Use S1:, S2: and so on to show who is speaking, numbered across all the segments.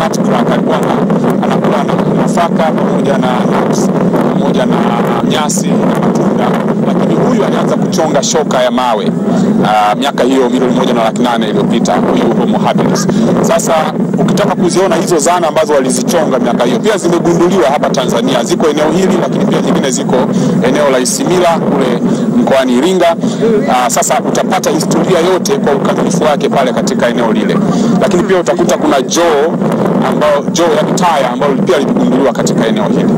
S1: nutcracker, alikuwa ana- anakula na- nafaka pamoja na nuts pamoja na nyasi na matunda, lakini huyu alianza kuchonga shoka ya mawe ah, miaka hiyo milioni moja na laki nane iliyopita, huyu Homo habilis. Sasa ukitaka kuziona hizo zana ambazo walizichonga miaka hiyo, pia zimegunduliwa hapa Tanzania, ziko eneo hili, lakini pia nyingine ziko eneo la Isimila kule mkoani Iringa. Aa, sasa utapata historia yote kwa ukamilifu wake pale katika eneo lile, lakini pia utakuta kuna joo ambao joo yani taya ambalo pia liligunduliwa katika eneo hili.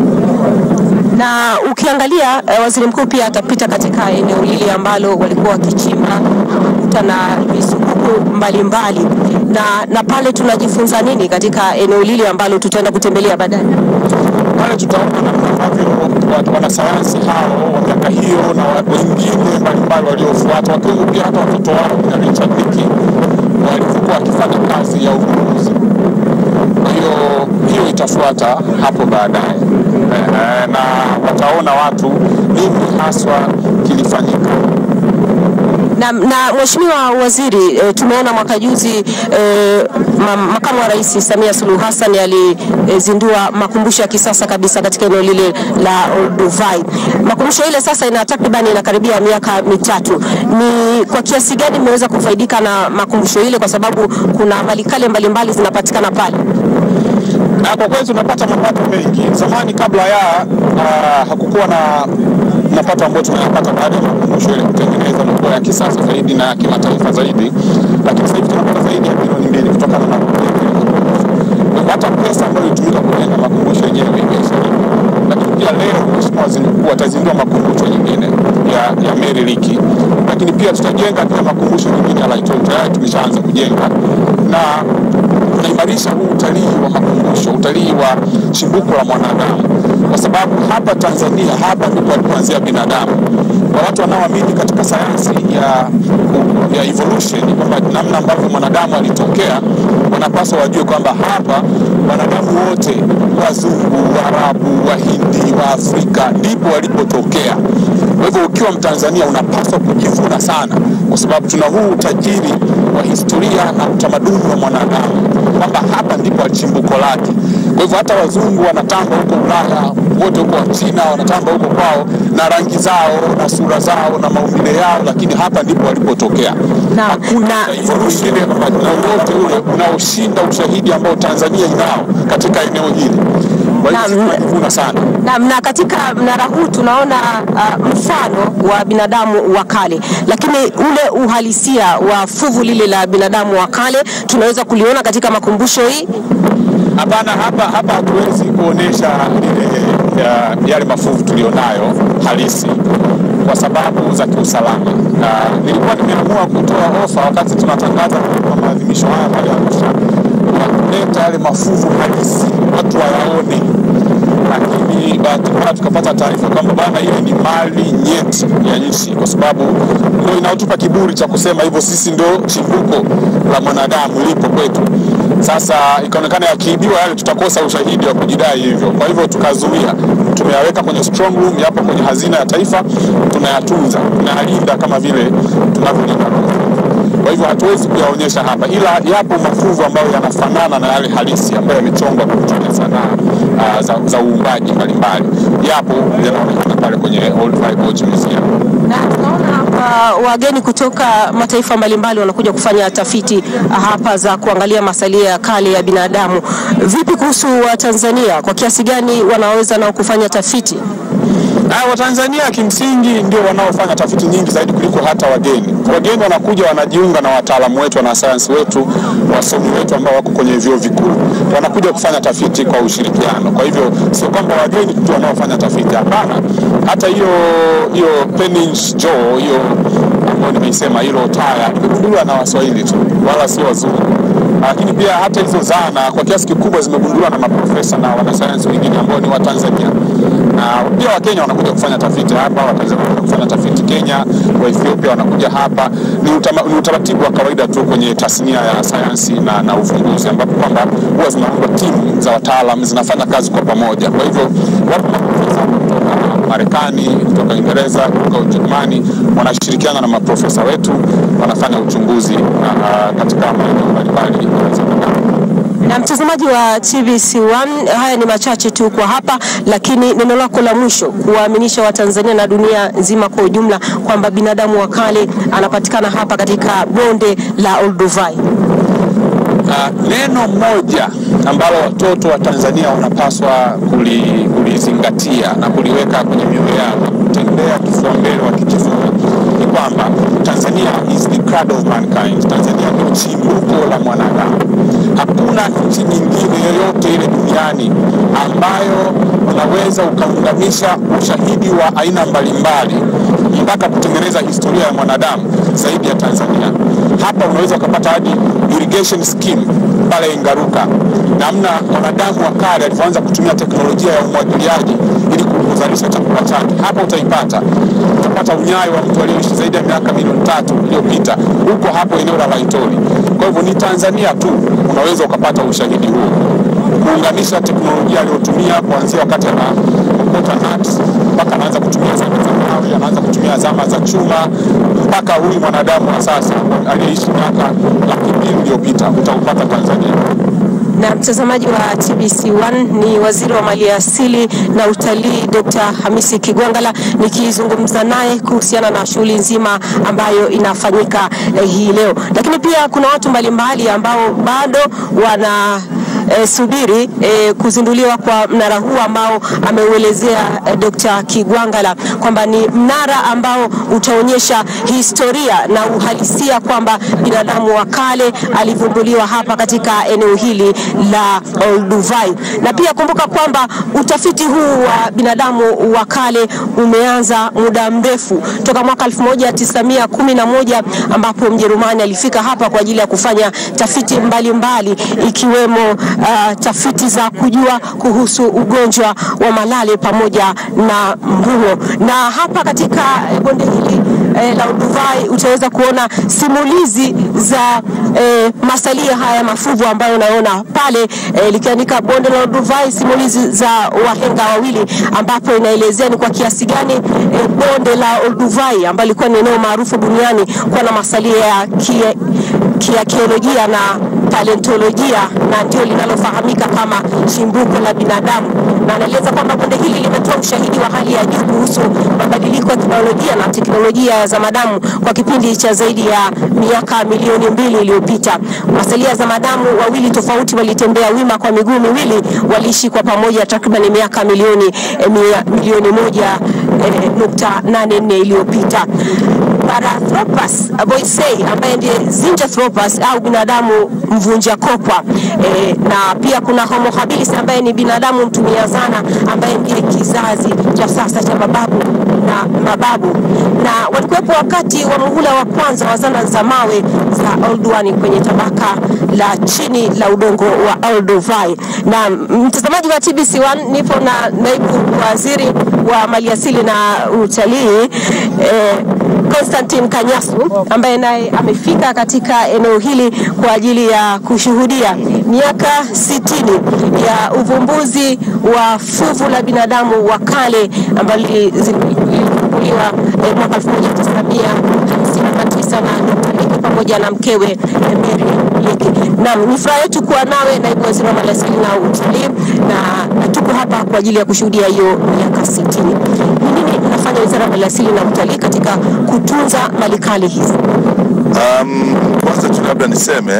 S2: Na ukiangalia eh, waziri mkuu pia atapita katika eneo hili ambalo walikuwa wakichimba kuta na misukuku mbalimbali na, na pale tunajifunza nini katika eneo hili ambalo tutaenda kutembelea baadaye?
S1: pale tutaona namna ambavyo watu- wanasayansi hao wa miaka hiyo na wa- wengine mbalimbali waliofuata wakiwemo pia hata watoto wao na Richard Dickey walivyokuwa wakifanya kazi ya uvumbuzi. Kwa hiyo hiyo itafuata hapo baadaye Eh, na wataona watu nini haswa kilifanyika.
S2: Na, na Mheshimiwa Waziri e, tumeona mwaka juzi e, ma, makamu wa rais Samia Suluhu Hassan alizindua makumbusho ya kisasa kabisa katika eneo lile la Olduvai. Makumbusho ile sasa ina takriban inakaribia miaka mitatu. Ni kwa kiasi gani mmeweza kufaidika na makumbusho ile, kwa sababu kuna malikale mbalimbali zinapatikana pale?
S1: Na kwa kweli tunapata mapato mengi. Zamani kabla ya uh, hakukuwa na mapato ambayo tunayapata baada ya makumbusho ile kutengeneza na kuwa ya kisasa zaidi na ya kimataifa zaidi, lakini sasa hivi tunapata zaidi ya bilioni mbili kutokana na kujenga ile makumbusho. Kwa hivyo hata pesa ambayo ilitumika kujenga makumbusho yenyewe imeshalipa. Lakini pia leo Mheshimiwa Waziri Mkuu atazindua makumbusho nyingine ya, ya Mary Leakey, lakini pia tutajenga pia makumbusho nyingine ya Laitor, tayari tumeshaanza kujenga na tunaimarisha huu utalii wa makumbusho, utalii wa chimbuko la mwanadamu, kwa sababu hapa Tanzania, hapa ndipo alipoanzia binadamu. Kwa watu wanaoamini katika sayansi ya, ya evolution, kwamba namna ambavyo mwanadamu alitokea, wanapaswa wajue kwamba hapa wanadamu wote, wazungu, Waarabu, Wahindi, wa Afrika, ndipo walipotokea. Kwa hivyo ukiwa Mtanzania unapaswa kujivuna sana, kwa sababu tuna huu utajiri wa historia na utamaduni wa mwanadamu, kwamba hapa ndipo chimbuko lake. Kwa hivyo hata wazungu wanatamba huko Ulaya, wote huko wa China wanatamba huko kwao na rangi zao na sura zao na maumbile yao, lakini hapa ndipo walipotokea.
S2: Na-
S1: Hakuna
S2: na-
S1: evolution wowote ule unaoshinda ushahidi ambao Tanzania inao katika eneo hili. Kwa hivyo
S2: Na-
S1: sisi tunajivuna sana.
S2: Na, na katika mnara huu tunaona uh, mfano wa binadamu wa kale, lakini ule uhalisia wa fuvu lile la binadamu wa kale tunaweza kuliona katika makumbusho hii.
S1: Hapana, hapa hapa hatuwezi kuonesha ile ya, yale mafuvu tulionayo halisi kwa sababu za kiusalama. Na nilikuwa nimeamua kutoa ofa wakati tunatangaza kwa maadhimisho haya pale Arusha ya kuleta yale mafuvu halisi watu wayaone, lakini bahati mbaya tukapata taarifa kwamba bana, ile ni mali nyeti ya nchi, kwa sababu ndio inaotupa kiburi cha kusema hivyo, sisi ndio chimbuko la mwanadamu lipo kwetu. Sasa ikaonekana yakiibiwa yale, tutakosa ushahidi wa kujidai hivyo. Kwa hivyo tukazuia, tumeyaweka kwenye strong room, yapo kwenye hazina ya taifa, tunayatunza, tunayalinda kama vile tunavyolinda kwa hivyo hatuwezi kuyaonyesha hapa, ila yapo mafuvu ambayo yanafanana na yale halisi ambayo yamechongwa kwa kutumia sanaa uh, za, za uumbaji mbalimbali, yapo yanaonekana pale kwenye Old Vibe Gorge Museum.
S2: Na tunaona uh, wageni kutoka mataifa mbalimbali wanakuja kufanya tafiti hapa za kuangalia masalia ya kale ya binadamu. Vipi kuhusu Watanzania, kwa kiasi gani wanaweza nao kufanya tafiti?
S1: Na Watanzania kimsingi ndio wanaofanya tafiti nyingi zaidi kuliko hata wageni. Wageni wanakuja wanajiunga na wataalamu wetu, wanasayansi wetu, wasomi wetu ambao wako kwenye vyuo vikuu, wanakuja kufanya tafiti kwa ushirikiano. Kwa hivyo sio kwamba wageni tu wanaofanya tafiti, hapana. Hata hiyo hiyo Penin's Jaw hiyo ambayo nimeisema, hilo taya limegunduliwa na Waswahili tu, wala sio wazungu lakini pia hata hizo zana kwa kiasi kikubwa zimegunduliwa na maprofesa na wanasayansi wengine ambao ni Watanzania na pia Wakenya wanakuja kufanya tafiti hapa, Watanzania wanakuja kufanya tafiti Kenya, wa Ethiopia wanakuja hapa. Ni, utama, ni utaratibu wa kawaida tu kwenye tasnia ya sayansi na, na uvumbuzi ambapo kwamba huwa zinaundwa timu za wataalam zinafanya kazi kwa pamoja. Kwa hivyo wapo maprofesa kutoka Marekani, kutoka Uingereza, kutoka Ujerumani wanashirikiana na maprofesa wetu wanafanya uchunguzi uh, katika maeneo mbalimbali ya
S2: Na mtazamaji wa TBC1, haya ni machache tu kwa hapa, lakini neno lako la mwisho kuwaaminisha Watanzania na dunia nzima kwa ujumla kwamba binadamu wa kale anapatikana hapa katika bonde la Olduvai.
S1: Uh, neno moja ambalo watoto wa Tanzania wanapaswa kuli- kulizingatia na kuliweka kwenye mioyo yao, kutembea kifua mbele wakijivua, ni kwamba Tanzania is the cradle of mankind. Tanzania ndio chimbuko la mwanadamu. Hakuna nchi nyingine yoyote ile duniani ambayo unaweza ukaunganisha ushahidi wa aina mbalimbali mpaka kutengeneza historia ya mwanadamu zaidi ya Tanzania. Hapa unaweza ukapata hadi irrigation scheme pale Ngaruka, namna mwanadamu wa kale alivyoanza kutumia teknolojia ya umwagiliaji ili kuzalisha chakula chake. Hapa utaipata, utapata unyayo wa mtu aliyeishi zaidi ya miaka milioni tatu iliyopita huko hapo eneo la Laitoli. Kwa hivyo ni Tanzania tu unaweza ukapata ushahidi huo kuunganisha teknolojia aliyotumia kuanzia wakati anaokota nuts mpaka anaanza kutumia zama za mawe, anaanza kutumia zama za chuma mpaka huyu mwanadamu wa sasa aliyeishi miaka laki mbili iliyopita utaupata Tanzania.
S2: Na mtazamaji wa TBC1 ni waziri wa maliasili na utalii Dr. Hamisi Kigwangala nikizungumza naye kuhusiana na shughuli nzima ambayo inafanyika eh, hii leo, lakini pia kuna watu mbalimbali ambao bado wana E, subiri e, kuzinduliwa kwa mnara huu ambao ameuelezea e, Dr. Kigwangala kwamba ni mnara ambao utaonyesha historia na uhalisia kwamba binadamu wa kale alivumbuliwa hapa katika eneo hili la Olduvai. Na pia kumbuka kwamba utafiti huu wa binadamu wa kale umeanza muda mrefu toka mwaka 1911 ambapo Mjerumani alifika hapa kwa ajili ya kufanya tafiti mbalimbali mbali, ikiwemo uh, tafiti za kujua kuhusu ugonjwa wa malale pamoja na mruo. Na hapa katika bonde hili eh, la Olduvai utaweza kuona simulizi za eh, masalia haya mafuvu ambayo unaona pale eh, likiandika bonde la Olduvai, simulizi za wahenga wawili, ambapo inaelezea ni kwa kiasi gani eh, bonde la Olduvai ambalo lilikuwa ni eneo maarufu duniani kuwa na masalia ya kie- kiakiolojia na paleontolojia na ndio linalofahamika kama chimbuko la binadamu, na anaeleza kwamba bonde hili limetoa ushahidi wa hali ya juu kuhusu mabadiliko ya kibiolojia na teknolojia za madamu kwa kipindi cha zaidi ya miaka milioni mbili iliyopita. Masalia za madamu wawili tofauti walitembea wima kwa miguu miwili, waliishi kwa pamoja takriban miaka milioni eh, mia, milioni moja eh, nukta nane nne iliyopita. Parathropus boisei ambaye ndiye Zinjanthropus au binadamu mvunja kopwa e, na pia kuna Homo habilis ambaye ni binadamu mtumia zana ambaye ndiye kizazi cha sasa cha mababu na mababu, na walikuwepo wakati wa muhula wa kwanza wa zana za mawe za Olduvai kwenye tabaka la chini la udongo wa Olduvai. Na mtazamaji wa TBC1, nipo na naibu waziri wa maliasili na utalii eh, Constantine Kanyasu ambaye naye amefika katika eneo hili kwa ajili ya kushuhudia miaka sitini ya uvumbuzi wa fuvu la binadamu wa kale ambalo lilivumbuliwa eh, mwaka 1959 na Dr. Leke pamoja na mkewe eh, Mary Leke. Naam, ni furaha yetu kuwa nawe naibu waziri wa maliasili na utalii, na, na tuko hapa kwa ajili ya kushuhudia hiyo miaka sitini. Ni nini inafanya wizara ya maliasili na utalii katika kutunza malikali hizi?
S3: Um, kwanza tu labda niseme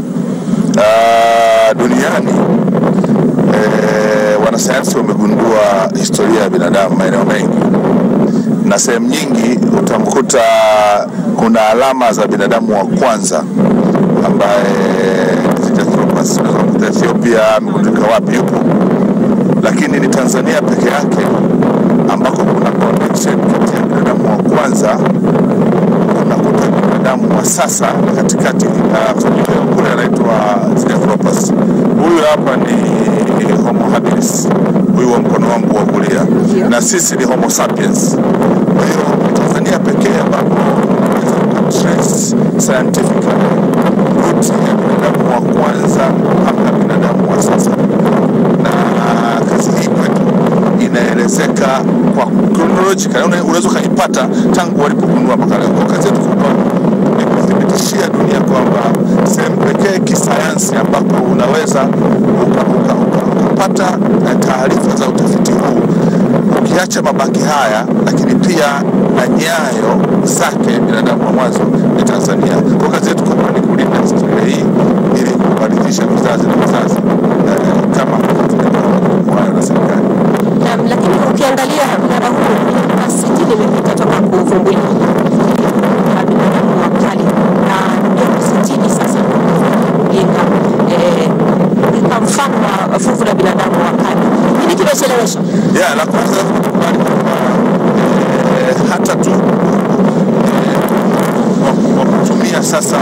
S3: uh, duniani eh, wanasayansi wamegundua historia ya binadamu maeneo mengi, na sehemu nyingi utamkuta kuna alama za binadamu wa kwanza ambaye Zinjanthropus unaweza kukuta Ethiopia, amegundulika wapi yupo, lakini ni Tanzania peke yake ambako kuna connection kati ya binadamu wa kwanza unakuta binadamu wa sasa na katikati uh, kule anaitwa Zinjanthropus. Huyu hapa ni Homo habilis, huyu wa mkono wangu wa kulia, na sisi ni Homo sapiens. Kwa hiyo ni Tanzania pekee ambapo unaweza kutrace scientifically root ya binadamu wa kwanza mpaka binadamu wa sasa, na kazi hii kwetu inaelezeka kwa chronological, unaweza ukaipata tangu walipogundua mpaka leo. Kwa kazi yetu kubwa ni kuithibitishia dunia kwamba sehemu pekee kisayansi ambako unaweza ukapata uka, uka, uka taarifa za utafiti huu ukiacha mabaki haya, lakini pia na nyayo zake binadamu wa mwanzo ni Tanzania. Kwa kazi yetu kubwa ni kulinda historia hii ili kuwarithisha vizazi na vizazi eh, kama tumepewa na serikali.
S2: Naam, lakini ukiangalia mnara huu miaka sitini imepita toka kuvumbuliwa na binadamu wa kale na miaka sitini sasa kujenga eh, kwa mfano wa fuvu la binadamu wa kale. Nini kimechelewesha?
S3: Yeah, la kwanza lazima tukubali kwamba eh, hata tu eh, kwa- kwa kutumia sasa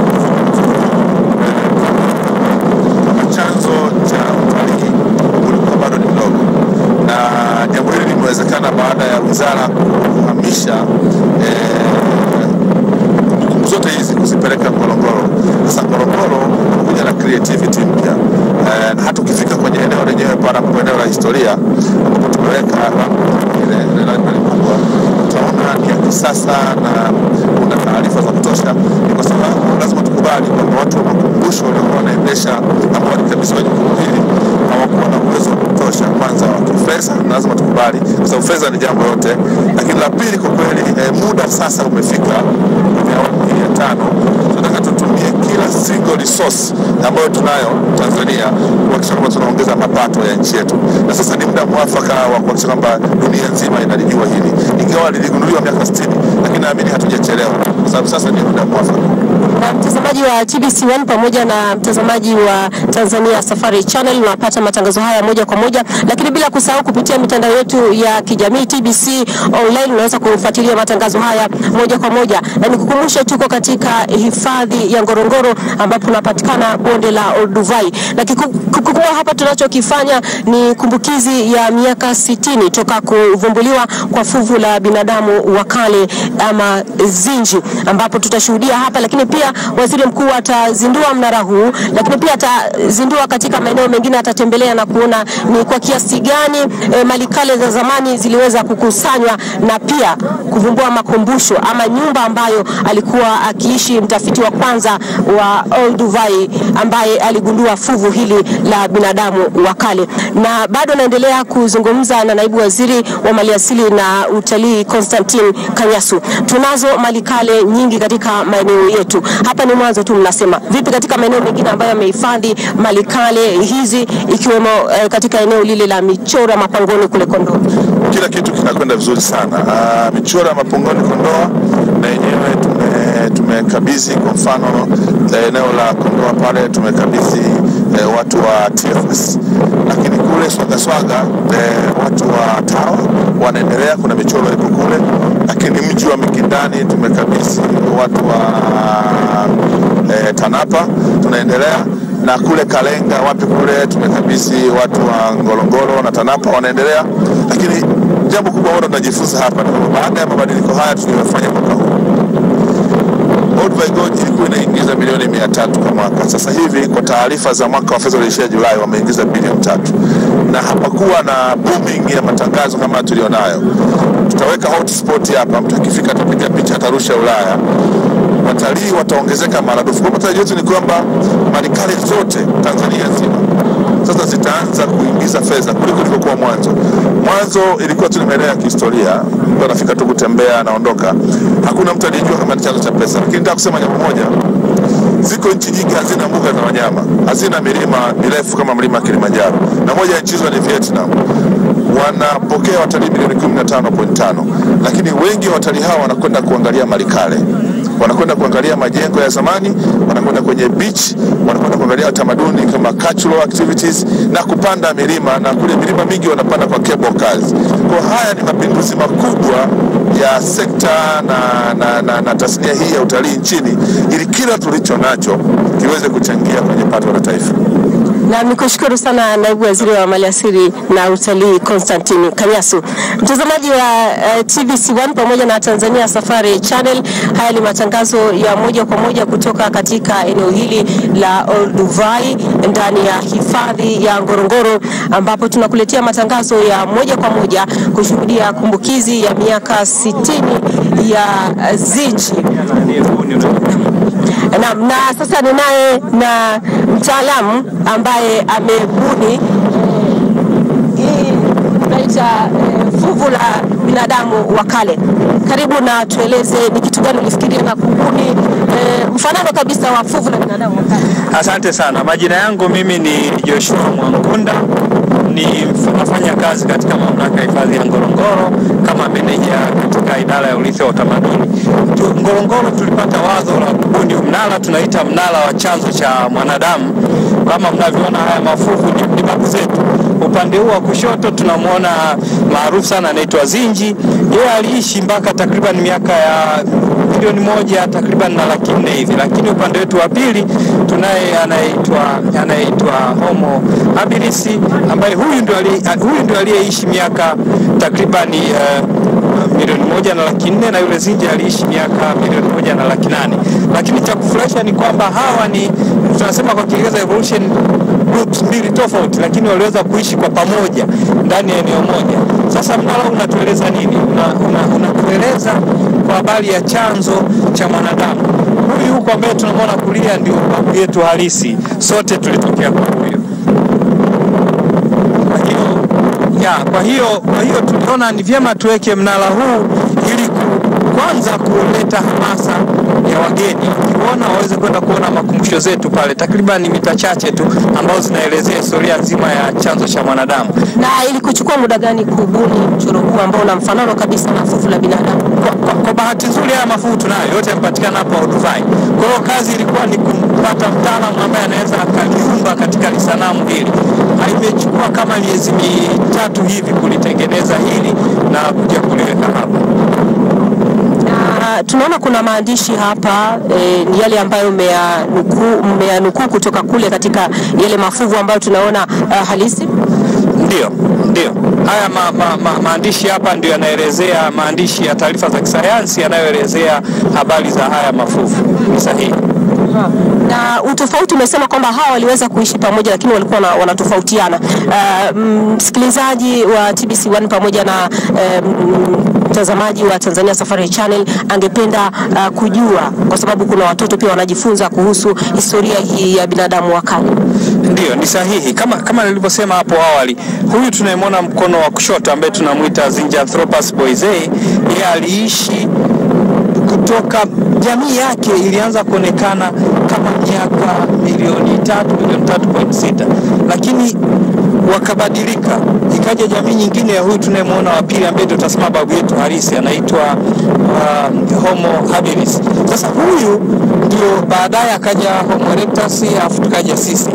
S3: eh, kama chanzo cha utalii ulikuwa bado ni mdogo, na jambo hili limewezekana baada ya wizara kuhamisha eh, kumbukumbu zote hizi kuzipeleka Ngorongoro. Sasa Ngorongoro kuja na creativity mpya eh, na hata ukifika kwenye eneo lenyewe pale ambapo eneo la historia ambapo tumeweka ile ile library kubwa, utaona ni ya kisasa na kuna taarifa za kutosha. Ni kwa sababu lazima tukubali kwamba watu wa makumbusho waliokuwa wanaendesha ambao walikabidhiwa jukumu hili hawakuwa na uwezo wa kutosha, kwanza wa kifedha, na lazima tukubali, kwa sababu fedha ni jambo yote, lakini la pili kwa kweli eh, muda sasa umefika kwenye awamu hii ya tano, tunataka tutumie kila single resource ambayo tunayo Tanzania kuhakikisha kwamba tunaongeza mapato ya nchi yetu, na sasa ni muda mwafaka wa kuhakikisha kwamba dunia nzima inalijua hili, ingawa liligunduliwa miaka 60 lakini naamini hatujachelewa, kwa sababu sasa ni muda mwafaka.
S2: Na mtazamaji wa TBC1 pamoja na mtazamaji wa Tanzania Safari Channel unapata matangazo haya moja kwa moja, lakini bila kusahau kupitia mitandao yetu ya kijamii TBC online unaweza kufuatilia matangazo haya moja kwa moja, na nikukumbushe tuko katika hifadhi ya Ngorongoro ambapo unapatikana bonde la Olduvai, na kiku- kikubwa hapa tunachokifanya ni kumbukizi ya miaka sitini toka kuvumbuliwa kwa fuvu la binadamu wa kale ama Zinji, ambapo tutashuhudia hapa, lakini pia waziri mkuu atazindua mnara huu, lakini pia atazindua katika maeneo mengine, atatembelea na kuona ni kwa kiasi gani e, malikale za zamani ziliweza kukusanywa na pia kuvumbua makumbusho ama nyumba ambayo alikuwa akiishi mtafiti wa kwanza wa Olduvai ambaye aligundua fuvu hili la binadamu wa kale. Na bado naendelea kuzungumza na naibu waziri wa maliasili na utalii Constantine Kanyasu. Tunazo malikale nyingi katika maeneo yetu. Hapa ni mwanzo tu, mnasema vipi katika maeneo mengine ambayo yamehifadhi malikale hizi ikiwemo eh, katika eneo lile la Michora Mapangoni kule Kondoa?
S3: kila kitu kinakwenda vizuri sana. Ah, michoro ya Mapongoni Kondoa na yenyewe tume- tumekabidhi kwa mfano eh, eneo la Kondoa pale tumekabidhi eh, watu wa TFS, lakini kule Swagaswaga eh, watu wa TAWA wanaendelea, kuna michoro iko kule, lakini mji wa Mikindani tumekabidhi watu wa eh, TANAPA tunaendelea na kule Kalenga wapi kule tumekabidhi watu wa Ngorongoro na TANAPA wanaendelea, lakini jambo kubwa ambalo tunajifunza hapa ni kwamba baada ya mabadiliko haya tuliyofanya mwaka huu Olduvai Gorge ilikuwa inaingiza milioni mia tatu kwa mwaka. Sasa hivi kwa taarifa za mwaka wa fedha ulioishia Julai wameingiza bilioni tatu, na hapakuwa na booming ya matangazo kama tulionayo. Tutaweka hotspot hapa, mtu akifika atapiga picha, atarusha Ulaya, watalii wataongezeka maradufu. Kwa matarajio yetu ni kwamba malikale zote Tanzania nzima sasa zitaanza kuingiza fedha kuliko ilivyokuwa mwanzo. Mwanzo ilikuwa tu ni maeneo ya kihistoria, mtu anafika tu kutembea anaondoka, hakuna mtu aliyejua kama ni chanzo cha pesa. Lakini nataka kusema jambo moja, ziko nchi nyingi hazina mbuga za wanyama, hazina milima mirefu kama mlima Kilimanjaro, na moja ya nchi hizo ni Vietnam wanapokea watalii milioni 15.5, lakini wengi wa watalii hao wanakwenda kuangalia malikale, wanakwenda kuangalia majengo ya zamani, wanakwenda kwenye beach, wanakwenda kuangalia tamaduni kama cultural activities na kupanda milima, na kule milima mingi wanapanda kwa cable cars. Kwa haya ni mapinduzi makubwa ya sekta na, na, na, na tasnia hii ya utalii nchini, ili kila tulicho nacho kiweze kuchangia kwenye pato la taifa.
S2: Na nikushukuru sana naibu waziri wa maliasili na utalii Constantine Kanyasu. Mtazamaji wa uh, TBC1 pamoja na Tanzania Safari Channel, haya ni matangazo ya moja kwa moja kutoka katika eneo hili la Olduvai ndani ya hifadhi ya Ngorongoro, ambapo tunakuletea matangazo ya moja kwa moja kushuhudia kumbukizi ya miaka 60 ya uh, Zinji. Na, na sasa ninaye na mtaalamu ambaye amebuni hii tunaita eh, fuvu la binadamu wa kale. Karibu na tueleze ni kitu gani ulifikiria na kubuni eh, mfanano kabisa wa fuvu la binadamu wa kale.
S4: Asante sana. Majina yangu mimi ni Joshua Mwangunda, ni mf- nafanya kazi katika mamlaka ya hifadhi ya Ngorongoro kama meneja katika idara ya urithi wa utamaduni. Tu- Ngorongoro tulipata wazo la kubuni mnara, tunaita mnara wa chanzo cha mwanadamu. Kama mnavyoona haya mafuvu ni, ni babu zetu. Upande huu wa kushoto tunamwona maarufu sana anaitwa Zinji. Yeye aliishi mpaka takriban miaka ya milioni moja takriban na laki nne hivi, lakini upande wetu wa pili tunaye anaitwa anaitwa Homo habilis ambaye huyu ndio ali- huyu ndio aliyeishi miaka takriban uh, milioni moja na laki nne na yule Zinji aliishi miaka milioni moja na laki nane. Lakini cha kufurahisha ni kwamba hawa ni tunasema kwa Kiingereza evolution groups mbili tofauti, lakini waliweza kuishi kwa pamoja ndani ya eneo moja. Sasa mnara huu unatueleza nini? Unatueleza una, unatueleza kwa habari ya chanzo cha mwanadamu. Huyu huko ambaye tunamwona kulia ndio babu yetu halisi, sote tulitokea kwa huyo. Kwa hiyo ya, kwa hiyo kwa hiyo tuliona ni vyema tuweke mnara huu ili ku, kwanza kuleta hamasa ya wageni wakiona waweze kwenda kuona makumbusho zetu pale, takriban mita chache tu ambazo zinaelezea historia nzima ya chanzo cha mwanadamu.
S2: Na ili kuchukua muda gani kubuni mchoro huu ambao una mfanano kabisa na fuvu la binadamu?
S4: Kwa, kwa, kwa bahati nzuri haya mafuvu tunayo yote yamepatikana hapa Olduvai. Kwa hiyo kazi ilikuwa ni kumpata mtaalamu ambaye anaweza akaliumba katika lisanamu hili. Imechukua kama miezi mitatu hivi kulitengeneza hili na kuja kuliweka hapa.
S2: Na tunaona kuna maandishi hapa eh, ni yale ambayo mmeyanukuu mmeyanukuu kutoka kule katika yale mafuvu ambayo tunaona uh, halisi.
S4: Ndio, ndio. Haya ma, ma, ma, maandishi hapa ndio yanaelezea maandishi ya taarifa za kisayansi yanayoelezea habari za haya mafuvu. Ni sahihi.
S2: Na utofauti umesema kwamba hawa waliweza kuishi pamoja lakini walikuwa wana- wanatofautiana. Uh, msikilizaji wa TBC1 pamoja na eh, mtazamaji wa Tanzania Safari Channel angependa uh, kujua kwa sababu kuna watoto pia wanajifunza kuhusu historia hii ya binadamu wa kale.
S4: Ndiyo, ni sahihi kama kama nilivyosema hapo awali. Huyu tunayemwona mkono wa kushoto ambaye tunamwita Zinjanthropus boisei, yeye aliishi kutoka jamii yake ilianza kuonekana kama miaka milioni tatu milioni tatu point sita lakini wakabadilika, ikaja jamii nyingine ya huyu tunayemwona wa pili ambaye ndio tutasema babu yetu halisi anaitwa uh, Homo habilis. Sasa huyu ndio baadaye akaja Homo erectus, alafu tukaja sisi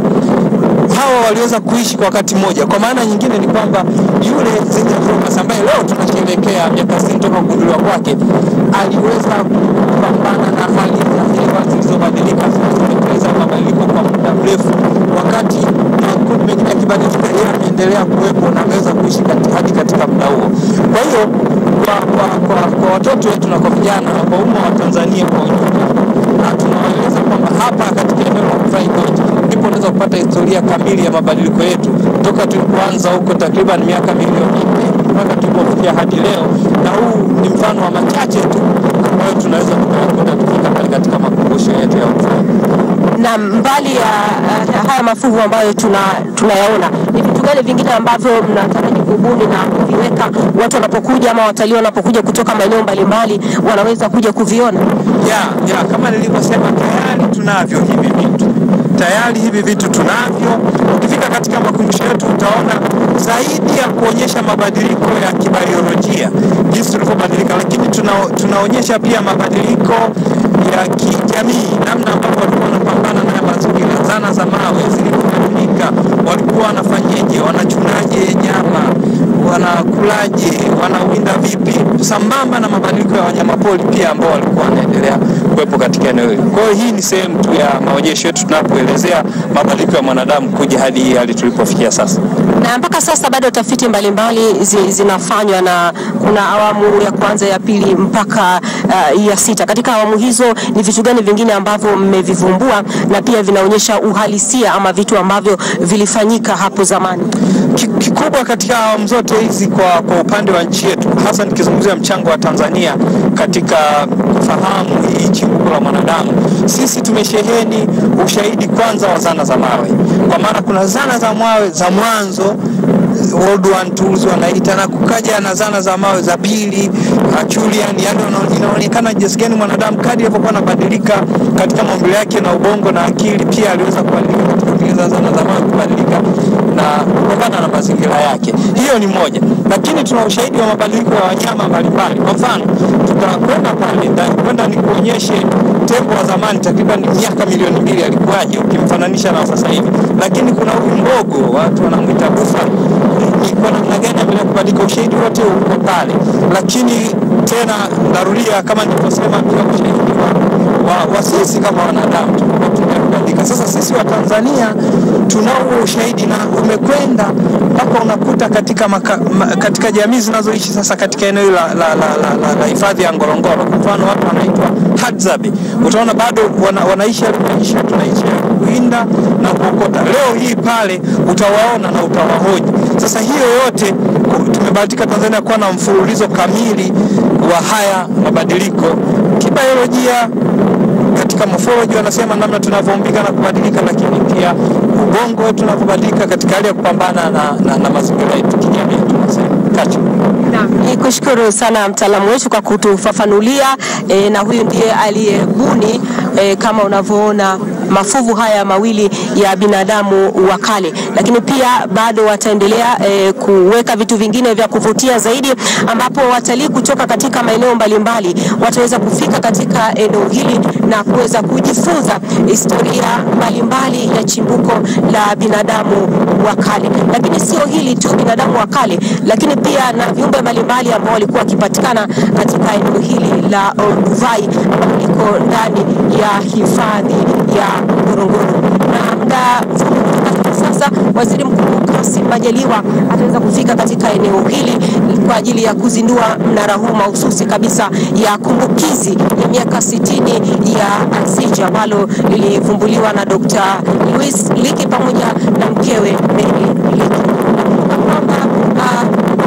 S4: hawa waliweza kuishi kwa wakati mmoja. Kwa maana nyingine ni kwamba yule Zinjanthropus ambaye leo tunasherehekea miaka 60 toka kugunduliwa kwake, aliweza kupambana na hali za hewa zilizobadilika, zilizotekeleza mabadiliko kwa muda mrefu, wakati makundi mengine yakibadilika, yeye ameendelea kuwepo na ameweza kuishi kati, hadi katika muda huo. Kwa hiyo kwa, kwa, kwa, kwa watoto wetu na kwa vijana na kwa umma wa Tanzania kwa ujumla, na tunawaeleza kwamba hapa katika eneo la Olduvai Gorge ndipo unaweza kupata historia kamili ya mabadiliko yetu toka tulipoanza huko takriban miaka milioni nne mpaka tulipofikia hadi leo, na huu ni mfano wa machache tu ambayo tunaweza tukayakwenda kufika pale katika makumbusho yetu ya Olduvai.
S2: Na mbali ya uh, haya mafuvu ambayo tuna tunayaona, ni vitu gani vingine ambavyo mnataraji kubuni na kuviweka watu wanapokuja ama watalii wanapokuja kutoka maeneo mbalimbali wanaweza kuja kuviona?
S4: ya, ya kama nilivyosema tayari tunavyo hivi vitu tayari hivi vitu tunavyo. Ukifika katika makumbusho yetu utaona zaidi ya kuonyesha mabadiliko ya kibiolojia jinsi tulivyobadilika, lakini tuna, tunaonyesha pia mabadiliko ya kijamii, namna ambavyo walikuwa wanapambana na mazingira, zana za mawe zilivyotumika, walikuwa wanafanyeje, wanachunaje nyama, wanakulaje, wanawinda vipi, sambamba na mabadiliko ya wanyamapori pia ambao walikuwa wanaendelea kuwepo katika eneo hili. Kwa hiyo hii ni sehemu tu ya maonyesho yetu tunapoelezea mabadiliko ya mwanadamu kuja hadi hii hali tulipofikia sasa.
S2: Na mpaka sasa bado tafiti mbalimbali zi, zinafanywa na kuna awamu ya kwanza, ya pili mpaka uh, ya sita. Katika awamu hizo ni vitu gani vingine ambavyo mmevivumbua na pia vinaonyesha uhalisia ama vitu ambavyo vilifanyika hapo zamani?
S4: Ki- Kikubwa katika awamu zote hizi kwa, kwa upande wa nchi yetu, hasa nikizungumzia mchango wa Tanzania katika kufahamu hii nchi chimbuko la mwanadamu, sisi tumesheheni ushahidi kwanza wa zana za mawe, kwa maana kuna zana za mawe za mwanzo World War tools wanaita na kukaja na zana za mawe za pili Acheulean, yani wana- inaonekana jinsi gani mwanadamu kadri alivyokuwa anabadilika katika maumbile yake na ubongo na akili, pia aliweza kubadilika katika kutengeneza zana za mawe, kubadilika na kutokana na mazingira yake. Hiyo ni moja, lakini tuna ushahidi wa mabadiliko ya wanyama mbalimbali. Kwa mfano, tutakwenda pale ndani, kwenda nikuonyeshe tembo wa zamani takriban miaka milioni mbili alikuwaje ukimfananisha na wa sasa hivi, lakini kuna huyu mbogo watu wanamwita buffalo ni kwa namna gani ameweza kubadilika. Ushahidi wote uko pale, lakini tena narudia, kama nilivyosema, pia ushahidi wa, wa, wa sisi kama wanadamu tunapotumia kubadilika. Sasa sisi wa Tanzania tunao huo ushahidi na umekwenda mpaka unakuta katika, maka, ma, katika jamii zinazoishi sasa katika eneo hili la, la, la, la, la, la hifadhi ya Ngorongoro, kwa mfano watu wanaitwa Hadzabe, utaona bado wana, wanaishi maisha tunaishi ya kuwinda na kuokota. Leo hii pale utawaona na utawahoji. Sasa hiyo yote ku- tumebahatika Tanzania kuwa na mfululizo kamili wa haya mabadiliko kibiolojia katika morphology wanasema namna tunavyoumbika na kubadilika, lakini pia ubongo wetu unavyobadilika katika hali ya kupambana na, na, na mazingira yetu kijamii. Tunasema kacho
S2: Ni kushukuru sana mtaalamu wetu kwa kutufafanulia e, na huyu ndiye aliyebuni e, kama unavyoona mafuvu haya mawili ya binadamu wa kale, lakini pia bado wataendelea e, kuweka vitu vingine vya kuvutia zaidi, ambapo watalii kutoka katika maeneo mbalimbali wataweza kufika katika eneo hili na kuweza kujifunza historia mbalimbali ya chimbuko la binadamu wa kale. Lakini sio hili tu, binadamu wa kale, lakini pia na viumbe mbalimbali ambao walikuwa wakipatikana katika eneo hili la Olduvai ambalo liko ndani ya hifadhi ya Ngorongoro na muda mfupi kutoka hivi sasa Waziri Mkuu Kassim Majaliwa ataweza kufika katika eneo hili kwa ajili ya kuzindua mnara huu mahususi kabisa ya kumbukizi ya miaka 60 ya Azija ambalo lilivumbuliwa na Dr. Louis Leakey pamoja na mkewe Mary Leakey. Kwamba ah,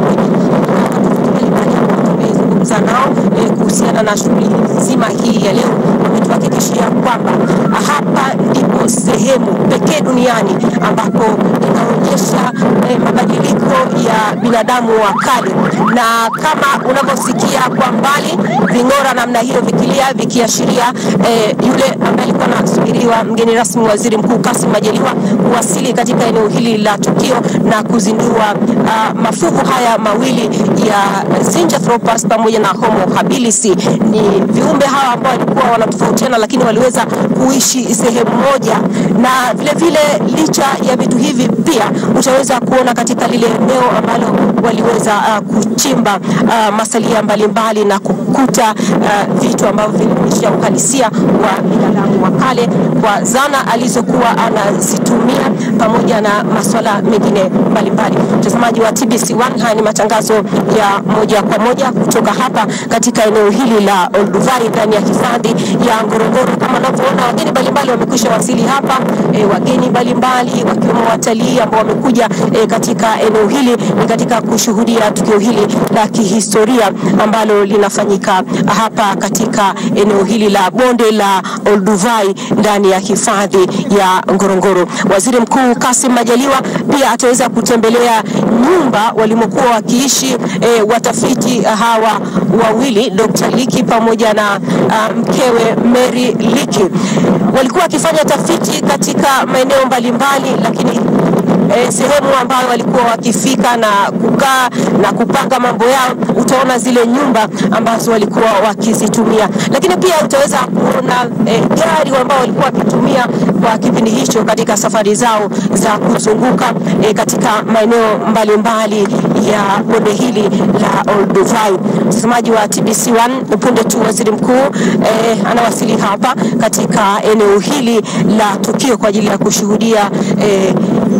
S2: mbalimbali ambao tumezungumza nao eh, kuhusiana na shughuli nzima hii ya leo, wametuhakikishia kwamba hapa ndipo sehemu pekee duniani ambapo inaonyesha eh, mabadiliko ya binadamu wa kale, na kama unavyosikia kwa mbali ving'ora namna hiyo vikilia vikiashiria eh, yule ambaye alikuwa anasubiriwa mgeni rasmi Waziri Mkuu Kassim Majaliwa kuwasili katika eneo hili la tukio na kuzindua uh, mafuvu haya mawili ya Zinjanthropus pamoja na Homo habilis. Ni viumbe hawa ambao walikuwa wanatofautiana, lakini waliweza kuishi sehemu moja, na vile vile licha ya vitu hivi pia utaweza kuona katika lile eneo ambalo waliweza uh, kuchimba uh, masalia mbalimbali na kukuta uh, vitu ambavyo vilionyesha uhalisia wa binadamu wa kale kwa zana alizokuwa anazitumia pamoja na masuala mengine mbalimbali. Mtazamaji wa TBC1, haya ni matangazo ya moja kwa moja kutoka hapa katika eneo hili la Olduvai ndani ya hifadhi ya Ngorongoro. Kama unavyoona wageni mbalimbali wamekwisha wasili hapa e, wageni mbalimbali wakiwemo watalii ambao wamekuja e, katika eneo hili ni katika kushuhudia tukio hili la kihistoria ambalo linafanyika hapa katika eneo hili la bonde la Olduvai ndani ya hifadhi ya Ngorongoro. Waziri Mkuu Kassim Majaliwa pia ataweza kutembelea nyumba walimokuwa wakiishi e, watafiti hawa wawili Dr. Leakey pamoja na uh, mkewe Mary Leakey. Walikuwa wakifanya tafiti katika maeneo mbalimbali, lakini eh, sehemu ambayo walikuwa wakifika na kukaa na kupanga mambo yao, utaona zile nyumba ambazo walikuwa wakizitumia, lakini pia utaweza kuona eh, gari ambao walikuwa wakitumia kwa kipindi hicho katika safari zao za kuzunguka eh, katika maeneo mbalimbali ya bonde hili la Olduvai. Mtazamaji wa TBC1, punde tu waziri mkuu eh, anawasili hapa katika eneo hili la tukio kwa ajili ya kushuhudia eh,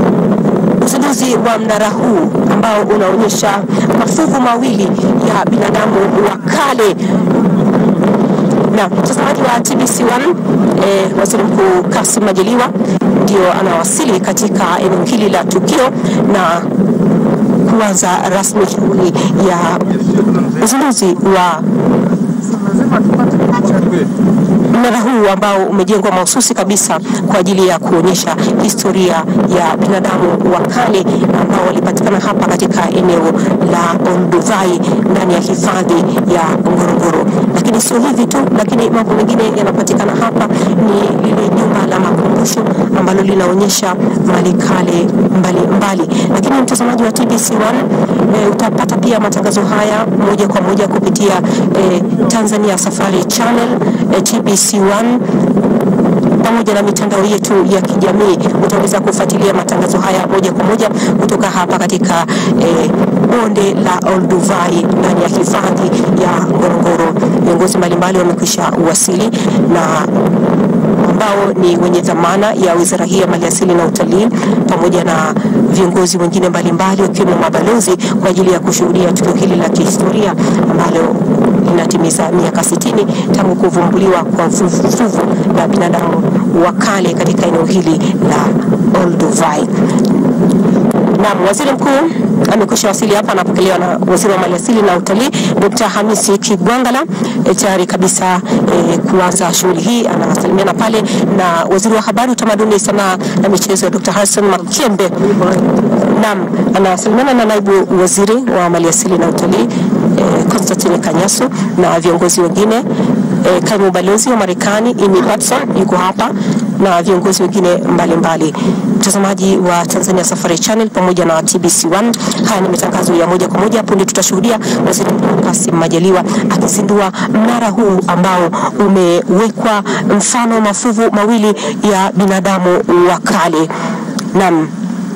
S2: uzinduzi wa mnara huu ambao unaonyesha mafuvu mawili ya binadamu wa kale. Na mtazamaji wa TBC1, eh, waziri mkuu Kassim Majaliwa ndio anawasili katika eneo hili la tukio na kuanza rasmi shughuli ya uzinduzi wa mnara huu ambao umejengwa mahususi kabisa kwa ajili ya kuonyesha historia ya binadamu wa kale ambao walipatikana hapa katika eneo la Olduvai ndani ya hifadhi ya Ngorongoro. Lakini sio hivi tu, lakini mambo mengine yanapatikana hapa ni lile jumba la makumbusho ambalo linaonyesha mali kale mbalimbali. Lakini mtazamaji wa TBC1 e, utapata pia matangazo haya moja kwa moja kupitia e, Tanzania Safari Channel e, TBC1 pamoja na mitandao yetu ya kijamii. Utaweza kufuatilia matangazo haya moja kwa moja kutoka hapa katika eh, bonde la Olduvai ndani ya hifadhi ya Ngorongoro. Viongozi mbalimbali wamekwisha uwasili na ambao ni wenye dhamana ya wizara hii ya maliasili na utalii pamoja na viongozi wengine mbalimbali wakiwemo mabalozi kwa ajili ya kushuhudia tukio hili la kihistoria ambalo linatimiza miaka 60 tangu kuvumbuliwa kwa fuvu la binadamu wa kale katika eneo hili la Olduvai. Naam, waziri mkuu amekwisha wasili hapa, anapokelewa na waziri wa maliasili na utalii Dr. Hamisi Kigwangala e, tayari kabisa e, kuanza shughuli hii. Anasalimiana pale na waziri wa habari, utamaduni, sanaa na michezo Dr. Hassan Makembe. Naam, anasalimiana na naibu waziri wa maliasili na utalii e, Constantine Kanyasu na viongozi wengine e, kaimu balozi wa Marekani Amy Patson yuko hapa na viongozi wengine mbalimbali. Mtazamaji wa Tanzania Safari Channel pamoja na TBC1, haya ni matangazo ya moja kwa moja. Punde tutashuhudia Waziri Mkuu Kassim Majaliwa akizindua mnara huu ambao umewekwa mfano mafuvu mawili ya binadamu wa kale. Naam,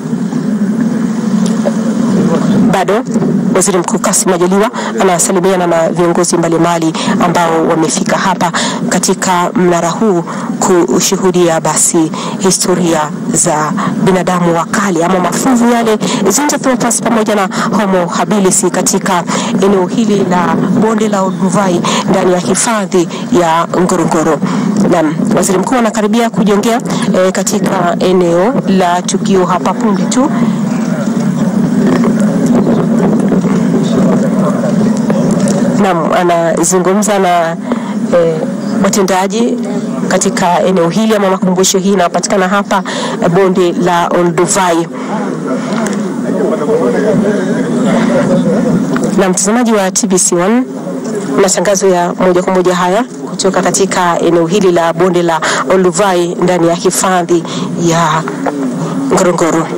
S2: bado Waziri Mkuu Kassim Majaliwa anasalimiana na viongozi mbalimbali ambao wamefika hapa katika mnara huu kushuhudia basi historia za binadamu wa kale ama mafuvu yale Zinjanthropus pamoja na Homo habilis katika eneo hili la bonde la Olduvai ndani ya hifadhi ya Ngorongoro. Naam, Waziri Mkuu anakaribia kujongea e, katika eneo la tukio hapa punde tu. Naam, anazungumza na eh, watendaji katika eneo hili ama makumbusho hii inapatikana hapa eh, bonde la Olduvai. Na mtazamaji wa TBC1, matangazo ya moja kwa moja haya kutoka katika eneo hili la bonde la Olduvai ndani ya hifadhi ya Ngorongoro.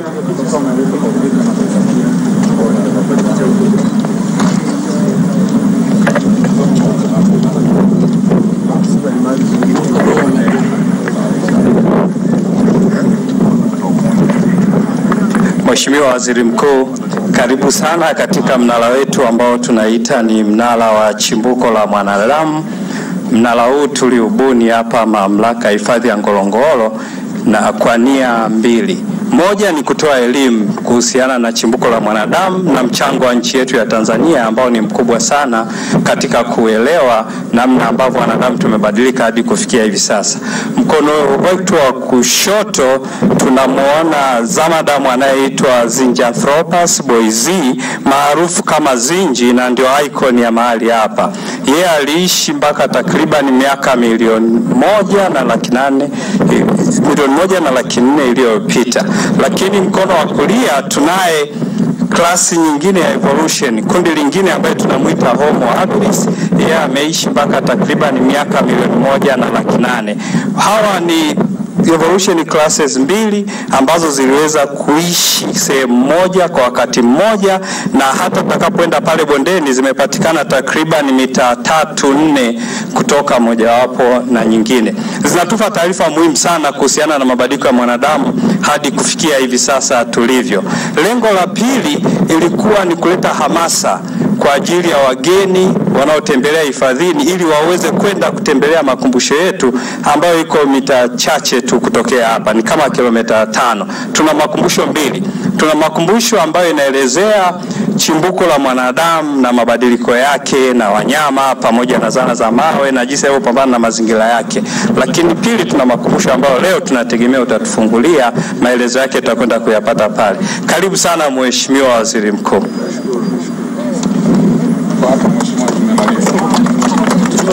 S4: Mheshimiwa Waziri Mkuu, karibu sana katika mnara wetu ambao tunaita ni mnara wa chimbuko la mwanadamu. Mnara huu tuliubuni hapa Mamlaka ya Hifadhi ya Ngorongoro na kwa nia mbili. Moja ni kutoa elimu kuhusiana na chimbuko la mwanadamu na mchango wa nchi yetu ya Tanzania ambao ni mkubwa sana katika kuelewa namna ambavyo wanadamu tumebadilika hadi kufikia hivi sasa. Mkono wetu wa kushoto tunamwona zamadamu anayeitwa Zinjanthropus boisei maarufu kama Zinji na ndio icon ya mahali hapa. Yeye aliishi mpaka takriban miaka milioni moja na laki nane milioni moja na laki nne iliyopita, lakini mkono wa kulia tunaye klasi nyingine ya evolution, kundi lingine ambaye tunamwita Homo habilis. Yeye ameishi mpaka takriban miaka milioni moja na laki nane. Hawa ni evolution classes mbili ambazo ziliweza kuishi sehemu moja kwa wakati mmoja, na hata tutakapoenda pale bondeni zimepatikana takriban mita tatu nne kutoka mojawapo na nyingine. Zinatupa taarifa muhimu sana kuhusiana na mabadiliko ya mwanadamu hadi kufikia hivi sasa tulivyo. Lengo la pili ilikuwa ni kuleta hamasa kwa ajili ya wageni wanaotembelea hifadhini ili waweze kwenda kutembelea makumbusho yetu ambayo iko mita chache tu kutokea hapa, ni kama kilomita tano. Tuna makumbusho mbili. Tuna makumbusho ambayo inaelezea chimbuko la mwanadamu na mabadiliko yake na wanyama pamoja na zana za mawe na jinsi alivyopambana na mazingira yake, lakini pili, tuna makumbusho ambayo leo tunategemea utatufungulia maelezo yake, tutakwenda kuyapata pale. Karibu sana Mheshimiwa Waziri Mkuu.
S1: Kwa hapa mheshimiwa tumemaliza.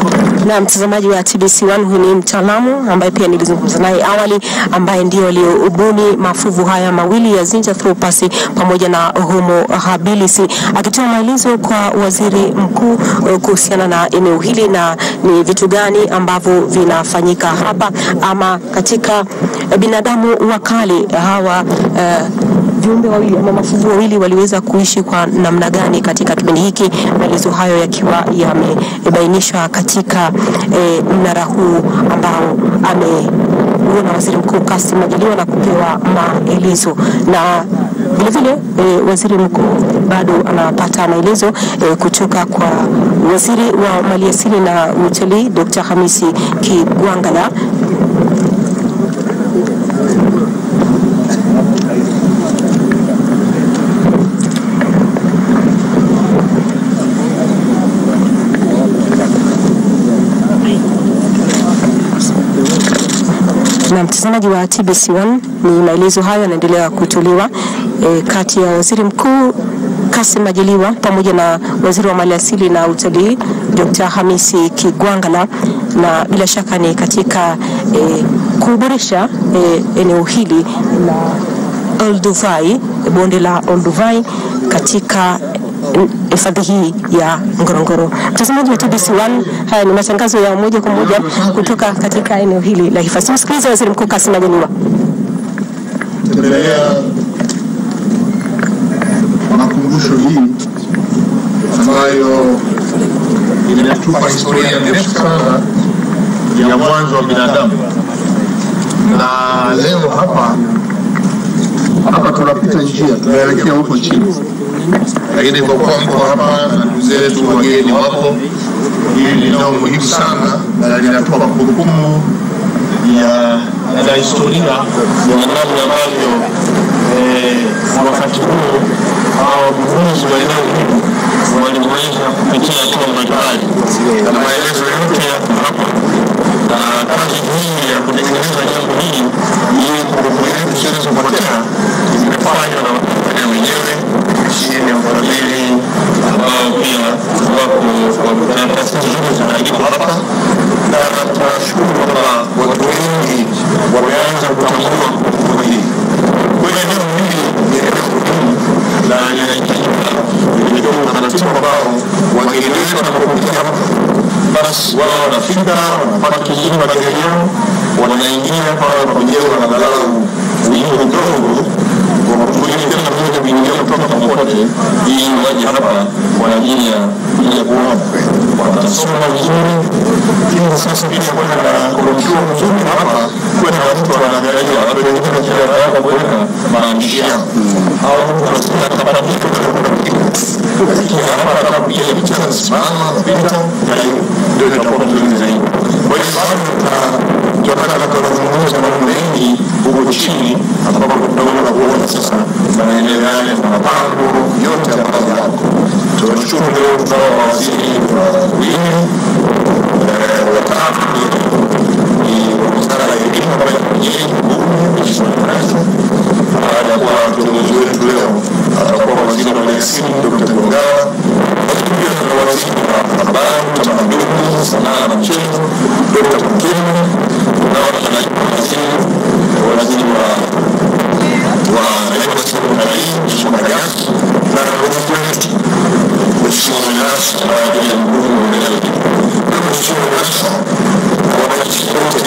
S2: Na mtazamaji wa TBC1, huyu ni mtaalamu ambaye pia nilizungumza naye awali, ambaye ndio aliobuni mafuvu haya mawili ya Zinjanthropus pamoja na Homo habilis, akitoa maelezo kwa waziri mkuu eh, kuhusiana na eneo hili na ni vitu gani ambavyo vinafanyika hapa ama katika eh, binadamu wa kale hawa eh, viumbe wawili ama mafuvu wawili waliweza kuishi kwa namna gani katika kipindi hiki, maelezo hayo yakiwa yamebainishwa katika e, mnara huu ambao ameuona waziri mkuu Kassim Majaliwa na kupewa maelezo na vilevile e, waziri mkuu bado anapata maelezo e, kutoka kwa waziri wa maliasili na utalii Dr. Hamisi Kigwangala na mtazamaji wa TBC1 ni maelezo hayo yanaendelea kutolewa e, kati ya waziri mkuu Kassim Majaliwa pamoja na waziri wa maliasili na utalii Dr. Hamisi Kigwangala, na bila shaka ni katika e, kuboresha e, eneo hili la Olduvai, bonde la Olduvai katika hifadhi hii ya Ngorongoro. Mtazamaji wa TBC1, haya ni matangazo ya moja kwa moja kutoka katika eneo hili la hifadhi. Msikilize Waziri Mkuu Kassim Majaliwa.
S5: tembelea makumbusho hii ambayo inatupa historia ndefu sana ya mwanzo wa binadamu, na leo hapa hapa tunapita njia tunaelekea huko chini, lakini kwa kuwa mko hapa na ndugu zetu wageni wapo, hili ni eneo muhimu sana na linatupa kumbukumbu ya na historia ya namna ambavyo eh, wakati huo hao viongozi wa eneo hili waliweza kupitia hatua mbalimbali, na maelezo yote yako hapa, na kazi hii ya kutengeneza jambo hili ili kumbukumbu yetu zilizopotea zimefanywa na Watanzania wenyewe chini ya ufadhili ambao pia wako kwa taasisi zote zinaandikwa hapa, na tunashukuru kwamba watu wengi wameanza kutambua kumbukumbu hii. Kwa hiyo eneo hili ni eneo muhimu na linahitajika limetoa utaratibu ambao wageni wetu wanapokuja hapa basi wao wanafika wanapata kijini magari yao wanaingia pale wanapojenga na angalau wingi kidogo wakutulia kila mmoja kuingia kutoka popote ili waje hapa kwa ajili ya kuja kuona watasoma vizuri ili sasa pia kuwe na kumkiwa mzuri hapa kuwe na mtu anaangalia watu wengine kila wanataka kuweka maandishi yao au mtu anasema atapata kitu lakini hapa atakapopiga picha anasimama anapita na hiyo ndio itakuwa mzuri zaidi kwa hiyo bado tunataka kuzungumza mambo mengi huko chini ambapo tunaona kuona sasa maeneo yale na mapango yote ambayo yako. Tunashukuru leo tunao mawaziri wawili watatu ni wa wizara ya elimu ambayo mwenyeji mbunge Mheshimiwa Marasu. Baada ya kuwa kiongozi wetu leo atakuwa waziri wa maliasili Dr. Gongala, lakini pia tuna waziri wa habari, utamaduni, sanaa na michezo Dr. Mkeni, tunao waziri waziri wa wa naibu waziri wa utalii Mheshimiwa Magati na waziri wetu Mheshimiwa Manasa ambaye ndiye mkuu wa wilaya hii. Mheshimiwa Manasa na wananchi wote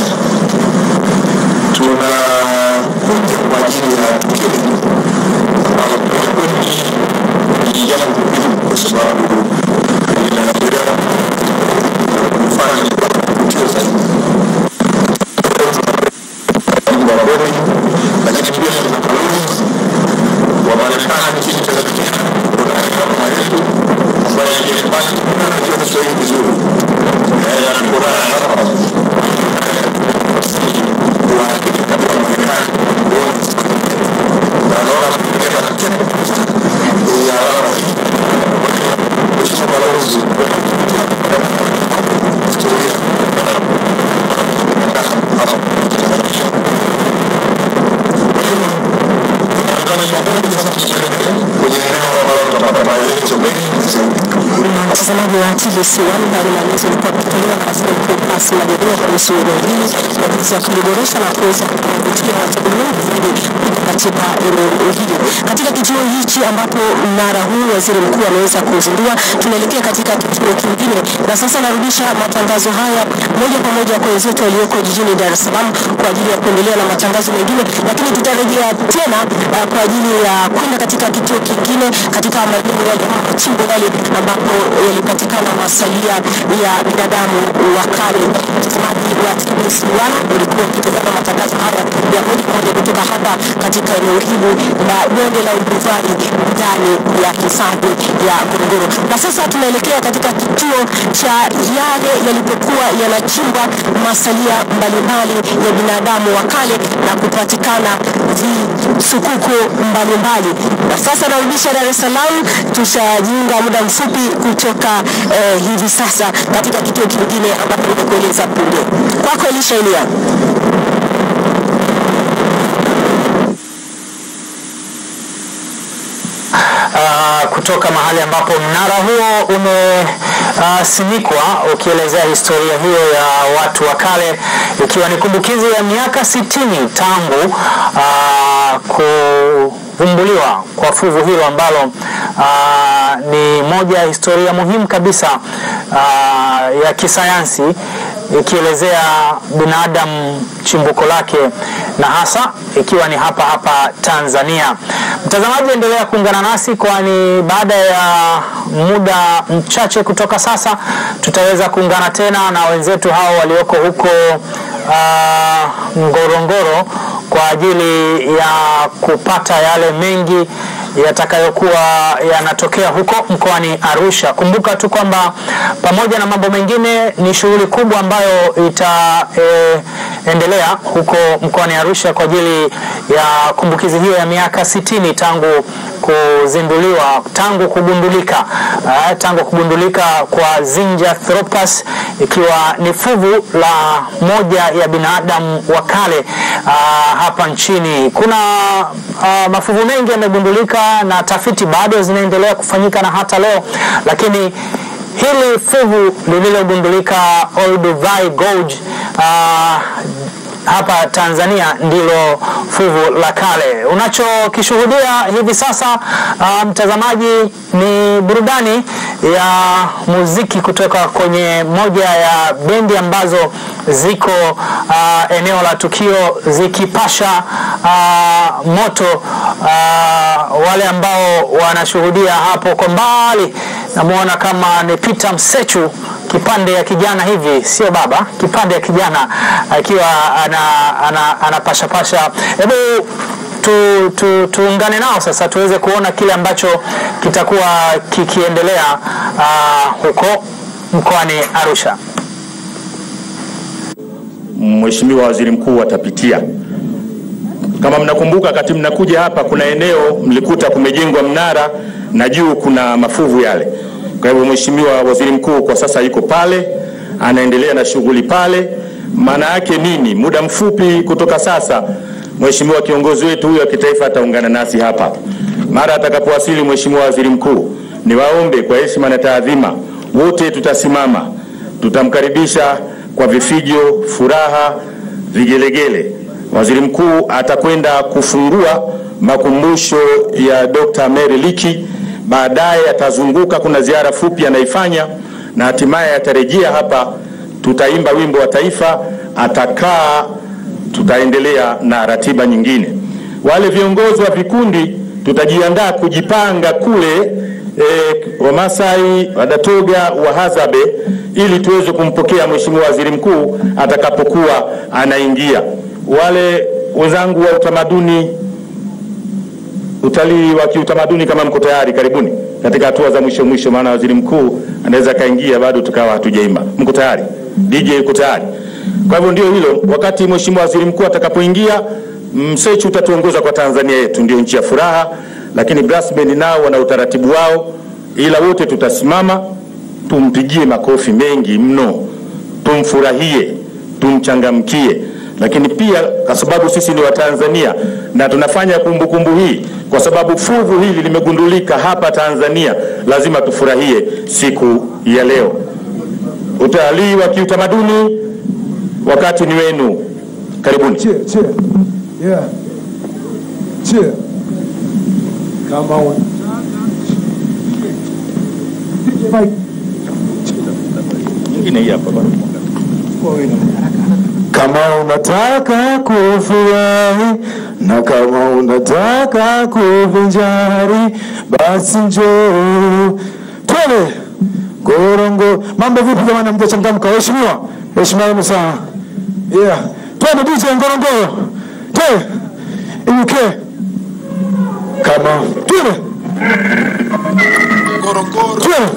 S5: tunakuja kwa ajili ya tukio hili ambalo kwa kweli ni jambo muhimu kwa sababu linaendelea kufanya tukio zaidi wa Boni, lakini pia tuna balozi wa Marekani nchini Tanzania, kuna mama yetu ambaye aliyepata anajua Kiswahili vizuri, Eh, anakuwa hapa kwa katika Marekani na naona anapiga na kile ya alama hii. Mheshimiwa balozi historia kwenye eneo ambalo tutapata maelezo mengi zaidi.
S2: mtazamaji wa TBC1 bali maelezo yalikuwa yakitolewa na waziri mkuu Kassim Majaliwa kuhusu eneo hili na jinsi ya kuliboresha na kuweza kuvutia watalii wengi zaidi kuja katika eneo hili. Katika kituo hichi ambapo mnara huu waziri mkuu ameweza kuzindua, tunaelekea katika kituo kingine, na sasa narudisha matangazo haya moja kwa moja kwa wenzetu walioko jijini Dar es Salaam kwa ajili ya kuendelea na matangazo mengine, lakini tutarejea tena uh, kwa ajili ya kwenda katika kituo kingine katika majengo yale ama machimbo yale ambapo yalipatikana masalia ya binadamu wa kale. Mtazamaji wa TBC1 ulikuwa ukitazama matangazo haya ya moja kwa moja kutoka hapa katika eneo hili la bonde la Uduvari ndani ya hifadhi ya Ngorongoro, na sasa tunaelekea katika kituo cha yale yalipokuwa yanachimbwa masalia mbalimbali ya binadamu wa kale na kupatikana visukuku mbalimbali. Na sasa narudisha Dar es Salaam, tutajiunga muda mfupi kutoka eh, hivi sasa katika kituo kingine ambapo nimekueleza punde. Kwako Elisha Elia.
S4: uh, kutoka mahali ambapo mnara huo umesimikwa uh, ukielezea historia hiyo ya watu wa kale ikiwa ni kumbukizi ya miaka sitini tangu uh, kuvumbuliwa kwa fuvu hilo ambalo uh, ni moja ya historia muhimu kabisa uh, ya kisayansi ikielezea binadamu chimbuko lake na hasa ikiwa ni hapa hapa Tanzania. Mtazamaji, endelea kuungana nasi, kwani baada ya muda mchache kutoka sasa tutaweza kuungana tena na wenzetu hao walioko huko uh, Ngorongoro kwa ajili ya kupata yale mengi yatakayokuwa yanatokea huko mkoani Arusha. Kumbuka tu kwamba pamoja na mambo mengine ni shughuli kubwa ambayo itaendelea e, huko mkoani Arusha kwa ajili ya kumbukizi hiyo ya miaka sitini tangu kuzinduliwa tangu kugundulika uh, tangu kugundulika kwa Zinjanthropus ikiwa ni fuvu la moja ya binadamu wa kale uh, hapa nchini. Kuna uh, mafuvu mengi yamegundulika na tafiti bado zinaendelea kufanyika na hata leo, lakini hili fuvu lililogundulika Olduvai Gorge uh, hapa Tanzania ndilo fuvu la kale. Unachokishuhudia hivi sasa uh, mtazamaji, ni burudani ya muziki kutoka kwenye moja ya bendi ambazo ziko uh, eneo la tukio zikipasha uh, moto uh, wale ambao wanashuhudia hapo kwa mbali, namuona kama ni Peter Msechu kipande ya kijana hivi, sio baba, kipande ya kijana akiwa anapashapasha ana, ana, ana hebu tu, tu, tuungane nao sasa tuweze kuona kile ambacho kitakuwa kikiendelea uh, huko mkoani Arusha.
S6: Mheshimiwa Waziri Mkuu atapitia. Kama mnakumbuka, wakati mnakuja hapa, kuna eneo mlikuta kumejengwa mnara na juu kuna mafuvu yale. Kwa hivyo Mheshimiwa Waziri Mkuu kwa sasa yuko pale, anaendelea na shughuli pale. Maana yake nini? Muda mfupi kutoka sasa, Mheshimiwa kiongozi wetu huyo wa kitaifa ataungana nasi hapa. Mara atakapowasili Mheshimiwa Waziri Mkuu, niwaombe kwa heshima na taadhima, wote tutasimama, tutamkaribisha kwa vifijo, furaha, vigelegele. Waziri Mkuu atakwenda kufungua makumbusho ya Dr. Mary Leakey baadaye atazunguka, kuna ziara fupi anaifanya na hatimaye atarejea hapa. Tutaimba wimbo wa taifa, atakaa, tutaendelea na ratiba nyingine. Wale viongozi wa vikundi tutajiandaa kujipanga kule e, Wamasai, Wadatoga, Wahazabe ili tuweze kumpokea Mheshimiwa Waziri Mkuu atakapokuwa anaingia. Wale wenzangu wa utamaduni utalii wa kiutamaduni kama mko tayari, karibuni katika hatua za mwisho mwisho, maana waziri mkuu anaweza kaingia bado tukawa hatujaimba. Mko tayari? DJ yuko tayari? Kwa hivyo ndio hilo, wakati mheshimiwa waziri mkuu atakapoingia, Msechu utatuongoza kwa Tanzania yetu, ndio nchi ya furaha, lakini brass band nao wana utaratibu wao, ila wote tutasimama, tumpigie makofi mengi mno, tumfurahie, tumchangamkie lakini pia kwa sababu sisi ni Watanzania na tunafanya kumbukumbu hii kwa sababu fuvu hili limegundulika hapa Tanzania lazima tufurahie siku ya leo. Utalii wa kiutamaduni, wakati ni wenu. Karibuni.
S7: Cheer, cheer. Yeah. Cheer. Come on. Mike.
S6: Nyingine hii hapa bwana.
S7: Kama unataka kufurahi na kama unataka kuvinjari, basi njoo twende Gorongo. Mambo vipi jamani, mjachangamka? Waheshimiwa, heshima yenu sana. Yeah, twende DJ Ngorongoro, twende iuke kama twende twende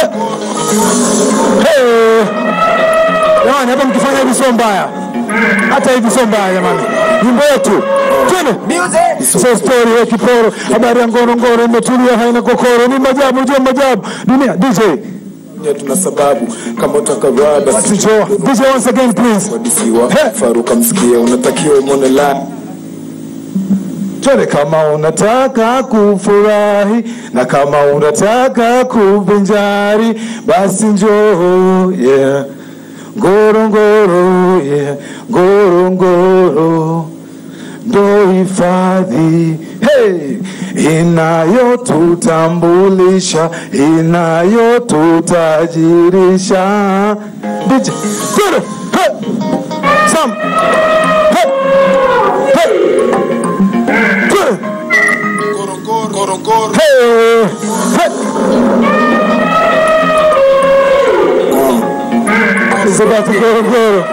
S7: Hey. Hey. Jamani, hata mkifanya hivi sio mbaya, hata hivi sio mbaya jamani, nyimbo yetu twende. So story ya kiporo, habari ya Ngorongoro imetulia, haina kokoro, ni majabu juu ya majabu dunia. DJ
S8: tuna sababu kama utakavaa basi
S7: basi njoo DJ once again please.
S8: wadisiwa
S7: He.
S8: faruka msikia unatakiwa umone la
S7: Twende kama unataka kufurahi na kama unataka kuvinjari, basi njoo yeah. Ngorongoro yeah. Ngorongoro ndo hifadhi hey, inayotutambulisha inayotutajirisha. DJ, twende hey. Sam hey. Hey. Twende. Hey, hey. It's about to Ngorongoro.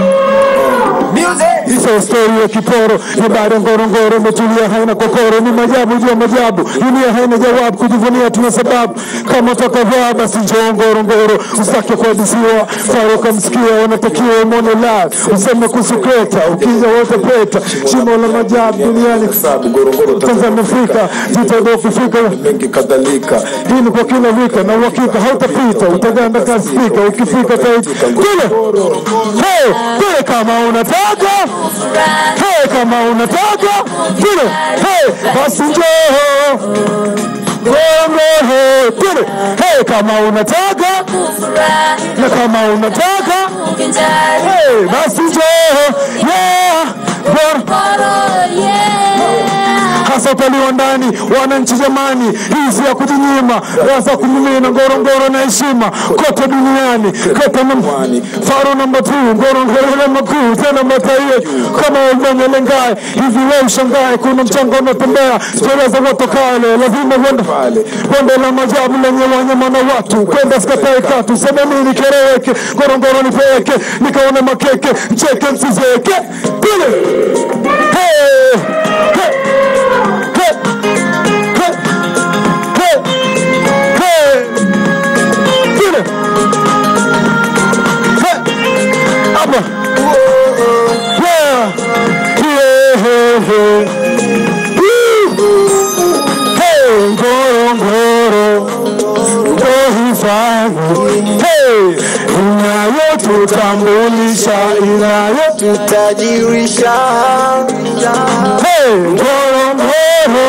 S7: Hizo stori ya kiporo ni baada ya Ngorongoro imetulia, haina kokoro, ni majabu juu ya majabu, dunia haina jawabu, kujivunia tuna sababu. Kama utakavaa basi njoo Ngorongoro, usitake kuhadisiwa, faruka msikia, unatakiwa umone live, useme kuhusu Kreta, ukija wote peta, shimo la majabu duniani
S8: sababu Ngorongoro
S7: Tanzania Afrika, jitahidi ukifika
S8: mengi kadhalika
S7: hii ni kwa kila wika na uhakika hautapita, utaganda ka spika ukifika taiti kule. Hey, kule kama unataka hey, kama unataka kule hey, basi njoo Ngorongoro kule hey, kama unataka na kama unataka hey, basi njoo yeah, Ngor- hasa utalii wa ndani. Wananchi jamani, hizi ya kujinyima rasa kumimina Ngorongoro na heshima kote duniani kote na faro namba tu Ngorongoro na makuu tena mataie kama ulivyolengae hivi, wewe ushangae, kuna mchanga unatembea sheria za watu kale, lazima uende pale bonde la majabu lenye wanyama na watu, kwenda skatae katu sema nini kereweke Ngorongoro nipeleke nikaone makeke mcheke msizeke pile hey, hey. Inayotutambulisha, inayotutajirisha. Hey, Ngorongoro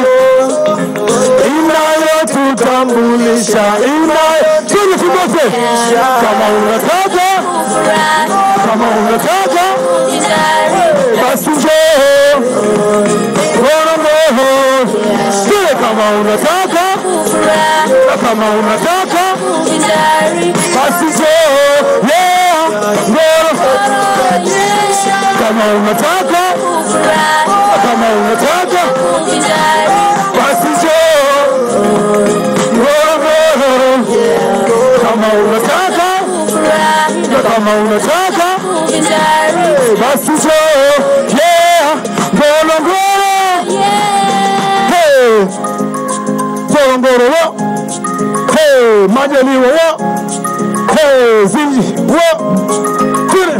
S7: inayotutambulisha inayotutambulisha. Kama unataka, kama unataka basi njoo Ngorongoro. Kile kama unataka, na kama unataka basi njoo yeah, Ngorongoro. Kama unataka, na kama unataka basi njoo Ngorongoro. Kama unataka, na kama unataka basi njoo yeah, Ngorongoro. Hey, Ngorongoro wo. Hey, Majaliwa wo. Hey, Zinji wo. Kule.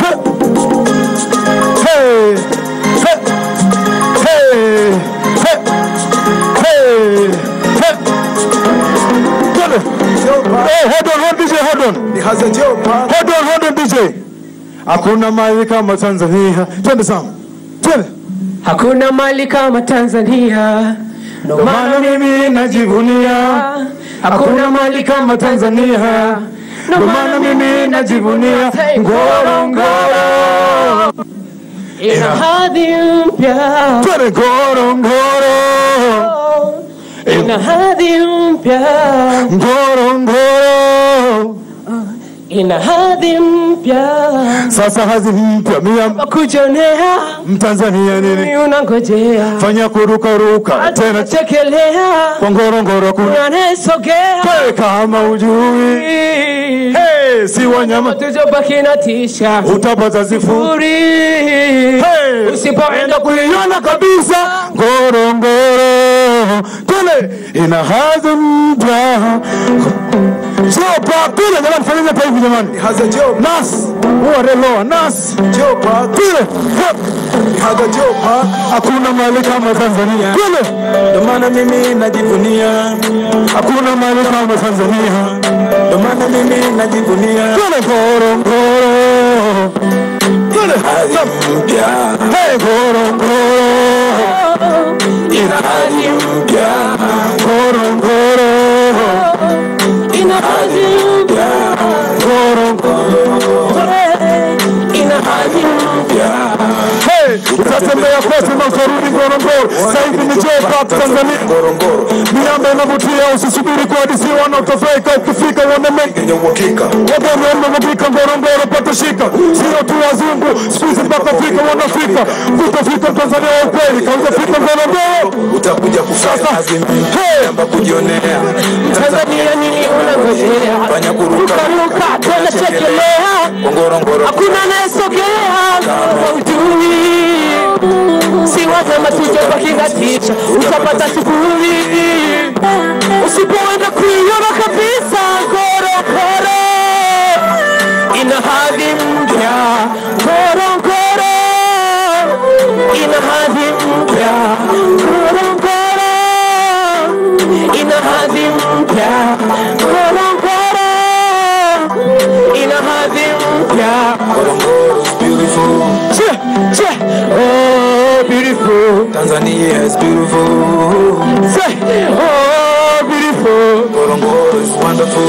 S7: Hey. Hey. Hey. Hey. Hey. Hey. Kule. Hey, hold on, hold DJ, hold on. Hold on, hold on DJ. Hakuna mali kama Tanzania. Twende sana. Twende.
S9: Hakuna mali kama Tanzania, ndo
S7: Ndio maana
S9: maana
S7: mimi najivunia hakuna mali kama Tanzania, ndo maana mimi najivunia Ngorongoro.
S9: ina hadhi mpya,
S7: Twende Ngorongoro,
S9: ina hadhi mpya,
S7: Ngorongoro.
S9: ina hadhi mpya,
S7: Sasa hazi mpya mia
S9: kujonea
S7: Mtanzania nini?
S9: ni unangojea,
S7: Fanya kurukaruka tena
S9: chekelea
S7: kwa Ngorongoro kuna
S9: unanesogea
S7: Hey, kama ujui hey, si wanyama
S9: tujobaki na tisha
S7: utapata sifuri
S9: uri
S7: hey,
S9: usipoenda
S7: kuiona kabisa Ngorongoro tule ina hadhi mpya Chopa tule jamani, fanyeni hapa hivi jamani,
S8: Haza jopa,
S7: nas uwareloa nas
S8: jopa,
S7: tule
S8: haga jopa,
S7: hakuna mali kama Tanzania tule,
S8: ndo maana mimi najivunia,
S7: hakuna mali kama Tanzania
S8: ndo maana mimi najivunia.
S7: tule Ngorongoro tule
S8: Mpya,
S7: Hey, Ngorongoro
S8: ina hali mpya,
S7: Ngorongoro
S9: ina hadhi mpya, ina hadhi mpya,
S7: Hey, utatembea kote na utarudi Ngorongoro. Sasa hivi ni Joe Park Tanzania.
S8: Ngorongoro,
S7: Miamba inavutia, usisubiri kuhadisiwa na utafika. Ukifika uone mengi
S8: yenye uhakika,
S7: Wabongo wamefika Ngorongoro, pata shika, sio tu wazungu, siku hizi mpaka Afrika wanafika. Utafika Tanzania wa ukweli, kautafika Ngorongoro.
S8: utakuja kufanya kazi
S7: Hey,
S8: mpya kujionea.
S9: Tanzania nini unangojea,
S8: Fanya kuruka
S9: ruka tena chekelea
S8: kwa Ngorongoro,
S9: hakuna anayesogea kama ujui si wazama tujobaki na tisha utapata sifuri usipoenda kuiona kabisa Ngorongoro ina hadhi mpya Ngorongoro ina hadhi mpya Ngorongoro ina hadhi mpya Ngorongoro ina hadhi mpya
S8: beautiful.
S9: Che, che, oh beautiful
S8: Tanzania is beautiful.
S9: Say, oh beautiful
S8: Ngorongoro is wonderful.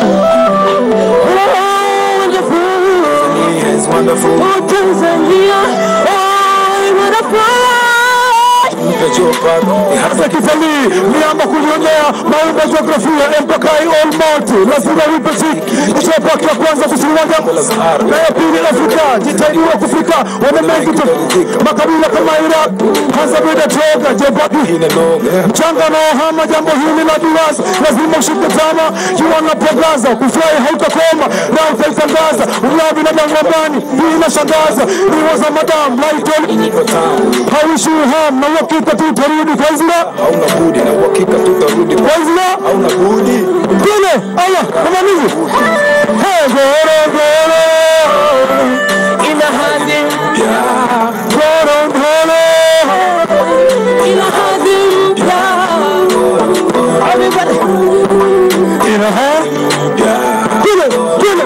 S9: Oh wonderful
S8: Tanzania is wonderful.
S9: Oh Tanzania Oh wonderful
S8: Mpya jopa, ni hasa
S7: hasa kitalii, miamba kulionea, maumbo ya jiografia, Empakai All Multi, lazima wipe siki. Ni Joe Park ya kwanza kusiwanja na ya pili Afrika, jitahidi wa kufika, wana mengi tu, makabila kama Iraq, Tanzania, Toga, Joe Park
S8: inanoga.
S7: mchanga na ohama jambo hili la duwaza lazima ushike tama jua napogaza kufurahi hautakoma na utaitangaza ulaa binadamu wambani hii inashangaza niwaza madam laitoli hauishi uham na uhakika tu utarudi kwa izra
S8: Hauna budi na uhakika tutarudi.
S7: kwa izra
S8: Hauna budi.
S7: kule ala kamanizi Hey, goro goro
S9: ina hadhi mpya
S7: goro goro
S9: ina hadhi mpya Everybody
S7: ina ha kule kule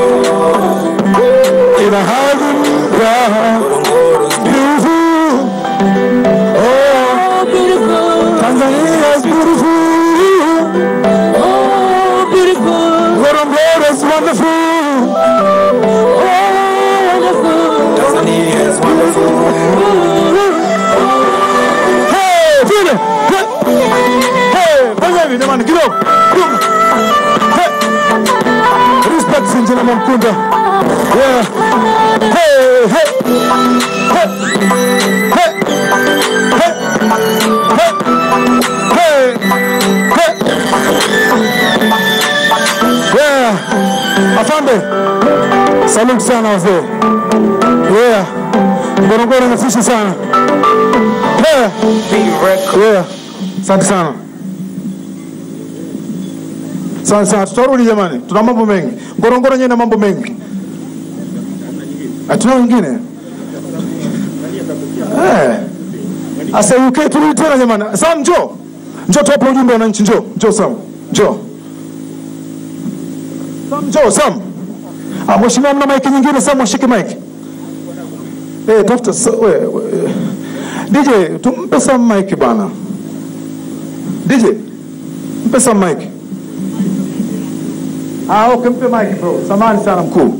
S7: ina hadhi mpya beautiful
S9: oh beautiful
S7: Tanzania is beautiful.
S9: oh beautiful
S7: Ngorongoro is wonderful.
S9: oh wonderful
S8: Tanzania is wonderful.
S7: Hey, vile. Hey, fanya hivi jamani kidogo. Kidogo. Hey. Respect Sinjina Mamkunda. Yeah. Hey, hey. Hey. Hey. Hey. Hey. Hey. Hey. Yeah. Afande. Saluti sana wazee. Yeah. Ngorongoro inatisha sana. Yeah. Yeah. Asante sana. Asante sana. Tutarudi jamani. Tuna mambo mengi. Ngorongoro yenyewe ina mambo mengi. Hatuna wengine. Eh. Asa UK turudi tena jamani. Sam njoo. Njoo tuwape ujumbe wananchi njoo. Njoo Sam. Njoo. Sam njoo Sam. Ah, mheshimiwa mna maiki nyingine Sam washike maiki. Eh, tafuta sa- we, we. DJ, tumpe Sam mic bana. DJ, mpe Sam mic. Ah, okay, mpe mic bro. Samahani sana mkuu.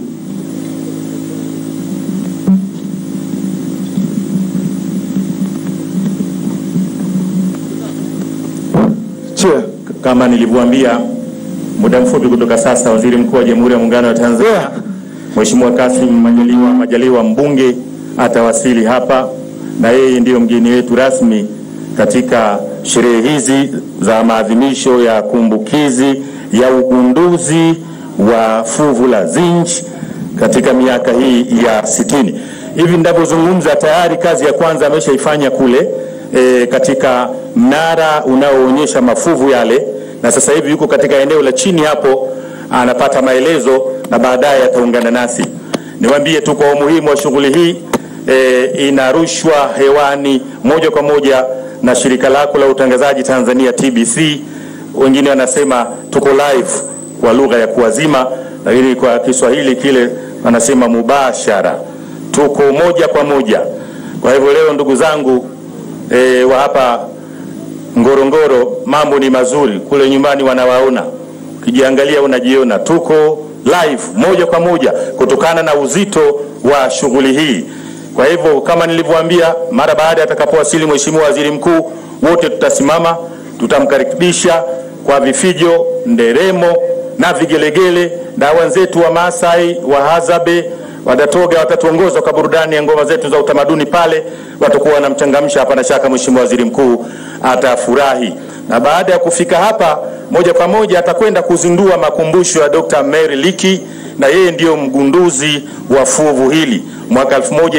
S6: Chair. Kama nilivyoambia muda mfupi kutoka sasa, Waziri Mkuu wa Jamhuri ya Muungano wa Tanzania Mheshimiwa Kassim Majaliwa, Majaliwa mbunge atawasili hapa na yeye ndiyo mgeni wetu rasmi katika sherehe hizi za maadhimisho ya kumbukizi ya ugunduzi wa fuvu la zinc katika miaka hii ya sitini. Hivi ninavyozungumza tayari kazi ya kwanza ameshaifanya kule e, katika mnara unaoonyesha mafuvu yale, na sasa hivi yuko katika eneo la chini hapo anapata maelezo na baadaye ataungana nasi. Niwaambie tu kwa umuhimu wa shughuli hii e, inarushwa hewani moja kwa moja na shirika lako la utangazaji Tanzania TBC. Wengine wanasema tuko live kwa lugha ya kuwazima, lakini kwa Kiswahili kile wanasema mubashara, tuko moja kwa moja. Kwa hivyo leo ndugu zangu e, wa hapa Ngorongoro, mambo ni mazuri. Kule nyumbani wanawaona, ukijiangalia unajiona, tuko live moja kwa moja kutokana na uzito wa shughuli hii. Kwa hivyo kama nilivyoambia, mara baada atakapowasili Mheshimiwa Waziri Mkuu, wote tutasimama, tutamkaribisha kwa vifijo, nderemo na vigelegele, na wenzetu wa Maasai, wa Hazabe, Wadatoga watatuongoza kwa burudani ya ngoma zetu za utamaduni pale, watakuwa wanamchangamsha. Hapana shaka Mheshimiwa Waziri Mkuu atafurahi, na baada ya kufika hapa moja kwa moja atakwenda kuzindua makumbusho ya Dr. Mary Leakey na yeye ndiyo mgunduzi wa fuvu hili mwaka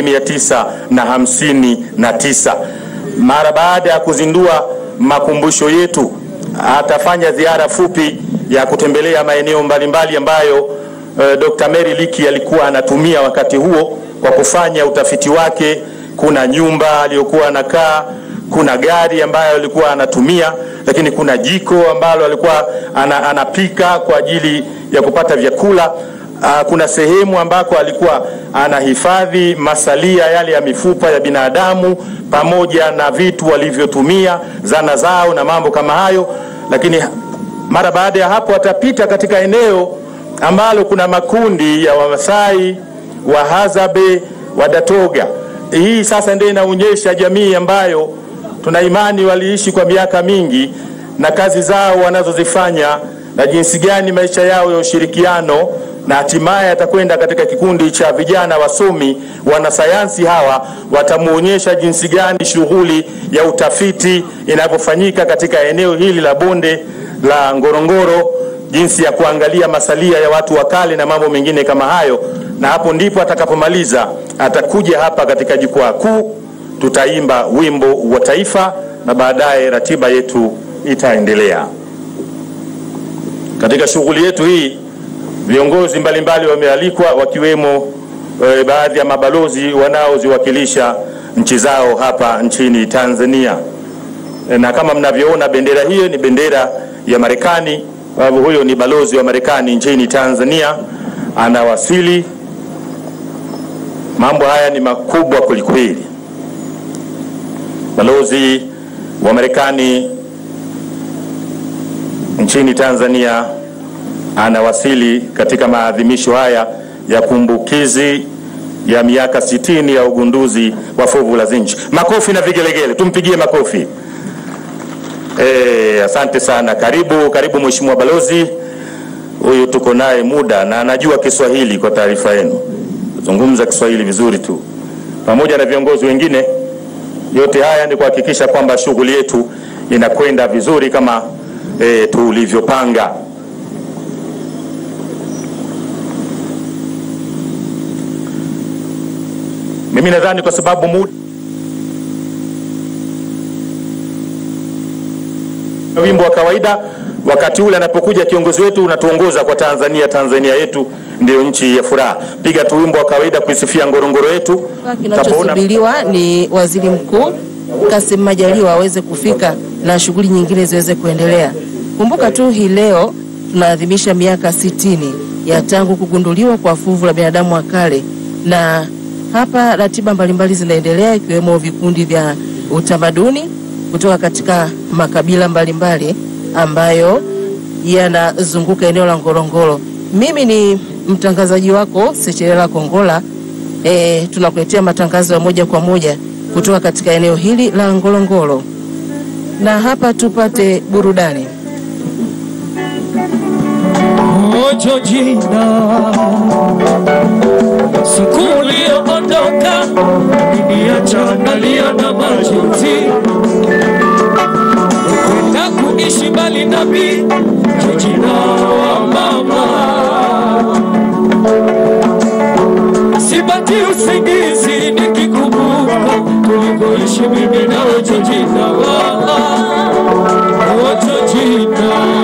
S6: 1959. Mara baada ya kuzindua makumbusho yetu, atafanya ziara fupi ya kutembelea maeneo mbalimbali ambayo uh, Dr. Mary Leakey alikuwa anatumia wakati huo kwa kufanya utafiti wake. Kuna nyumba aliyokuwa anakaa, kuna gari ambayo alikuwa anatumia, lakini kuna jiko ambalo alikuwa ana, anapika kwa ajili ya kupata vyakula. Uh, kuna sehemu ambako alikuwa anahifadhi masalia yale ya mifupa ya binadamu pamoja na vitu walivyotumia, zana zao na mambo kama hayo. Lakini mara baada ya hapo atapita katika eneo ambalo kuna makundi ya Wamasai, Wahazabe, Wadatoga. Hii sasa ndio inaonyesha jamii ambayo tuna imani waliishi kwa miaka mingi na kazi zao wanazozifanya na jinsi gani maisha yao ya ushirikiano na hatimaye atakwenda katika kikundi cha vijana wasomi wanasayansi hawa watamuonyesha jinsi gani shughuli ya utafiti inavyofanyika katika eneo hili la bonde la Ngorongoro, jinsi ya kuangalia masalia ya watu wa kale na mambo mengine kama hayo. Na hapo ndipo atakapomaliza, atakuja hapa katika jukwaa kuu, tutaimba wimbo wa taifa na baadaye ratiba yetu itaendelea. Katika shughuli yetu hii viongozi mbalimbali wamealikwa wakiwemo e, baadhi ya mabalozi wanaoziwakilisha nchi zao hapa nchini Tanzania. E, na kama mnavyoona bendera hiyo ni bendera ya Marekani. Kwa hivyo huyo ni balozi wa Marekani nchini Tanzania anawasili. Mambo haya ni makubwa kwelikweli. Balozi wa Marekani nchini Tanzania anawasili katika maadhimisho haya ya kumbukizi ya miaka sitini ya ugunduzi wa fuvu la zinc. Makofi na vigelegele, tumpigie makofi. E, asante sana. Karibu, karibu Mheshimiwa Balozi. Huyu tuko naye muda na anajua Kiswahili kwa taarifa yenu, zungumza Kiswahili vizuri tu, pamoja na viongozi wengine. Yote haya ni kuhakikisha kwamba shughuli yetu inakwenda vizuri kama e, tulivyopanga. Mimi nadhani kwa sababu muda wimbo wa kawaida, wakati ule anapokuja kiongozi wetu unatuongoza kwa Tanzania. Tanzania yetu ndiyo nchi ya furaha. Piga tu wimbo wa kawaida kuisifia Ngorongoro yetu.
S10: Kinachosubiriwa ni waziri mkuu Kassim Majaliwa aweze kufika na shughuli nyingine ziweze kuendelea. Kumbuka tu hii leo tunaadhimisha miaka sitini ya tangu kugunduliwa kwa fuvu la binadamu wa kale, na hapa ratiba mbalimbali zinaendelea ikiwemo vikundi vya utamaduni kutoka katika makabila mbalimbali ambayo yanazunguka eneo la Ngorongoro Mimi ni mtangazaji wako Sechelela Kongola. E, tunakuletea matangazo ya moja kwa moja kutoka katika eneo hili la Ngorongoro, na hapa tupate burudani.
S9: Ojo jina siku ulioondoka iliniacha nalia na machozi, kwenda kuishi mbali nami, jina wa mama, sipati usingizi nikikumbuka tulivyoishi mimi nawe, Jojina, oh Jojina.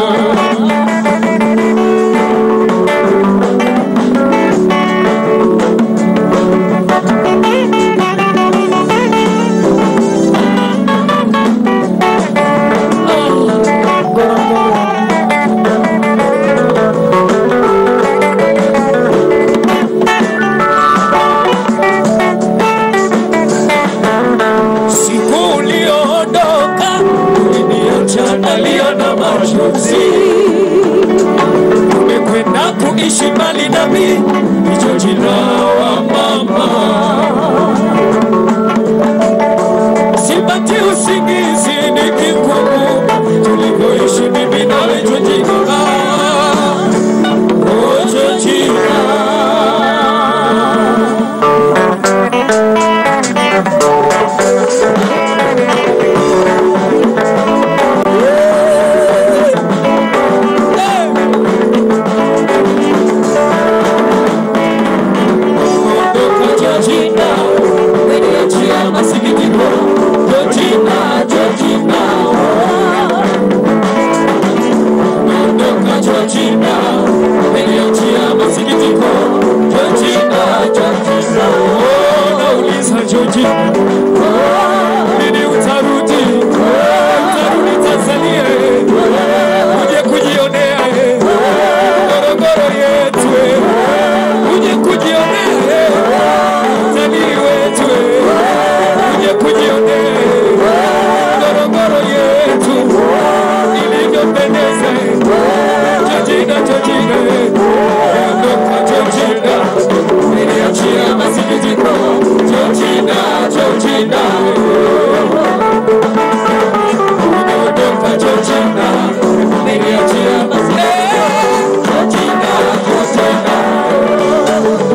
S9: Siku ulioondoka uliniacha nalia na machozi, umekwenda kuishi mbali nami, hicho jina wa mama, sipati usingizi nikikumbuka tulivyoishi mimi nawe, hicho jina oh, hicho jina Georgina, umeniachia masikitiko. Georgina, Georgina, umeondoka Georgina, umeniachia masikitiko. Georgina, Georgina, oh, nauliza Georgina, lini utarudi? Utarudi Tanzania, uje kujionea Ngorongoro yetu, uje kujionea utalii wetu, uje kujionea Ngorongoro yetu ilivyopendeza. Georgina, Georgina, ondoka Georgina, niliachia masikitiko. Georgina, Georgina, umeondoka Georgina, niliachia masikitiko. Georgina, Georgina.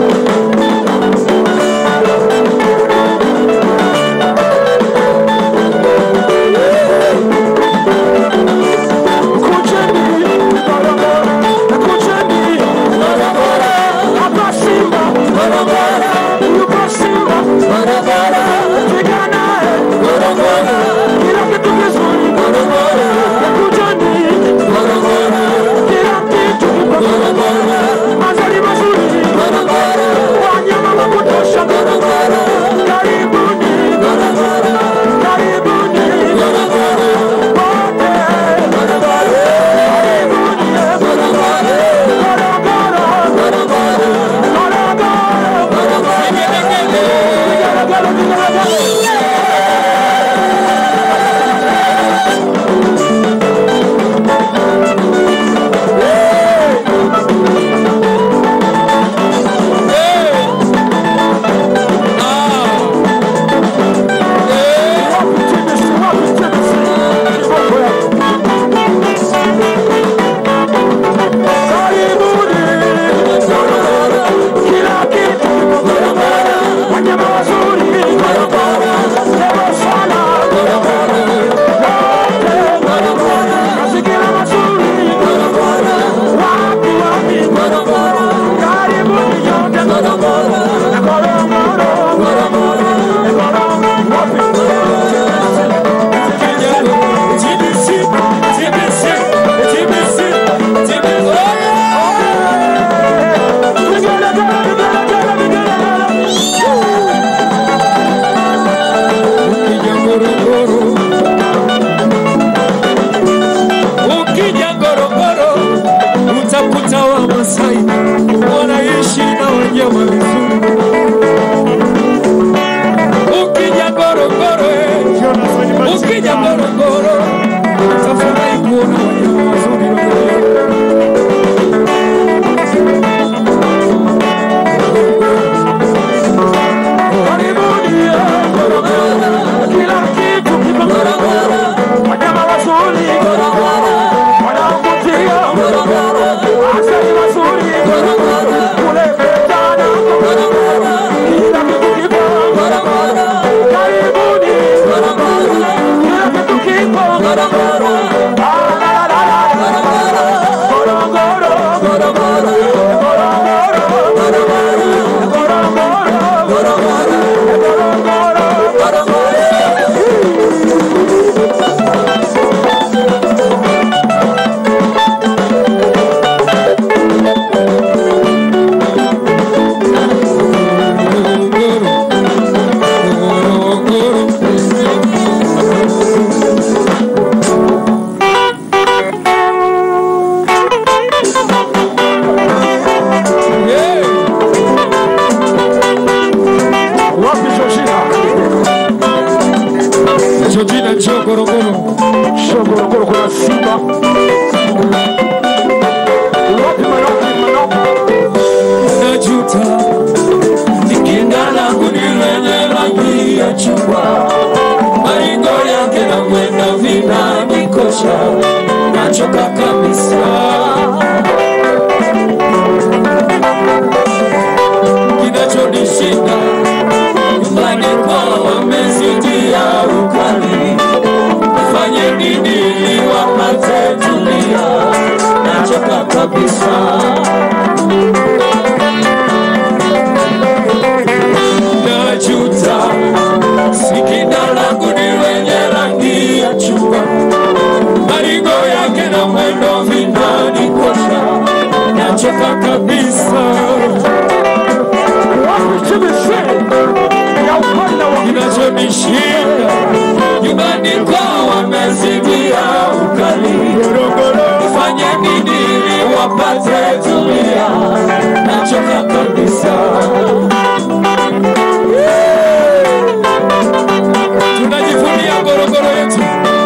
S9: Ukija Ngorongoro utakuta Wamasai wanaishi na wanyama vizuri. Ukija Ngorongoro, eh, ukija Ngorongoro utafurahi kuona wanyama wazuri. najuta nikinda langu ni lenye rangi ya chungwa, maringo yake na mwendo vinanikosha, nachoka kabisa. Kinachonishinda nyumbani kwao wamezidia ukali, nifanye nini ili wapate tulia? Nachoka kabisa. najuta sikina langu ni wenye rangi ya chungwa, maringo yake na mwendo vinanikosha, nachoka kabisa. Kinachonishinda nyumbani kwao wamezidia ukali, fanye nini ili wapate tulia, nachoka kabisa. tunajivunia Ngorongoro yetu.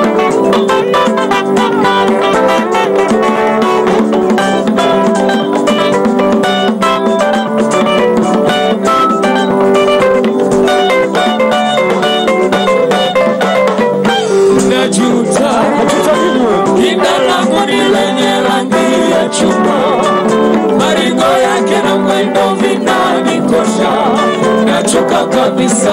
S9: Najuta kinda langu ni lenye rangi ya chungwa, maringo yake na mwendo vinanikosha, nachoka kabisa.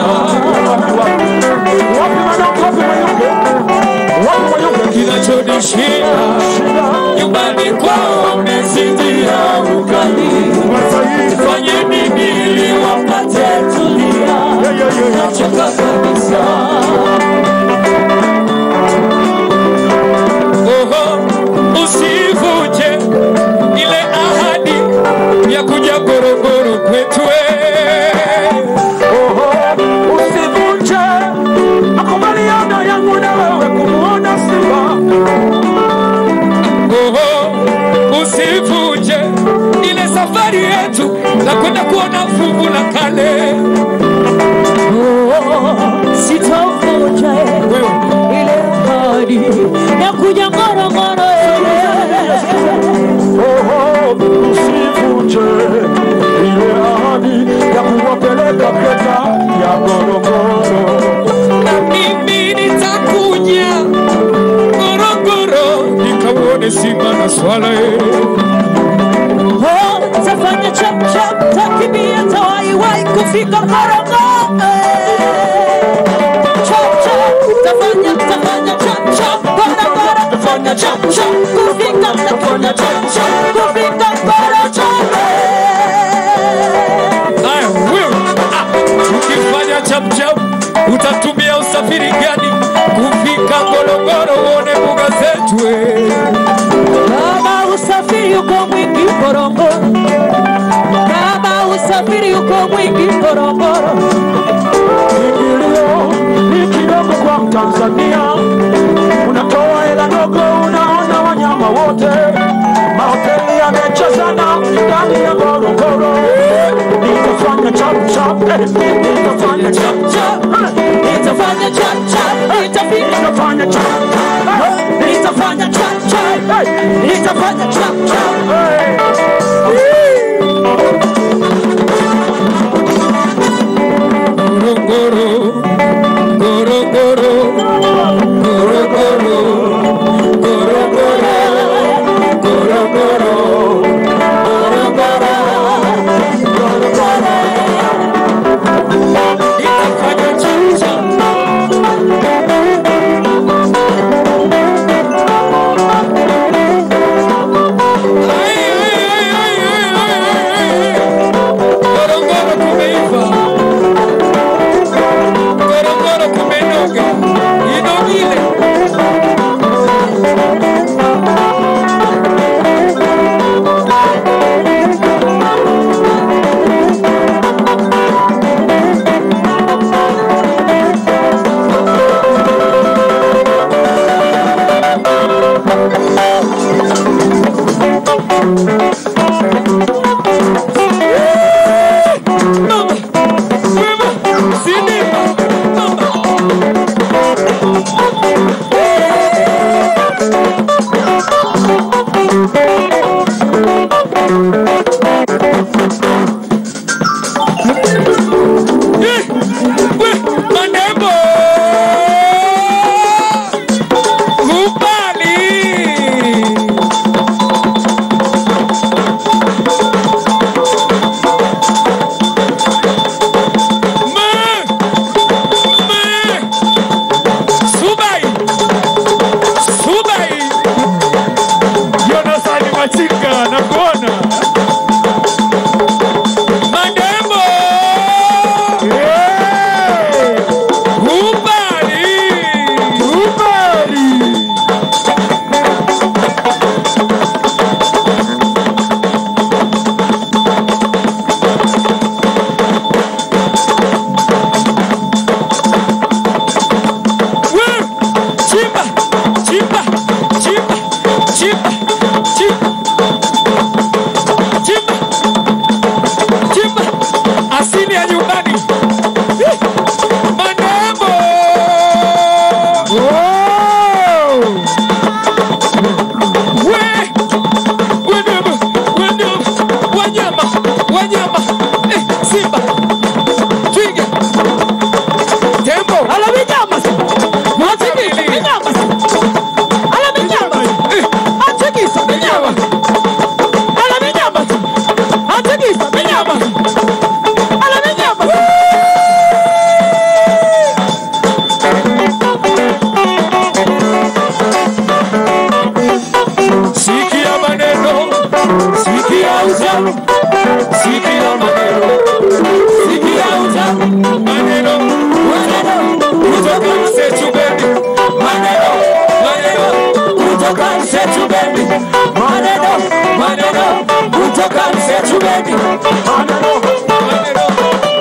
S9: kinachonishinda nyumbani kwao wamezidia ukali, fanye nini ili wapate tulia? Nachoka kabisa. Oho, usivuje ile ahadi ya kuja Ngorongoro kwetu eh.
S7: Usivunje makubaliano yangu na wewe kumuona Simba.
S9: Oho, usivuje ile safari yetu na kwenda kuona fuvu la kale.
S11: Sitovunja ile ahadi ya kuja Ngorongoro.
S7: Oho, usivunje ile ahadi ya kuwapeleka pesa ya Ngorongoro.
S9: Na mimi nitakuja Ngorongoro nikauone simba na swala eh.
S11: Oh, tafanya chap chap, takimbia tawaiwai kufika Ngorongoro. Chap chap, tafanya tafanya chap chap, Ngorongoro tafanya chap chap, kufika tafanya chap chap, kufika Ngorongoro.
S9: Aya, wewe ah, ukifanya chapchap utatumia usafiri gani kufika Ngorongoro uone mbuga zetu eh?
S11: Kama usafiri uko mwingi Ngorongoro, kama usafiri uko mwingi Ngorongoro,
S7: Ingilio ni kidogo kwa Mtanzania, unatoa hela ndogo, unaona wanyama wote, mahoteli yamechezana ndani ya Ngorongoro. Nitafanya chap chap, eh, nitafanya chap chap, eh,
S11: nitafanya chap chap, nitafika
S7: nitafanya chap chap, eh,
S11: nitafanya chap chap,
S7: eh,
S11: nitafanya chap chap.
S7: eh.
S9: Ngorongoro, Ngorongoro, Ngorongoro, Ngorongoro, Ngorongoro, Nitafanya chapchap. Ai, ai, ai, ai, ai, ai, ai. Ngorongoro kumeiva. Ngorongoro kumenoga, inogile. Mama, mama, sinema, mama. utamu, sikia maneno, sikia utamu, maneno, maneno kutoka msechu bebi, maneno, maneno kutoka msechu bebi, maneno, maneno kutoka msechu bebi, maneno, maneno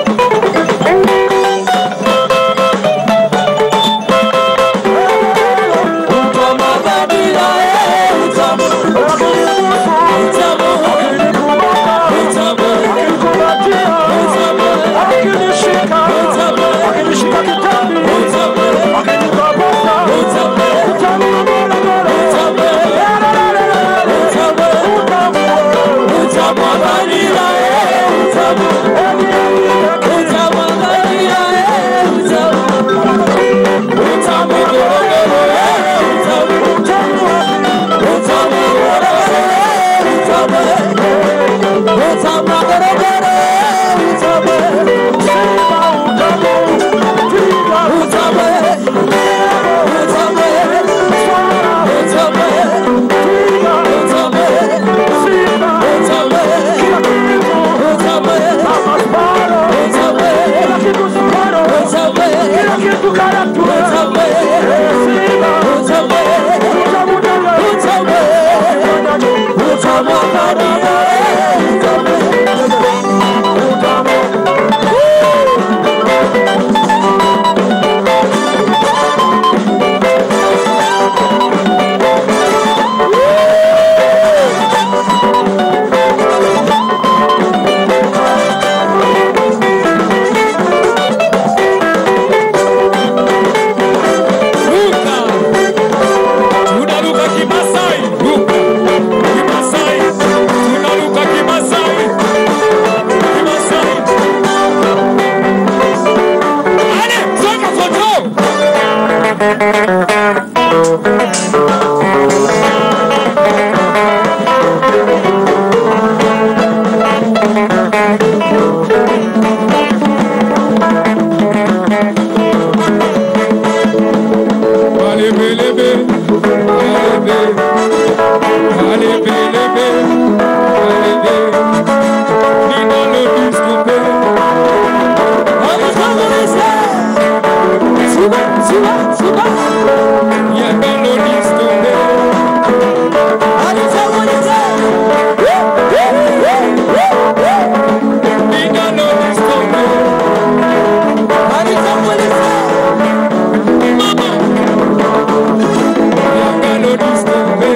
S9: Tunaruka Kimasai, ruka Kimasai, tunaruka Kimasai, Kimasai. Ale, soka foto. Alebe, lebe, alebe, alebe, lebe, alebe. Nina lo discope. Suba, suba, suba. Yanga lo discope. Nina lo discope. Mama. Yanga lo discope.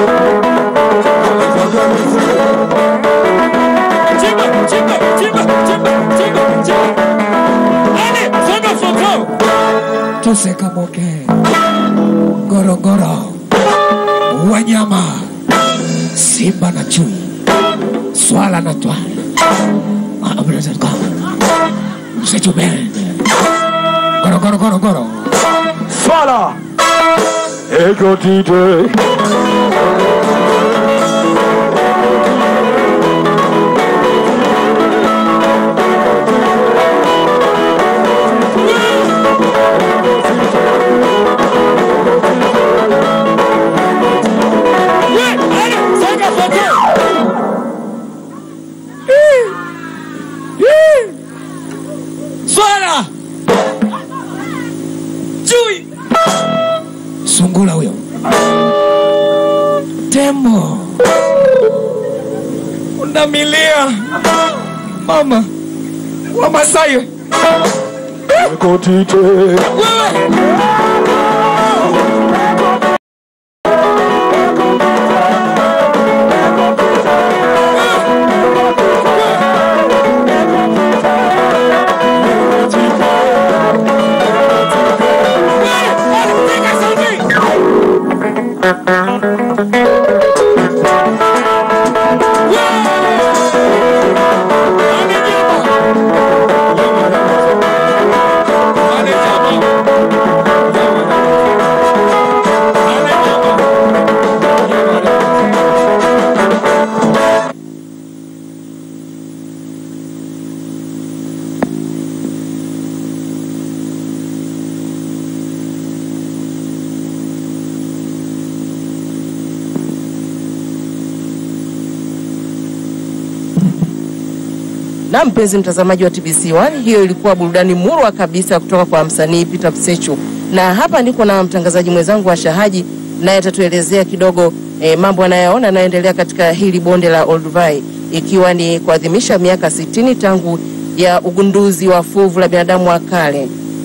S9: Chimba, chimba, chimba, chimba, chimba, chimba. Ale, soga foto.
S12: Tusekamoke, Ngorongoro, wanyama, simba na chui, swala na twala, msitu bende, Ngorongoro, Ngorongoro,
S7: Swala Ego tite
S9: Swala. Chui.
S12: sungula huyo, tembo,
S9: Unamilia. Mama. Wamasai.
S7: Ego tite
S9: Wale jamaa.
S10: Na mpenzi mtazamaji wa TBC1, hiyo ilikuwa burudani murwa kabisa kutoka kwa msanii Peter Msechu, na hapa niko na mtangazaji mwenzangu wa Shahaji, naye atatuelezea kidogo eh, mambo anayoona yanayoendelea katika hili bonde la Olduvai, ikiwa ni kuadhimisha miaka 60 tangu ya ugunduzi wa fuvu la binadamu wa kale.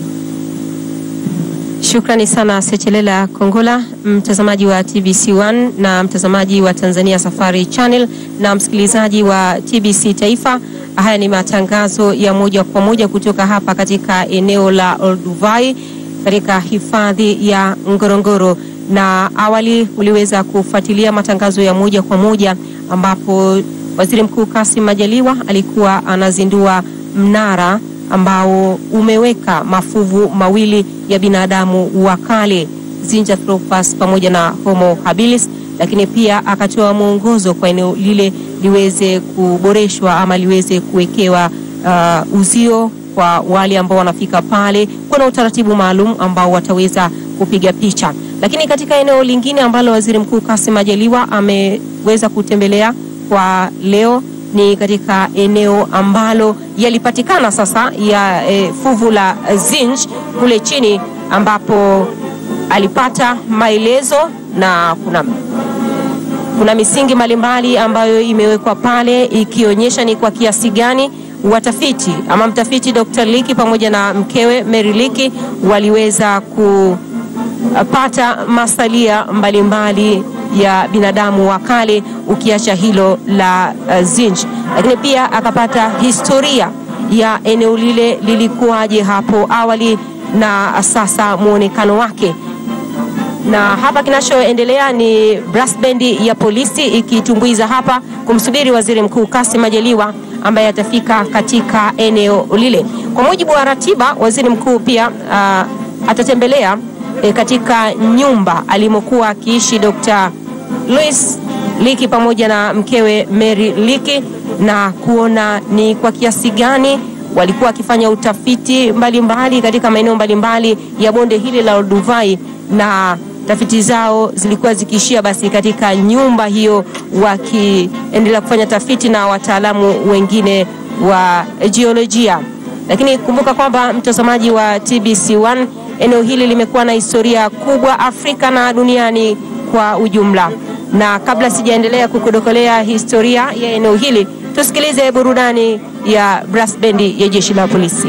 S2: Shukrani sana Sechelela Kongola, mtazamaji wa TBC1 na mtazamaji wa Tanzania Safari Channel na msikilizaji wa TBC Taifa. Haya ni matangazo ya moja kwa moja kutoka hapa katika eneo la Olduvai katika hifadhi ya Ngorongoro, na awali uliweza kufuatilia matangazo ya moja kwa moja ambapo Waziri Mkuu Kassim Majaliwa alikuwa anazindua mnara ambao umeweka mafuvu mawili ya binadamu wa kale Zinjanthropus pamoja na Homo habilis, lakini pia akatoa mwongozo kwa eneo lile liweze kuboreshwa ama liweze kuwekewa uh, uzio kwa wale ambao wanafika pale. Kuna utaratibu maalum ambao wataweza kupiga picha, lakini katika eneo lingine ambalo Waziri Mkuu Kassim Majaliwa ameweza kutembelea kwa leo ni katika eneo ambalo yalipatikana sasa ya e, fuvu la Zinj kule chini ambapo alipata maelezo na kuna kuna misingi mbalimbali ambayo imewekwa pale ikionyesha ni kwa kiasi gani watafiti ama mtafiti Dr. Liki pamoja na mkewe Mary Liki waliweza kupata masalia mbalimbali ya binadamu wa kale ukiacha hilo la uh, Zinj, lakini pia akapata historia ya eneo lile lilikuwaje hapo awali na sasa muonekano wake. Na hapa kinachoendelea ni brass band ya polisi ikitumbuiza hapa kumsubiri Waziri Mkuu Kassim Majaliwa ambaye atafika katika eneo lile. Kwa mujibu wa ratiba, Waziri Mkuu pia uh, atatembelea e, katika nyumba alimokuwa akiishi Dr. Louis Liki pamoja na mkewe Mary Liki na kuona ni kwa kiasi gani walikuwa wakifanya utafiti mbalimbali mbali katika maeneo mbalimbali ya bonde hili la Olduvai na tafiti zao zilikuwa zikiishia basi katika nyumba hiyo, wakiendelea kufanya tafiti na wataalamu wengine wa jiolojia. Lakini kumbuka kwamba mtazamaji wa TBC1, eneo hili limekuwa na historia kubwa Afrika na duniani kwa ujumla. Na kabla sijaendelea kukudokolea historia ya eneo hili, tusikilize burudani ya brass bendi ya jeshi la polisi.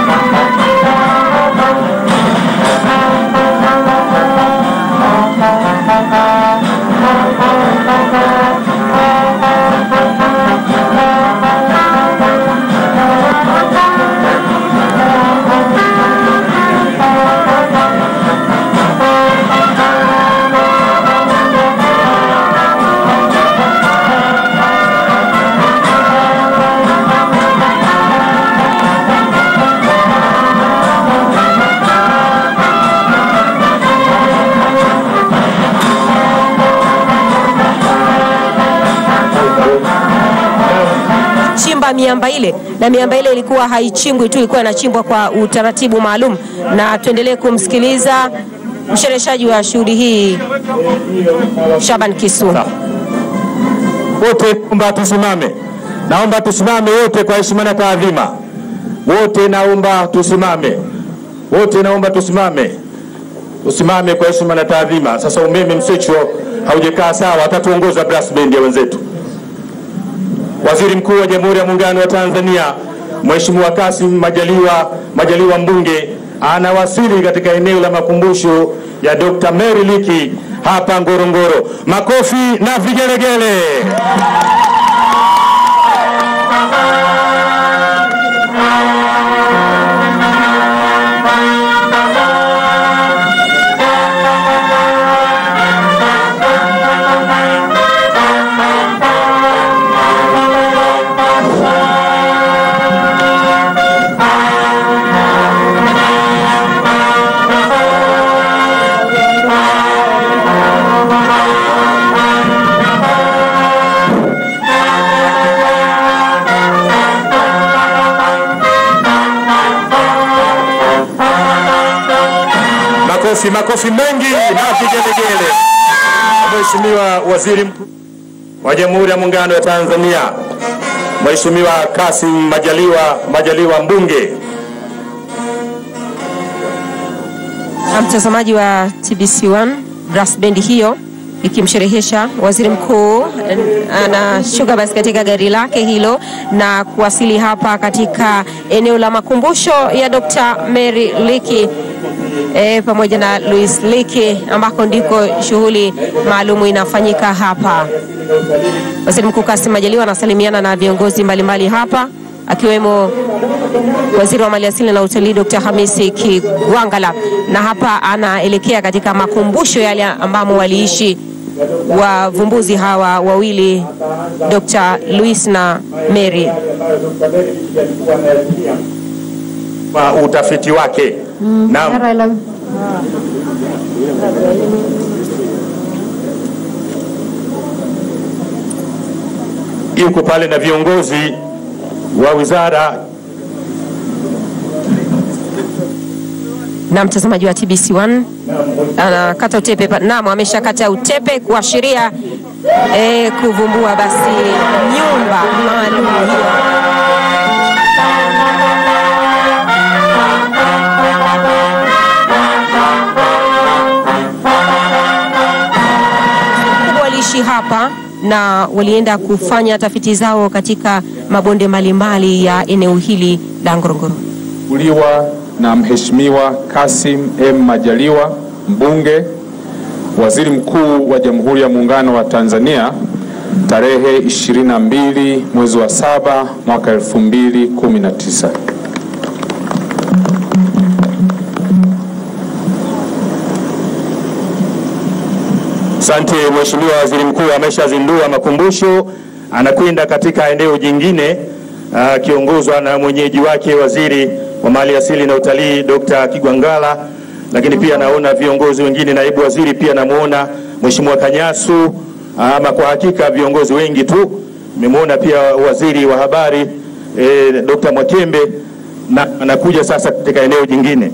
S2: chimba miamba ile, na miamba ile ilikuwa haichimbwi tu, ilikuwa inachimbwa kwa utaratibu maalum. Na tuendelee kumsikiliza mshereheshaji wa shughuli hii Shaban Kisu.
S6: Wote naomba tusimame, naomba tusimame wote kwa heshima na taadhima. Wote naomba tusimame, wote naomba tusimame, usimame kwa heshima na taadhima. Sasa umeme Msechu haujakaa sawa, atatuongoza brass band ya wenzetu. Waziri Mkuu wa Jamhuri ya Muungano wa Tanzania Mheshimiwa Kassim Majaliwa, Majaliwa mbunge anawasili katika eneo la makumbusho ya Dr. Mary Liki hapa Ngorongoro. Makofi na vigelegele. Makofi, makofi mengi na vigelegele. Mheshimiwa Waziri Mkuu wa Jamhuri ya Muungano wa Tanzania Mheshimiwa Kasim Majaliwa Majaliwa mbunge.
S2: Na mtazamaji wa TBC1 brass band hiyo ikimsherehesha waziri mkuu eh, anashuka basi katika gari lake hilo na kuwasili hapa katika eneo la makumbusho ya Dr. Mary Liki e, pamoja na Louis Liki ambako ndiko shughuli maalumu inafanyika hapa. Waziri Mkuu Kassim Majaliwa anasalimiana na viongozi mbalimbali hapa akiwemo waziri wa maliasili na utalii Dr. Hamisi Kigwangala, na hapa anaelekea katika makumbusho yale ambamo waliishi wavumbuzi hawa wawili Dr. Louis na Mary.
S6: Kwa utafiti wake. Naam. Yuko pale na viongozi wa wizara
S2: na mtazamaji wa TBC1 anakata utepe pa- naam, ameshakata utepe kuashiria eh, kuvumbua basi nyumba maalum hiyo. Kubwa waliishi hapa na walienda kufanya tafiti zao katika mabonde mbalimbali ya eneo hili la Ngorongoro.
S1: uliwa na Mheshimiwa Kassim M Majaliwa mbunge, waziri mkuu wa Jamhuri ya Muungano wa Tanzania tarehe 22 mwezi wa saba mwaka 2019.
S6: Asante Mheshimiwa Waziri Mkuu ameshazindua makumbusho, anakwenda katika eneo jingine akiongozwa na mwenyeji wake Waziri wa Mali Asili na Utalii Dr. Kigwangala, lakini pia naona viongozi wengine, naibu waziri pia namuona Mheshimiwa Kanyasu. Ama kwa hakika viongozi wengi tu, nimemwona pia waziri wa habari eh, Dr. Mwakembe na anakuja sasa katika eneo jingine.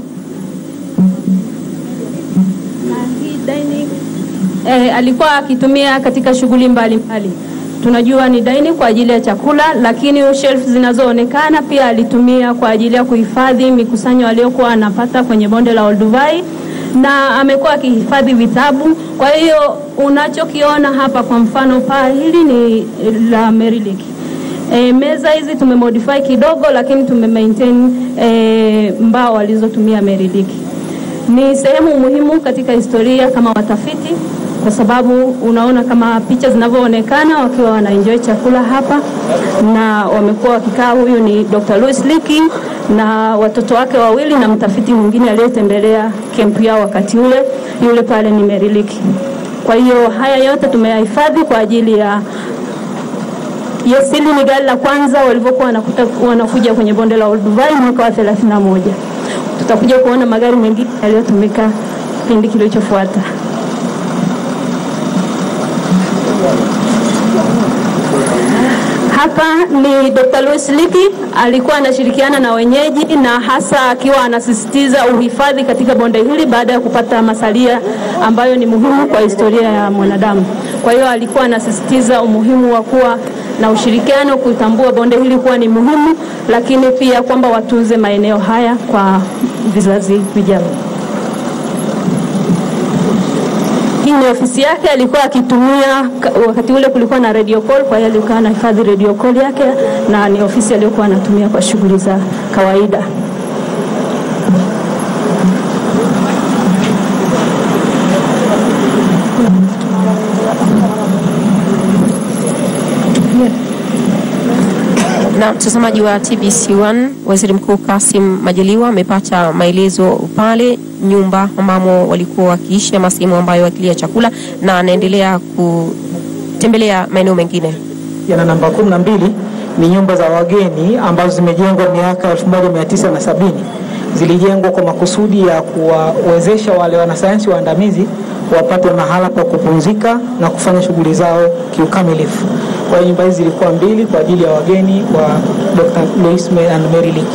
S13: eh, alikuwa akitumia katika shughuli mbalimbali. Tunajua ni dining kwa ajili ya chakula, lakini shelf zinazoonekana pia alitumia kwa ajili ya kuhifadhi mikusanyo aliyokuwa anapata kwenye bonde la Olduvai na amekuwa akihifadhi vitabu. Kwa hiyo unachokiona hapa, kwa mfano paa hili ni la Mary E, meza hizi tumemodify kidogo, lakini tumemaintain e, mbao alizotumia Mary Leakey ni sehemu muhimu katika historia kama watafiti, kwa sababu unaona kama picha zinavyoonekana wakiwa wanaenjoy chakula hapa, na wamekuwa wakikaa. Huyu ni Dr. Louis Leakey na watoto wake wawili na mtafiti mwingine aliyetembelea kempu yao wakati ule, yule pale ni Mary Leakey. Kwa hiyo haya yote tumeyahifadhi kwa ajili ya Yes, hili ni gari la kwanza walivyokuwa wanakuta wanakuja kwenye bonde la Olduvai mwaka wa 31 tutakuja kuona magari mengine yaliyotumika kipindi kilichofuata. Hapa ni Dr. Louis Leakey alikuwa anashirikiana na wenyeji na hasa akiwa anasisitiza uhifadhi katika bonde hili baada ya kupata masalia ambayo ni muhimu kwa historia ya mwanadamu. Kwa hiyo alikuwa anasisitiza umuhimu wa kuwa na ushirikiano, kutambua bonde hili kuwa ni muhimu, lakini pia kwamba watunze maeneo haya kwa vizazi vijavyo. Hii ni ofisi yake, alikuwa akitumia wakati ule, kulikuwa na radio call, kwa hiyo alikuwa anahifadhi radio call yake, na ni ofisi aliyokuwa anatumia kwa shughuli za kawaida.
S2: Na mtazamaji wa TBC1, Waziri Mkuu Kassim Majaliwa amepata maelezo pale nyumba ambamo walikuwa wakiishi ama sehemu ambayo wakilia chakula, na anaendelea kutembelea maeneo mengine.
S14: yana namba kumi na mbili ni nyumba za wageni ambazo zimejengwa miaka 1970 zilijengwa kwa makusudi ya kuwawezesha wale wanasayansi waandamizi wapate mahala pa kupumzika na kufanya shughuli zao kiukamilifu. Kwa hiyo nyumba hizi zilikuwa mbili kwa ajili ya wageni wa Dr. Louis and Mary Leakey.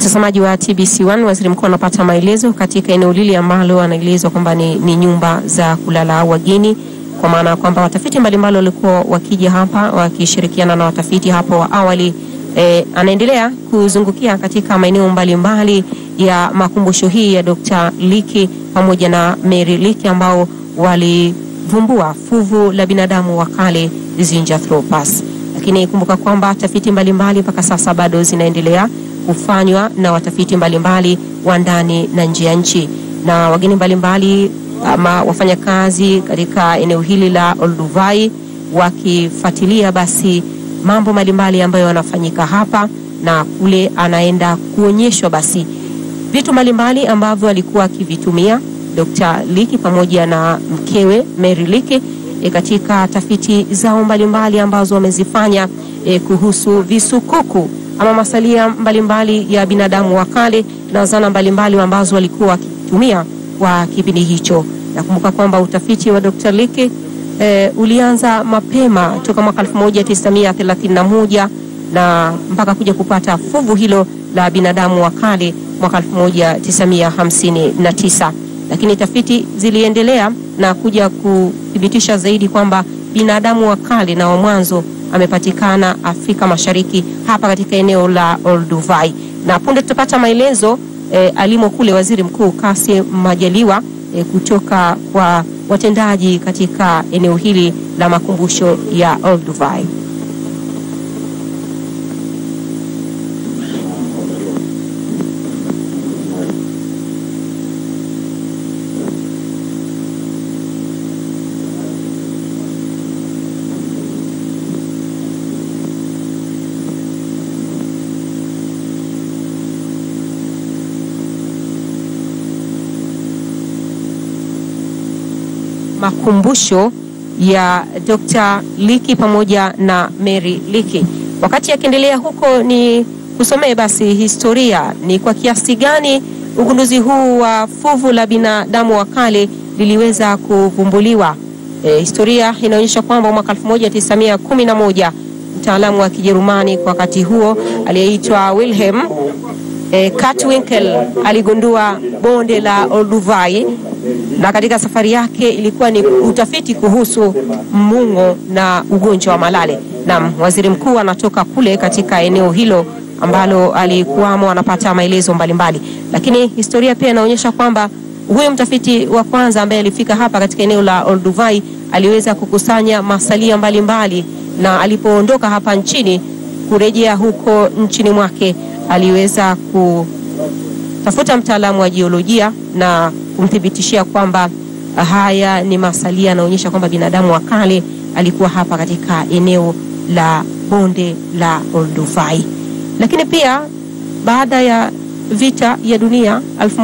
S2: Mtazamaji wa TBC1, waziri mkuu anapata maelezo katika eneo lile ambalo anaelezwa kwamba ni, ni nyumba za kulala wageni, kwa maana ya kwamba watafiti mbalimbali walikuwa wakija hapa wakishirikiana na watafiti hapo wa awali. E, anaendelea kuzungukia katika maeneo mbalimbali ya makumbusho hii ya Dr. Liki pamoja na Mary Liki ambao walivumbua fuvu la binadamu wa kale Zinjanthropus. Lakini kumbuka kwamba tafiti mbalimbali mpaka sasa bado zinaendelea kufanywa na watafiti mbalimbali wa ndani na nje ya nchi na wageni mbalimbali ama wafanyakazi katika eneo hili la Olduvai wakifuatilia basi mambo mbalimbali ambayo yanafanyika hapa na kule, anaenda kuonyeshwa basi vitu mbalimbali ambavyo alikuwa akivitumia Dr. Liki pamoja na mkewe Mary Liki e, katika tafiti zao mbalimbali ambazo wamezifanya e, kuhusu visukuku ama masalia mbalimbali ya binadamu wa kale na zana mbalimbali ambazo walikuwa wakitumia kwa kipindi hicho. Nakumbuka kwamba utafiti wa Dr. Liki e, ulianza mapema toka mwaka 1931 na mpaka kuja kupata fuvu hilo la binadamu wa kale mwaka 1959 lakini tafiti ziliendelea na kuja kuthibitisha zaidi kwamba binadamu wa kale na wa mwanzo amepatikana Afrika Mashariki hapa katika eneo la Olduvai, na punde tutapata maelezo e, alimo kule Waziri Mkuu Kassim Majaliwa e, kutoka kwa watendaji katika eneo hili la makumbusho ya Olduvai. makumbusho ya Dr. Liki pamoja na Mary Liki. Wakati akiendelea huko, ni kusomee basi historia, ni kwa kiasi gani ugunduzi huu wa fuvu la binadamu wa kale liliweza kuvumbuliwa. E, historia inaonyesha kwamba mwaka 1911 mtaalamu wa Kijerumani kwa wakati huo aliyeitwa Wilhelm e, Cartwinkel aligundua bonde la Olduvai na katika safari yake ilikuwa ni utafiti kuhusu mung'o na ugonjwa wa malale. Na waziri mkuu anatoka kule katika eneo hilo ambalo alikuwamo, anapata maelezo mbalimbali, lakini historia pia inaonyesha kwamba huyu mtafiti wa kwanza ambaye alifika hapa katika eneo la Olduvai aliweza kukusanya masalia mbalimbali mbali, na alipoondoka hapa nchini kurejea huko nchini mwake aliweza kutafuta mtaalamu wa jiolojia na kumthibitishia kwamba haya ni masalia yanaonyesha kwamba binadamu wa kale alikuwa hapa katika eneo la bonde la Olduvai. Lakini pia baada ya vita ya dunia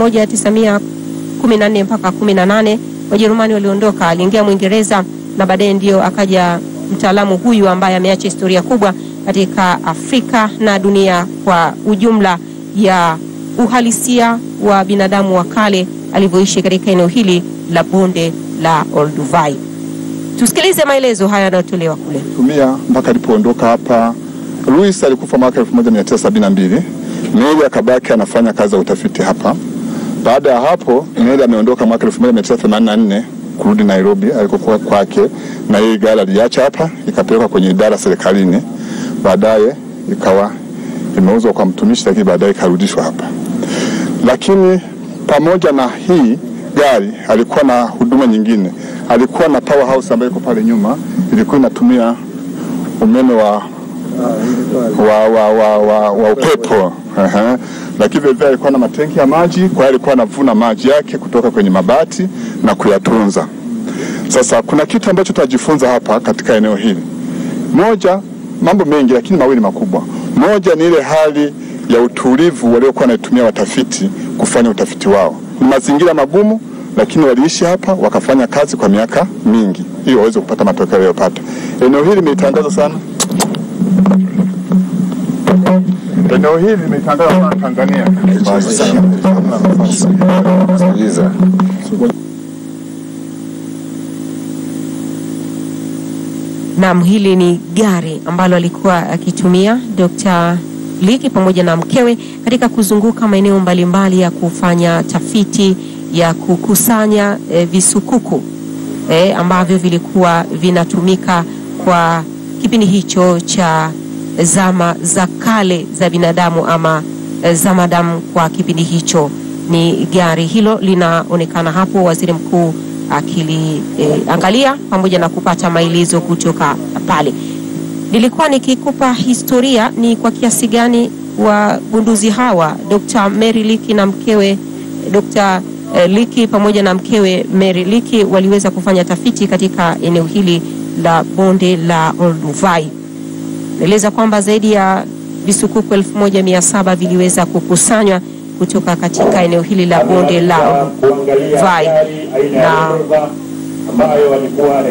S2: 1914 mpaka 18 Wajerumani waliondoka, aliingia Mwingereza na baadaye ndio akaja mtaalamu huyu ambaye ameacha historia kubwa katika Afrika na dunia kwa ujumla ya uhalisia wa binadamu wa kale alivyoishi katika eneo hili la bonde la Olduvai. Tusikilize maelezo haya yanayotolewa kule.
S15: tumia mpaka alipoondoka hapa. Louis alikufa mwaka 1972. Mary akabaki anafanya kazi za utafiti hapa. Baada ya hapo, Mary ameondoka mwaka 1984 kurudi Nairobi alikokuwa kwake, na hii gari aliacha hapa ikapelekwa kwenye idara serikalini, baadaye ikawa imeuzwa kwa mtumishi, lakini baadaye ikarudishwa hapa. Lakini pamoja na hii gari alikuwa na huduma nyingine. Alikuwa na powerhouse ambayo iko pale nyuma, ilikuwa inatumia umeme wa wa, wa, wa, wa, wa upepo Aha. Lakini vile vile alikuwa na matenki ya maji, kwa hiyo alikuwa anavuna maji yake kutoka kwenye mabati na kuyatunza. Sasa kuna kitu ambacho tutajifunza hapa katika eneo hili. Moja, mambo mengi lakini mawili makubwa. Moja ni ile hali ya utulivu waliokuwa wanaitumia watafiti kufanya utafiti wao. Ni mazingira magumu, lakini waliishi hapa wakafanya kazi kwa miaka mingi ili waweze kupata matokeo waliyopata. Eneo hili limetangazwa sana, eneo hili limetangazwa sana Tanzania.
S2: Naam, hili ni gari ambalo alikuwa akitumia Dr. Liki pamoja na mkewe katika kuzunguka maeneo mbalimbali ya kufanya tafiti ya kukusanya e, visukuku e, ambavyo vilikuwa vinatumika kwa kipindi hicho cha zama za kale za binadamu ama e, zamadamu kwa kipindi hicho. Ni gari hilo linaonekana hapo, waziri mkuu akiliangalia e, pamoja na kupata maelezo kutoka pale. Nilikuwa nikikupa historia ni kwa kiasi gani wagunduzi hawa Dr. Mary Leakey na mkewe Dr. Leakey pamoja na mkewe Mary Leakey waliweza kufanya tafiti katika eneo hili la bonde la Olduvai. Naeleza kwamba zaidi ya visukuku 1700 viliweza kukusanywa kutoka katika eneo hili la bonde la Olduvai na
S6: ambayo walikuwa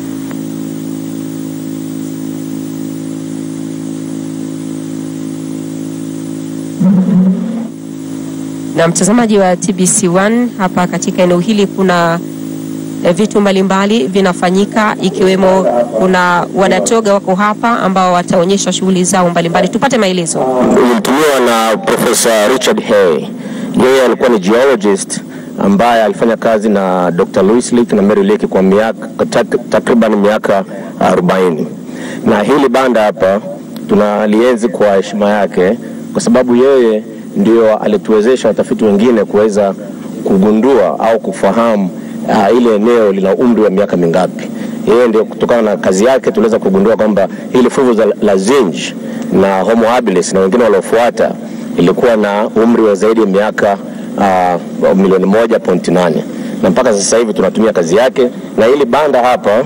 S2: na mtazamaji wa TBC1 hapa katika eneo hili kuna eh, vitu mbalimbali vinafanyika ikiwemo kuna wanatoga wako hapa ambao wataonyesha shughuli zao mbalimbali. Tupate maelezo.
S16: Ulitumiwa na Profesa Richard Hay. Yeye alikuwa ni geologist ambaye alifanya kazi na Dr. Louis Leakey na Mary Leakey kwa miaka tak- takriban miaka 40. Na hili banda hapa tunalienzi kwa heshima yake kwa sababu yeye ndio alituwezesha watafiti wengine kuweza kugundua au kufahamu uh, ile eneo lina umri wa miaka mingapi. Yeye ndio kutokana na kazi yake tuliweza kugundua kwamba hili fuvu za- la Zinj na Homo habilis na wengine waliofuata ilikuwa na umri wa zaidi ya miaka uh, milioni moja pointi nane na mpaka sasa hivi tunatumia kazi yake, na hili banda hapa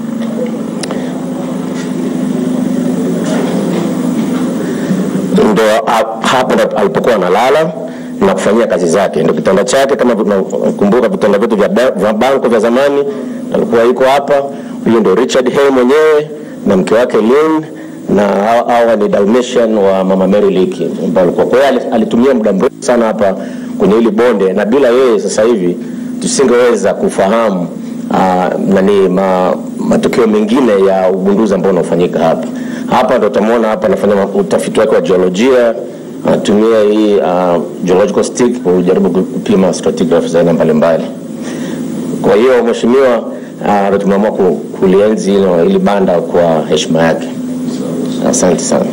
S16: ndo a- hapa ndo alipokuwa analala na kufanyia kazi zake, ndo kitanda chake. Kama tunakumbuka vitanda vyetu vya, ba- vya banko vya zamani, alikuwa yuko hapa. Huyo ndo Richard Hay mwenyewe na mke wake Lynn na hawa hawa ni Dalmatian wa mama Mary Leakey ambao alikuwa. Kwa hiyo ali- alitumia muda mrefu sana hapa kwenye hili bonde, na bila yeye sasa hivi tusingeweza kufahamu uh, nani ma, matukio mengine ya ugunduzi ambao unaofanyika hapa. Hapa ndo utamwona hapa anafanya ma- utafiti wake wa jiolojia, anatumia hii uh, geological stick kujaribu kupima stratigraph za aina mbalimbali. Kwa hiyo mheshimiwa, uh, ndo tumeamua ku- kulienzi hilo- hili banda kwa heshima yake. Asante sana.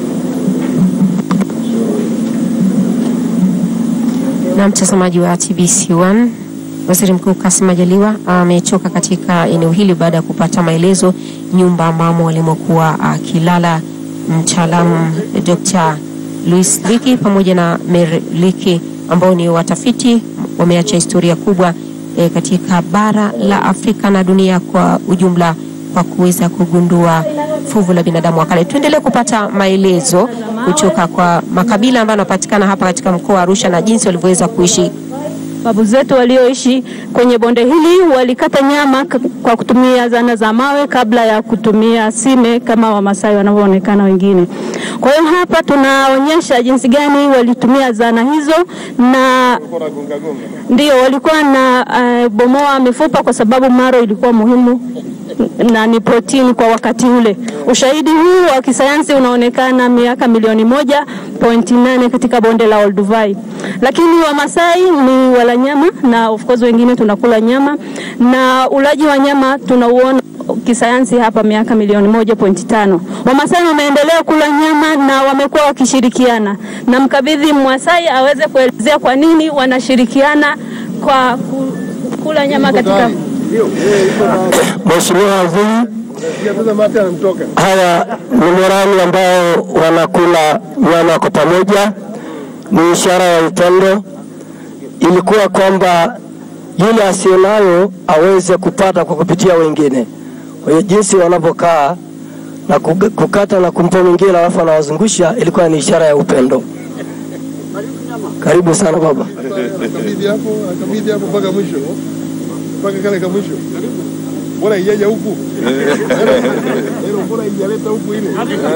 S2: Na mtazamaji wa TBC1, Waziri Mkuu Kassim Majaliwa ametoka katika eneo hili baada ya kupata maelezo nyumba ambamo walimokuwa akilala mtaalamu Dr. Louis Leakey pamoja na Mary Leakey ambao ni watafiti wameacha historia kubwa e, katika bara la Afrika na dunia kwa ujumla kwa kuweza kugundua fuvu la binadamu wa kale. Tuendelee kupata maelezo kutoka kwa makabila ambayo yanapatikana hapa katika mkoa wa Arusha na jinsi walivyoweza kuishi
S13: Babu zetu walioishi kwenye bonde hili walikata nyama k- kwa kutumia zana za mawe kabla ya kutumia sime kama Wamasai wanavyoonekana wengine. Kwa hiyo hapa tunaonyesha jinsi gani walitumia zana hizo na ndio walikuwa na uh, bomoa mifupa kwa sababu maro ilikuwa muhimu na ni protini kwa wakati ule. Ushahidi huu wa kisayansi unaonekana miaka milioni moja pointi nane katika bonde la Olduvai, lakini Wamasai ni wala nyama na of course wengine tunakula nyama, na ulaji wa nyama tunauona kisayansi hapa miaka milioni moja pointi tano. Wamasai wameendelea kula nyama na wamekuwa wakishirikiana, na mkabidhi Mwasai aweze kuelezea kwa nini wanashirikiana kwa ku- kula nyama katika
S17: Mheshimiwa Waziri, hawa ni morani ambao wanakula nyama kwa pamoja, ni ishara ya upendo. Ilikuwa kwamba yule asiyenayo aweze kupata kwa kupitia wengine. Kwa hiyo jinsi wanavyokaa na kug- kukata na kumpa mwingine alafu anawazungusha ilikuwa ni ishara ya upendo. Karibu sana baba.
S5: Kabidhi hapo, kabidhi hapo mpaka mwisho, mpaka kale ka mwisho. Bora ijaja huku, bora ijaleta huku ile.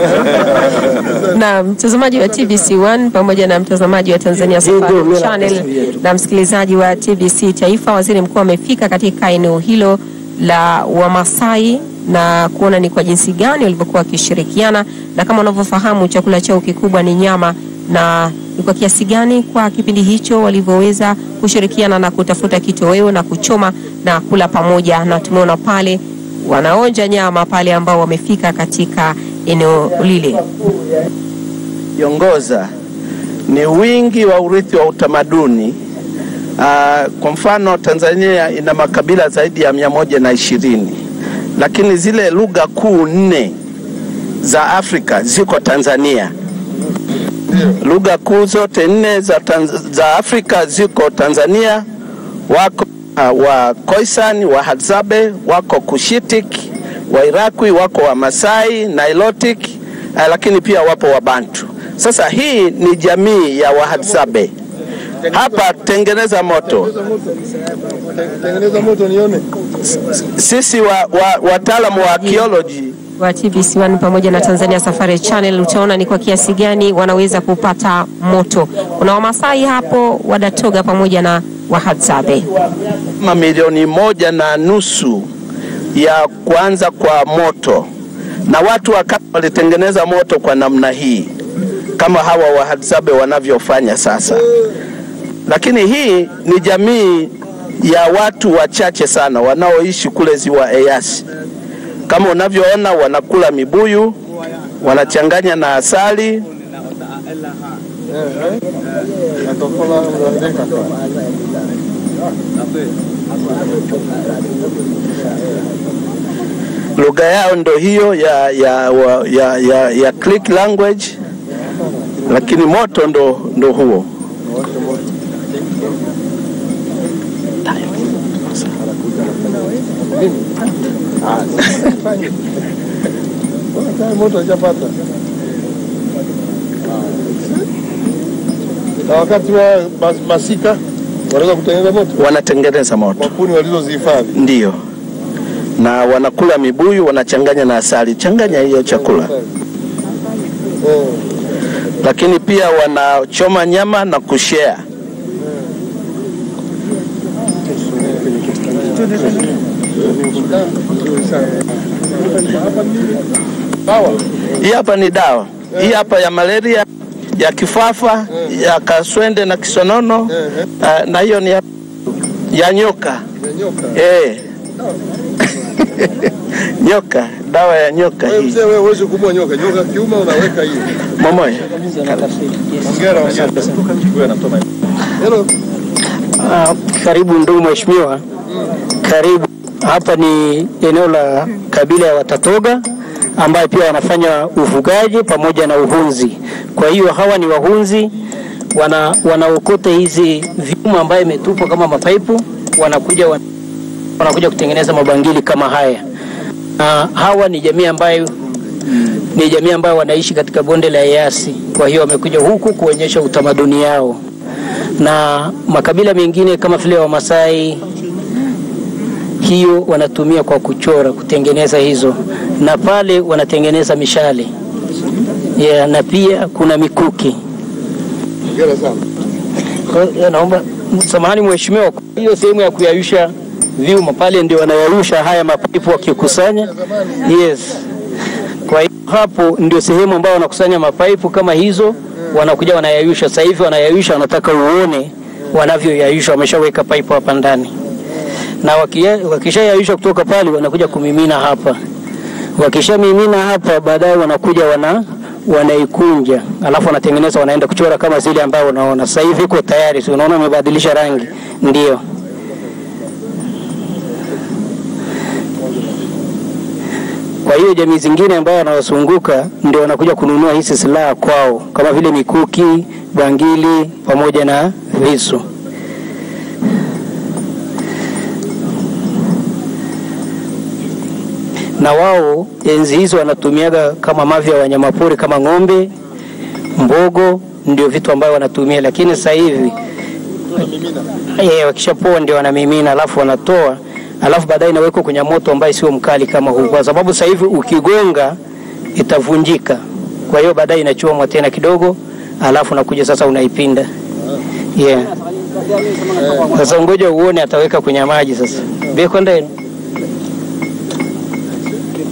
S2: na mtazamaji wa TBC1 pamoja na mtazamaji wa Tanzania Safari Channel na msikilizaji wa TBC Taifa, waziri mkuu amefika katika eneo hilo la Wamasai na kuona ni kwa jinsi gani walivyokuwa wakishirikiana, na kama unavyofahamu chakula chao kikubwa ni nyama, na ni kwa kiasi gani kwa kipindi hicho walivyoweza kushirikiana na kutafuta kitoweo na kuchoma na kula pamoja, na tumeona pale wanaonja nyama pale ambao wamefika katika eneo lile.
S18: Yongoza ni wingi wa urithi wa utamaduni. Uh, kwa mfano Tanzania ina makabila zaidi ya mia moja na ishirini lakini zile lugha kuu nne za Afrika ziko Tanzania. Lugha kuu zote nne za, Tanz za Afrika ziko Tanzania. Wako uh, wa Khoisan, wa Hadzabe, wako Cushitic, wa Iraqi, wako wa Masai, Nilotic, uh, lakini pia wapo wa Bantu. Sasa hii ni jamii ya Wahadzabe. Hapa tengeneza moto.
S5: Tengeneza moto nione.
S18: Sisi wa, wa, wataalamu wa archaeology
S2: wa TBC1 pamoja na Tanzania Safari Channel utaona ni kwa kiasi gani wanaweza kupata moto. Kuna Wamasai hapo, Wadatoga pamoja na Wahadzabe.
S18: kama milioni moja na nusu ya kuanza kwa moto, na watu wa kale walitengeneza moto kwa namna hii kama hawa Wahadzabe wanavyofanya sasa. Lakini hii ni jamii ya watu wachache sana wanaoishi kule ziwa Eyasi. Kama unavyoona, wanakula mibuyu, wanachanganya na asali. Lugha yao ndo hiyo ya, ya, wa- ya, ya, ya Creek language, lakini moto ndo, ndo huo.
S5: Moto hajapata. Na wakati wa mas- masika wanaweza kutengeneza moto
S18: Wanatengeneza moto
S5: kwa kuni walizozihifadhi.
S18: ndio, na wanakula mibuyu, wanachanganya na asali. Changanya hiyo chakula, lakini pia wanachoma nyama na kushare. Hii hapa ni dawa. Hii hapa ya malaria, ya kifafa, ya kaswende na kisonono, ah, na hiyo ni ya, ya nyoka. Eh. nyoka, dawa ya nyoka
S5: Wewe
S18: hii.
S5: mzee, wewe huwezi kumua nyoka. Nyoka kiuma unaweka hiyo.
S18: Momoya.
S5: Hongera, hongera. Hello.
S17: Ah, karibu ndugu mheshimiwa, karibu. Hapa ni eneo la kabila ya Watatoga ambayo pia wanafanya ufugaji pamoja na uhunzi. Kwa hiyo hawa ni wahunzi, wana wanaokota hizi vyuma ambayo imetupwa kama mapaipu, wanakuja wan- wanakuja kutengeneza mabangili kama haya. Na hawa ni jamii ambayo ni jamii ambayo wanaishi katika bonde la Eyasi. Kwa hiyo wamekuja huku kuonyesha utamaduni yao na makabila mengine kama vile Wamasai, hiyo wanatumia kwa kuchora kutengeneza hizo, na pale wanatengeneza mishale yeah, na pia kuna mikuki.
S5: Hongera sana.
S17: Kwa hiyo naomba samahani mheshimiwa, kwa hiyo sehemu ya kuyayusha vyuma pale ndio wanayayusha haya mapipu wakikusanya. Yes. Kwa hiyo hapo ndio sehemu ambayo wanakusanya mapaipu kama hizo, wanakuja wanayayusha. Sasa hivi wanayayusha, wanataka uone wanavyoyayusha, wameshaweka paipu hapa ndani, na wakia- wakishayayusha kutoka pale wanakuja kumimina hapa. Wakishamimina hapa, baadaye wanakuja wana wanaikunja, alafu wanatengeneza, wanaenda kuchora kama zile ambayo unaona sasa hivi iko tayari. Si unaona imebadilisha rangi? Ndio. Kwa hiyo jamii zingine ambao wanawazunguka ndio wanakuja kununua hizi silaha kwao, kama vile mikuki, bangili pamoja na visu. Na wao enzi hizo wanatumiaga kama mavi ya wanyamapori kama ng'ombe, mbogo, ndio vitu ambavyo wanatumia, lakini sasa hivi eh, wakishapoa ndio wanamimina, alafu wanatoa alafu baadaye inawekwa kwenye moto ambaye sio mkali kama huu, kwa sababu sasa hivi ukigonga itavunjika. Kwa hiyo baadaye inachomwa tena kidogo, alafu nakuja sasa unaipinda. Yeah. Sasa ngoja uone ataweka kwenye maji sasa. Beko ndani.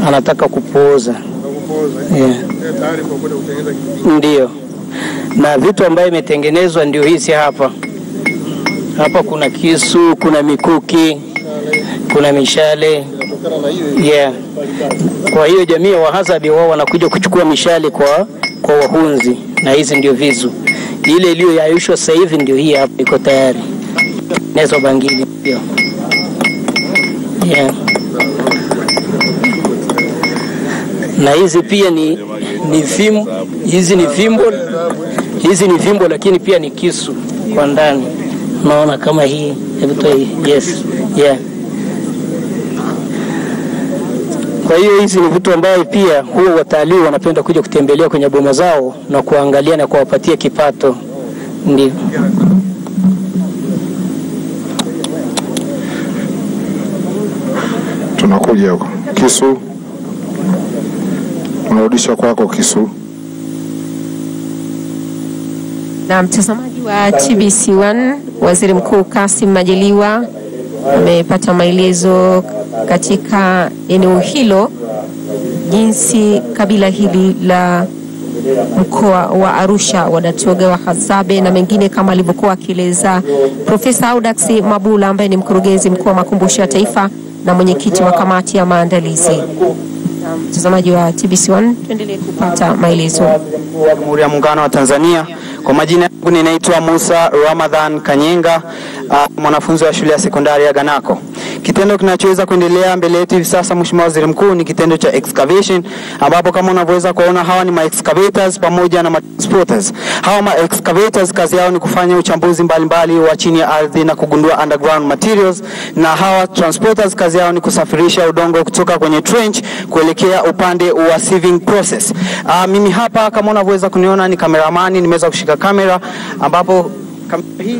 S19: anataka kupooza yeah. Ndio, na vitu ambayo imetengenezwa ndio hizi hapa. Hapa kuna kisu, kuna mikuki, kuna mishale yeah. Kwa hiyo jamii ya Wahadzabe wao wanakuja kuchukua mishale kwa, kwa wahunzi, na hizi ndio vizu. Ile iliyoyayushwa sasa hivi ndio hii hapa, iko tayari nezo bangili pia yeah. na hizi pia ni, ni fimbo, hizi ni fimbo, hizi ni fimbo, lakini pia ni kisu kwa ndani. Unaona kama hii, hebu toa hii. Yes, yeah. Kwa hiyo hizi ni vitu ambavyo pia huwa watalii wanapenda kuja kutembelea kwenye boma zao na kuangalia na kuwapatia kipato, ndio.
S15: Tunakuja huko kisu, unarudisha kwako kisu.
S2: Na mtazamaji wa TBC1, Waziri Mkuu Kassim Majaliwa amepata maelezo katika eneo hilo jinsi kabila hili la mkoa wa Arusha Wadatoga Wahadzabe na mengine kama alivyokuwa akieleza Profesa Audax Mabula ambaye ni mkurugenzi mkuu wa makumbusho ya taifa na mwenyekiti wa kamati ya maandalizi. Na Mtazamaji wa TBC1, tuendelee kupata maelezo.
S20: wa Jamhuri ya Muungano wa Tanzania. Kwa majina yangu ninaitwa Musa Ramadhan Kanyenga, uh, mwanafunzi wa shule ya sekondari ya Ganako. Kitendo kinachoweza kuendelea mbele yetu hivi sasa, Mheshimiwa Waziri Mkuu, ni kitendo cha excavation, ambapo kama unavyoweza kuona hawa ni ma excavators pamoja na ma transporters. Hawa ma excavators kazi yao ni kufanya uchambuzi mbalimbali wa chini ya ardhi na kugundua underground materials, na hawa transporters kazi yao ni kusafirisha udongo kutoka kwenye trench kuelekea upande wa sieving process. Uh, mimi hapa kama unavyoweza kuniona ni kameramani, nimeweza kushika kamera ambapo kamera hii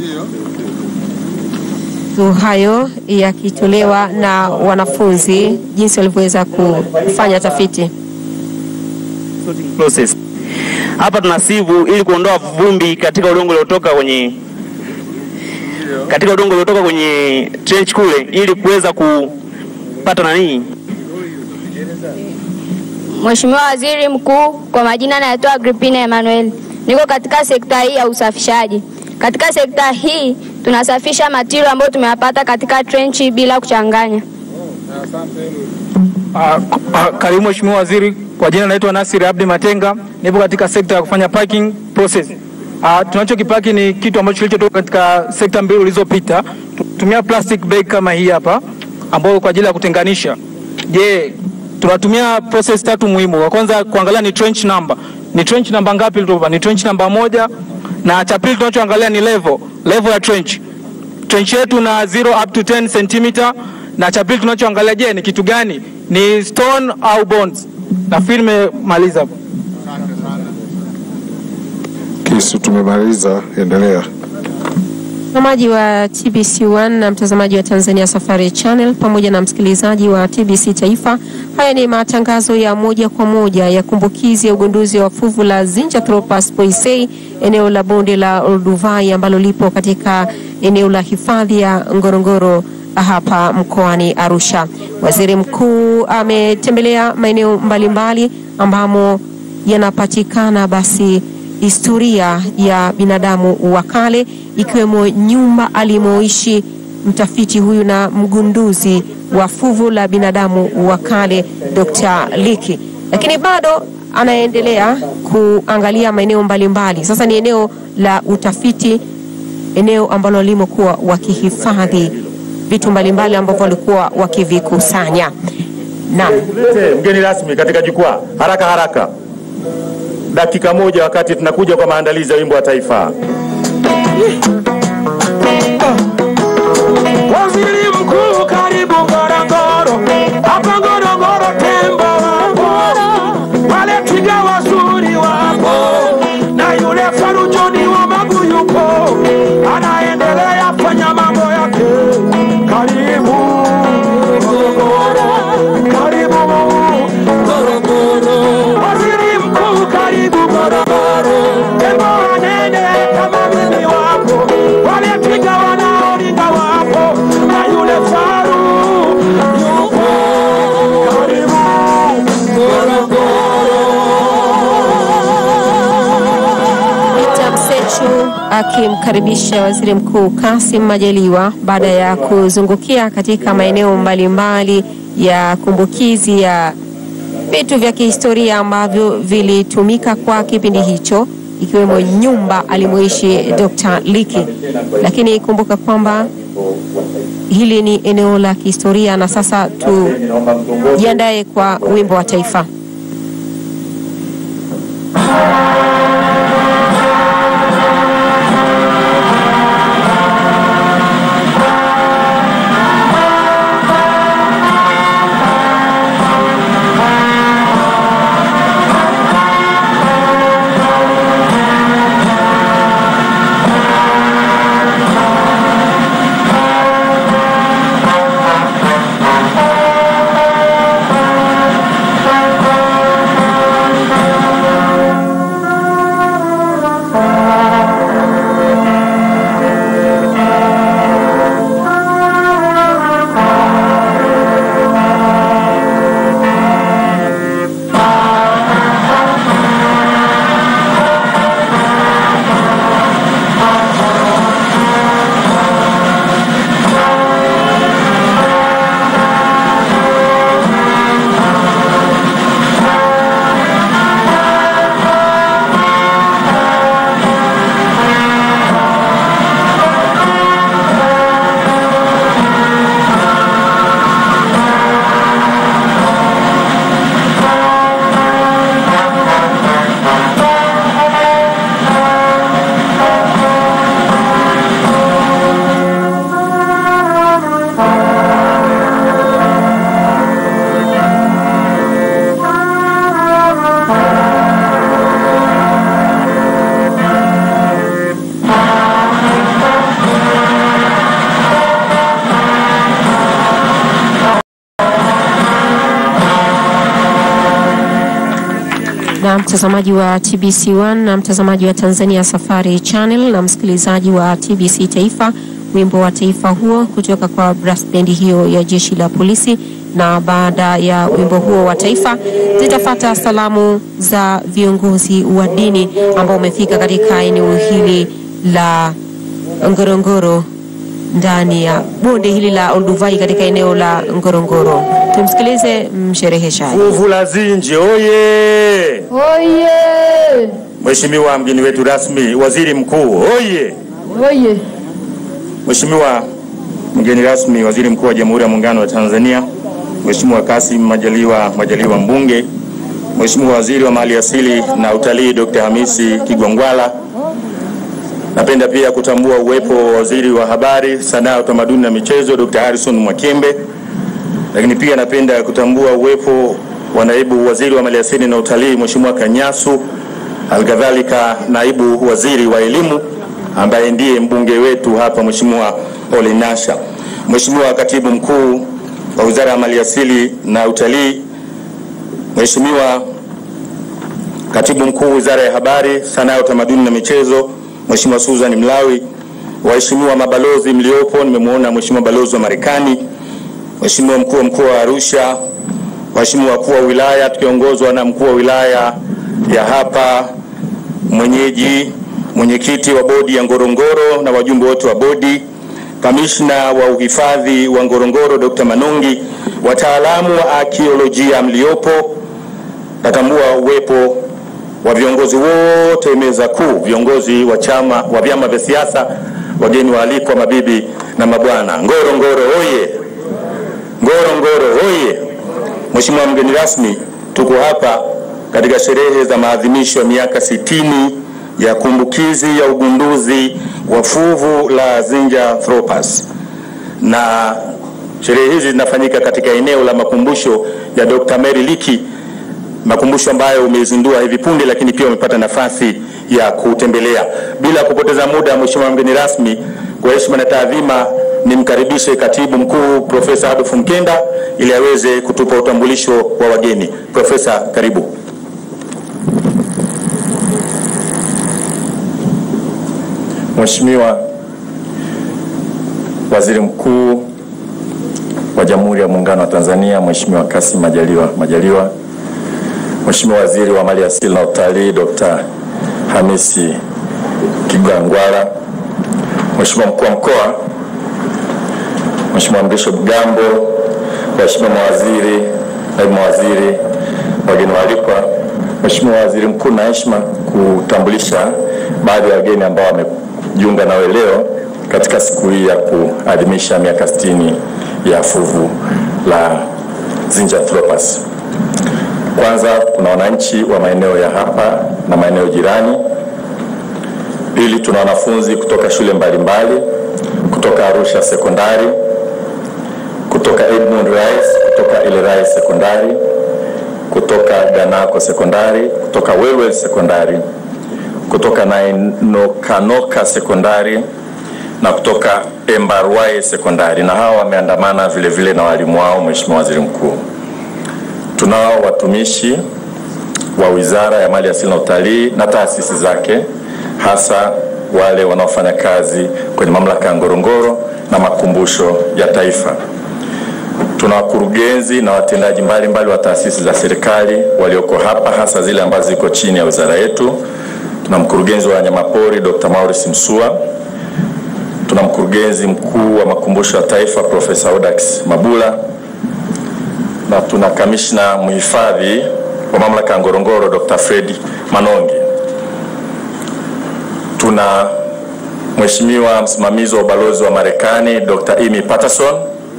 S2: tu hayo yakitolewa na wanafunzi jinsi walivyoweza kufanya tafiti.
S21: process. Hapa tuna sivu ili kuondoa vumbi katika udongo uliotoka kwenye katika udongo uliotoka kwenye trench kule ili kuweza kupata nani
S22: Mheshimiwa Waziri Mkuu, kwa majina naitwa Agripina Emmanuel. Niko katika sekta hii ya usafishaji. Katika sekta hii tunasafisha material ambayo tumeyapata katika trenchi bila kuchanganya.
S23: Ah, ah, Karibu Mheshimiwa Waziri, kwa jina naitwa Nasir Abdi Matenga, nipo katika sekta ya kufanya parking process. Uh, tunachokipaki ni kitu ambacho kilichotoka katika sekta mbili ulizopita. Tutumia plastic bag kama hii hapa ambayo kwa ajili ya kutenganisha. Je, tunatumia process tatu muhimu. Wa kwanza kuangalia ni trench number. Ni trench namba ngapi ilitoka? Ni trench namba moja na cha pili tunachoangalia ni level, level ya trench. Trench yetu na 0 up to 10 cm na cha pili tunachoangalia je, ni kitu gani? Ni stone au bones? Nafikiri nimemaliza hapo.
S15: Kisu tumemaliza, endelea.
S2: Mtazamaji wa TBC1 na mtazamaji wa Tanzania Safari Channel pamoja na msikilizaji wa TBC Taifa, haya ni matangazo ya moja kwa moja ya kumbukizi ya ugunduzi wa fuvu la Zinjanthropus boisei eneo la bonde la Olduvai ambalo lipo katika eneo la hifadhi ya Ngorongoro hapa mkoani Arusha. Waziri Mkuu ametembelea maeneo mbalimbali ambamo yanapatikana basi historia ya binadamu wa kale ikiwemo nyumba alimoishi mtafiti huyu na mgunduzi wa fuvu la binadamu wa kale Dr. Liki, lakini bado anaendelea kuangalia maeneo mbalimbali. Sasa ni eneo la utafiti, eneo ambalo walimokuwa wakihifadhi vitu mbalimbali ambavyo walikuwa wakivikusanya. Naam.
S6: Mgeni rasmi katika jukwaa, haraka haraka, dakika moja, wakati tunakuja kwa maandalizi ya wimbo wa taifa.
S7: Waziri Mkuu, karibu Ngorongoro, hapa Ngorongoro tembo wapo, wale twiga wazuri wapo, na yule faru John wa Magu yupo, anaendelea fanya mambo yake. Karibu Ngorongoro, karibu Ngorongoro, waziri mkuu, karibu Ngorongoro, tembo wanene kama mimi wapo, wale twiga wanao
S2: akimkaribisha Waziri Mkuu Kassim Majaliwa baada ya kuzungukia katika maeneo mbalimbali ya kumbukizi ya vitu vya kihistoria ambavyo vilitumika kwa kipindi hicho ikiwemo nyumba alimoishi Dr. Liki. Lakini kumbuka kwamba hili ni eneo la kihistoria na sasa tujiandae kwa wimbo wa taifa. na mtazamaji wa TBC1 na mtazamaji wa Tanzania Safari Channel na msikilizaji wa TBC Taifa, wimbo wa taifa huo kutoka kwa brass band hiyo ya jeshi la polisi. Na baada ya wimbo huo wa taifa zitafata salamu za viongozi wa dini ambao wamefika katika eneo hili la Ngorongoro ndani ya bonde hili la Olduvai katika eneo la Ngorongoro. Tumsikilize mshereheshaji.
S6: Fuvu la Zinji oye!
S3: Oye!
S6: Mheshimiwa mgeni wetu rasmi, waziri mkuu oye!
S3: Oye!
S6: Mheshimiwa mgeni rasmi, waziri mkuu wa Jamhuri ya Muungano wa Tanzania, Mheshimiwa Kassim Majaliwa Majaliwa mbunge, Mheshimiwa waziri wa mali asili na utalii Dr. Hamisi Kigwangwala, napenda pia kutambua uwepo wa waziri wa habari, sanaa, utamaduni na michezo Dr. Harrison Mwakembe, lakini pia napenda kutambua uwepo wa naibu waziri wa maliasili na utalii Mheshimiwa Kanyasu, alkadhalika naibu waziri wa elimu ambaye ndiye mbunge wetu hapa Mheshimiwa Ole Nasha, Mheshimiwa katibu mkuu wa wizara ya maliasili na utalii, Mheshimiwa katibu mkuu wizara ya habari, sanaa, utamaduni na michezo Mheshimiwa Susan Mlawi, waheshimiwa mabalozi mliopo, nimemwona Mheshimiwa balozi wa Marekani, Mheshimiwa mkuu wa mkoa wa Arusha, waheshimiwa wakuu wa wilaya tukiongozwa na mkuu wa wilaya ya hapa mwenyeji, mwenyekiti wa bodi ya Ngorongoro na wajumbe wote wa bodi, kamishna wa uhifadhi wa Ngorongoro Dr. Manungi, wataalamu wa arkeolojia mliopo, natambua uwepo wa viongozi wote meza kuu, viongozi wa chama wa vyama vya siasa, wageni waalikwa, mabibi na mabwana. Ngorongoro oye! Ngorongoro oye! Mheshimiwa mgeni rasmi, tuko hapa katika sherehe za maadhimisho ya miaka sitini ya kumbukizi ya ugunduzi wa fuvu la Zinjanthropus na sherehe hizi zinafanyika katika eneo la makumbusho ya Dr. Mary Leakey makumbusho ambayo umezindua hivi punde, lakini pia umepata nafasi ya kutembelea. Bila kupoteza muda, Mheshimiwa mgeni rasmi, kwa heshima na taadhima, nimkaribishe katibu mkuu Profesa Adolf Mkenda ili aweze kutupa utambulisho wa wageni. Profesa, karibu.
S4: Mheshimiwa Waziri Mkuu wa Jamhuri ya Muungano wa Tanzania, Mheshimiwa Kassim Majaliwa Majaliwa, Mheshimiwa Waziri wa Mali Asili na Utalii Dr. Hamisi Kigwangwala, Mheshimiwa mkuu wa mkoa, Mheshimiwa Mrisho Bugambo, waheshimiwa mawaziri, naibu mawaziri, wageni waalikwa, Mheshimiwa Waziri Mkuu, na heshima kutambulisha baadhi ya wageni ambao wamejiunga nawe leo katika siku hii ya kuadhimisha miaka 60 ya fuvu la Zinjanthropus. Kwanza kuna wananchi wa maeneo ya hapa na maeneo jirani. Pili, tuna wanafunzi kutoka shule mbalimbali kutoka Arusha Sekondari, kutoka Edmund Rice, kutoka Elerai Sekondari, kutoka Ganako Sekondari, kutoka Welwel Sekondari, kutoka Nainokanoka Sekondari na kutoka Embarwaye Sekondari, na hawa wameandamana vile vile na walimu wao, Mheshimiwa Waziri Mkuu. Tunao watumishi wa Wizara ya Mali Asili na Utalii na taasisi zake, hasa wale wanaofanya kazi kwenye mamlaka ya Ngorongoro na makumbusho ya Taifa. Tuna wakurugenzi na watendaji mbalimbali wa taasisi za serikali walioko hapa, hasa zile ambazo ziko chini ya wizara yetu. Tuna mkurugenzi wa wanyamapori Dr. Maurice Msua, tuna mkurugenzi mkuu wa makumbusho ya Taifa Profesa Audax Mabula na tuna kamishna mhifadhi wa mamlaka ya Ngorongoro Dr. Fred Manongi. Tuna mheshimiwa msimamizi wa ubalozi wa Marekani Dr. Amy Patterson.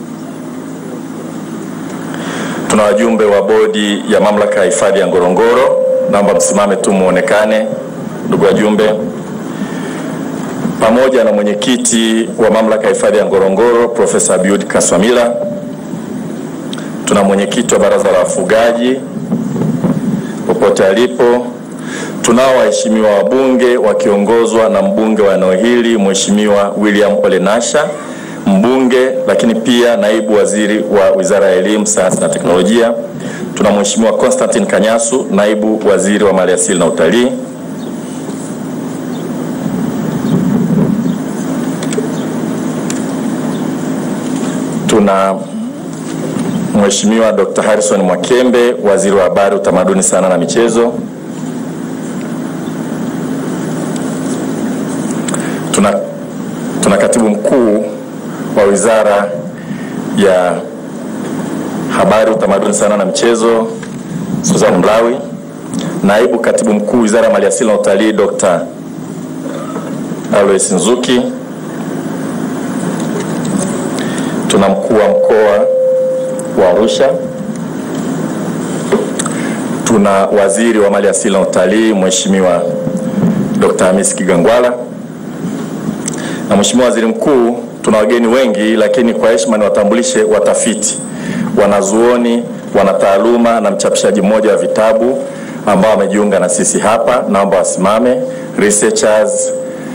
S4: Tuna wajumbe wa bodi ya mamlaka ya hifadhi ya Ngorongoro, naomba msimame tu muonekane, ndugu wajumbe, pamoja na mwenyekiti wa mamlaka ya hifadhi ya Ngorongoro Profesa Abiud Kaswamila. Tuna mwenyekiti wa baraza la wafugaji popote alipo. Tunao waheshimiwa wabunge wakiongozwa na mbunge wa eneo hili Mheshimiwa William Ole Nasha, mbunge lakini pia naibu waziri wa Wizara ya Elimu, Sayansi na Teknolojia. Tuna Mheshimiwa Constantine Kanyasu, naibu waziri wa Maliasili na Utalii. Tuna Mheshimiwa Dr. Harrison Mwakembe, waziri wa Habari, Utamaduni, Sanaa na Michezo. Tuna, tuna katibu mkuu wa Wizara ya Habari, Utamaduni, Sanaa na Michezo Susan Mlawi, naibu katibu mkuu Wizara ya Maliasili na Utalii Dr. Alois Nzuki. Tuna mkuu wa mkoa wa Arusha. Tuna waziri wa mali asili na utalii Mheshimiwa Dr. Hamis Kigangwala na Mheshimiwa Waziri Mkuu. Tuna wageni wengi, lakini kwa heshima niwatambulishe watafiti, wanazuoni, wanataaluma na mchapishaji mmoja wa vitabu ambao wamejiunga na sisi hapa. Naomba wasimame. Researchers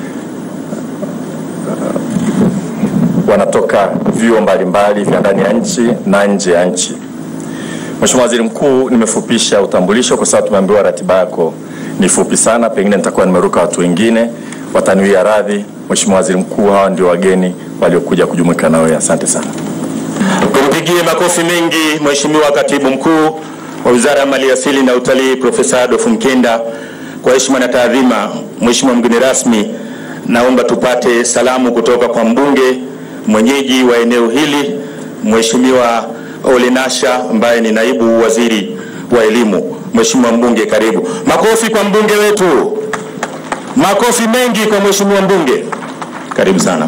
S4: wanatoka vyuo mbalimbali vya ndani ya nchi na nje ya nchi. Mheshimiwa Waziri Mkuu, nimefupisha utambulisho kwa sababu tumeambiwa ratiba yako ni fupi sana, pengine nitakuwa nimeruka watu wengine, wataniwia radhi. Mheshimiwa Waziri Mkuu, hawa ndio wageni waliokuja kujumuika nawe. Asante sana.
S6: Tumpigie makofi mengi Mheshimiwa Katibu Mkuu wa Wizara ya Maliasili na Utalii Profesa Adolf Mkenda. Kwa heshima na taadhima, Mheshimiwa mgeni rasmi, naomba tupate salamu kutoka kwa mbunge mwenyeji wa eneo hili Mheshimiwa Ole Nasha ambaye ni naibu waziri wa elimu. Mheshimiwa mbunge, karibu. Makofi kwa mbunge wetu, makofi mengi kwa Mheshimiwa mbunge. Karibu sana.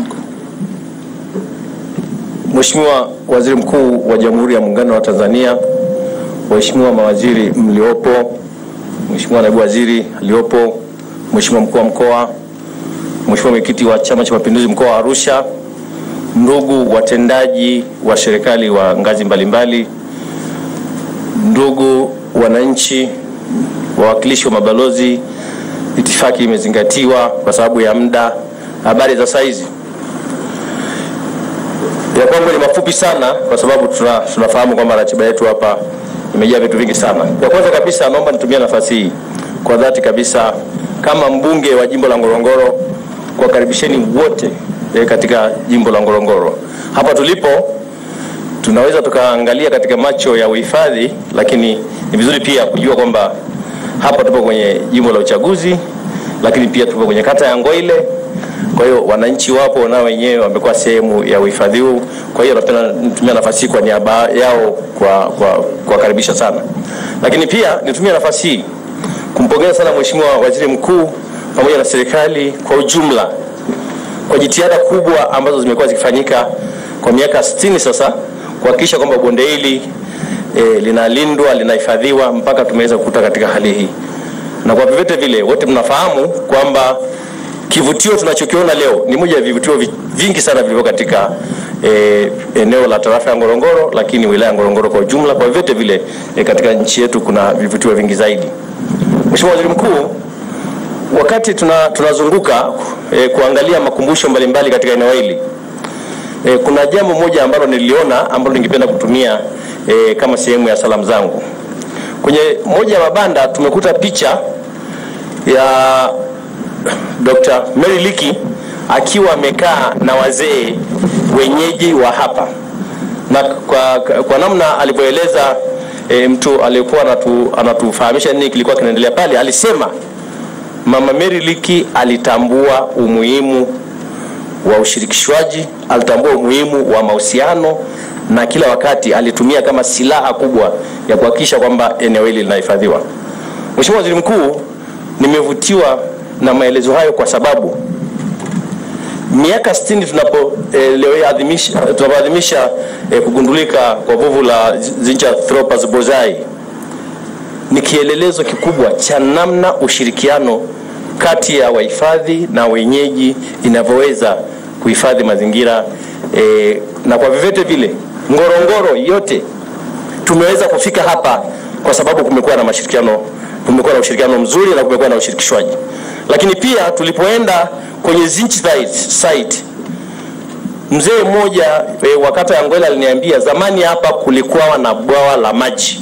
S8: Mheshimiwa Waziri Mkuu wa Jamhuri ya Muungano wa Tanzania, waheshimiwa mawaziri mliopo, Mheshimiwa naibu waziri aliopo, Mheshimiwa mkuu wa mkoa, Mheshimiwa mwenyekiti wa Chama cha Mapinduzi mkoa wa Arusha, ndugu watendaji wa serikali wa ngazi mbalimbali, ndugu wananchi, wawakilishi wa mabalozi, itifaki imezingatiwa kwa sababu ya muda. Habari za saizi ya kwangu ni mafupi sana kwa sababu tuna, tunafahamu kwamba ratiba yetu hapa imejaa vitu vingi sana. Ya kwanza kabisa, naomba nitumie nafasi hii kwa dhati kabisa kama mbunge wa jimbo la Ngorongoro kuwakaribisheni wote eh, katika jimbo la Ngorongoro. Hapa tulipo tunaweza tukaangalia katika macho ya uhifadhi, lakini ni vizuri pia kujua kwamba hapa tupo kwenye jimbo la uchaguzi lakini pia tuko kwenye kata ya Ngoile. Kwa hiyo wananchi wapo nao wenyewe wamekuwa sehemu ya uhifadhi huu. Kwa hiyo napenda nitumia nafasi hii kwa niaba yao kwa kwa kuwakaribisha sana, lakini pia nitumie nafasi hii kumpongeza sana Mheshimiwa Waziri Mkuu pamoja na serikali kwa ujumla kwa jitihada kubwa ambazo zimekuwa zikifanyika kwa miaka 60 sasa kuhakikisha kwamba bonde hili e, linalindwa linahifadhiwa mpaka tumeweza kukuta katika hali hii, na kwa vyovyote vile wote mnafahamu kwamba kivutio tunachokiona leo ni moja ya vivutio vi- vingi sana vilivyo katika e, eneo la tarafa ya Ngorongoro, lakini wilaya ya Ngorongoro kwa ujumla. Kwa vyovyote vile e, katika nchi yetu kuna vivutio vingi zaidi. Mheshimiwa Waziri Mkuu, wakati tuna, tunazunguka e, kuangalia makumbusho mbalimbali katika eneo hili e, kuna jambo moja ambalo niliona ambalo ningependa kutumia e, kama sehemu ya salamu zangu. Kwenye moja ya mabanda tumekuta picha ya Dr. Mary Liki akiwa amekaa na wazee wenyeji wa hapa na kwa, kwa namna alivyoeleza e, mtu aliyekuwa anatu, anatufahamisha nini kilikuwa kinaendelea pale, alisema Mama Mary Liki alitambua umuhimu wa ushirikishwaji, alitambua umuhimu wa mahusiano na kila wakati alitumia kama silaha kubwa ya kuhakikisha kwamba eneo hili linahifadhiwa. Mheshimiwa Waziri Mkuu, nimevutiwa na maelezo hayo kwa sababu miaka 60 tunapo eh, leo hii adhimisha tunapoadhimisha eh, kugundulika kwa vuvu la Zinjanthropus bozai ni kielelezo kikubwa cha namna ushirikiano kati ya wahifadhi na wenyeji inavyoweza kuhifadhi mazingira eh, na kwa vyovyote vile Ngorongoro yote tumeweza kufika hapa kwa sababu kumekuwa na mashirikiano, kumekuwa na ushirikiano mzuri na kumekuwa na ushirikishwaji. Lakini pia tulipoenda kwenye Zinchi site, mzee mmoja e, wa kata ya Ngwela aliniambia zamani hapa kulikuwa na bwawa la maji.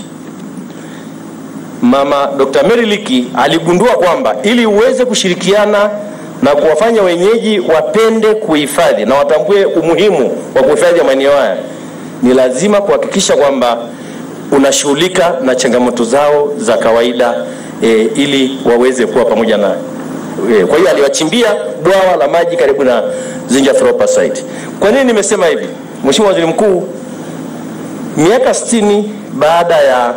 S8: Mama Dr. Mary Liki aligundua kwamba ili uweze kushirikiana na kuwafanya wenyeji wapende kuhifadhi na watambue umuhimu wa kuhifadhi maeneo haya, ni lazima kuhakikisha kwamba unashughulika na changamoto zao za kawaida e, ili waweze kuwa pamoja na e, kwa hiyo aliwachimbia bwawa la maji karibu na Zinjanthropus site. Kwa nini nimesema hivi? Mheshimiwa Waziri Mkuu, miaka 60 baada ya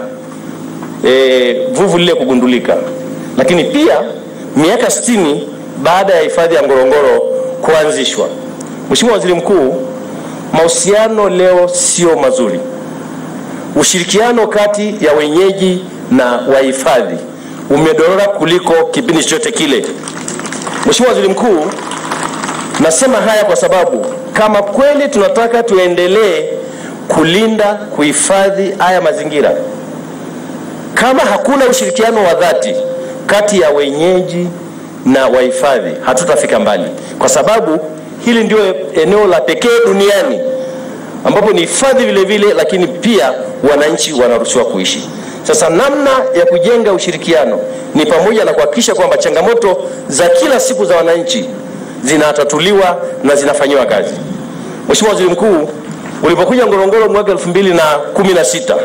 S8: e, vuvu lile kugundulika, lakini pia miaka 60 baada ya hifadhi ya Ngorongoro kuanzishwa. Mheshimiwa Waziri Mkuu, mahusiano leo sio mazuri. Ushirikiano kati ya wenyeji na wahifadhi umedorora kuliko kipindi chochote kile. Mheshimiwa Waziri Mkuu, nasema haya kwa sababu kama kweli tunataka tuendelee kulinda, kuhifadhi haya mazingira, kama hakuna ushirikiano wa dhati kati ya wenyeji na wahifadhi, hatutafika mbali, kwa sababu hili ndio eneo la pekee duniani ambapo ni hifadhi vile vile, lakini pia wananchi wanaruhusiwa kuishi. Sasa namna ya kujenga ushirikiano ni pamoja na kuhakikisha kwamba changamoto za kila siku za wananchi zinatatuliwa na zinafanyiwa kazi. Mheshimiwa Waziri Mkuu, ulipokuja Ngorongoro mwaka 2016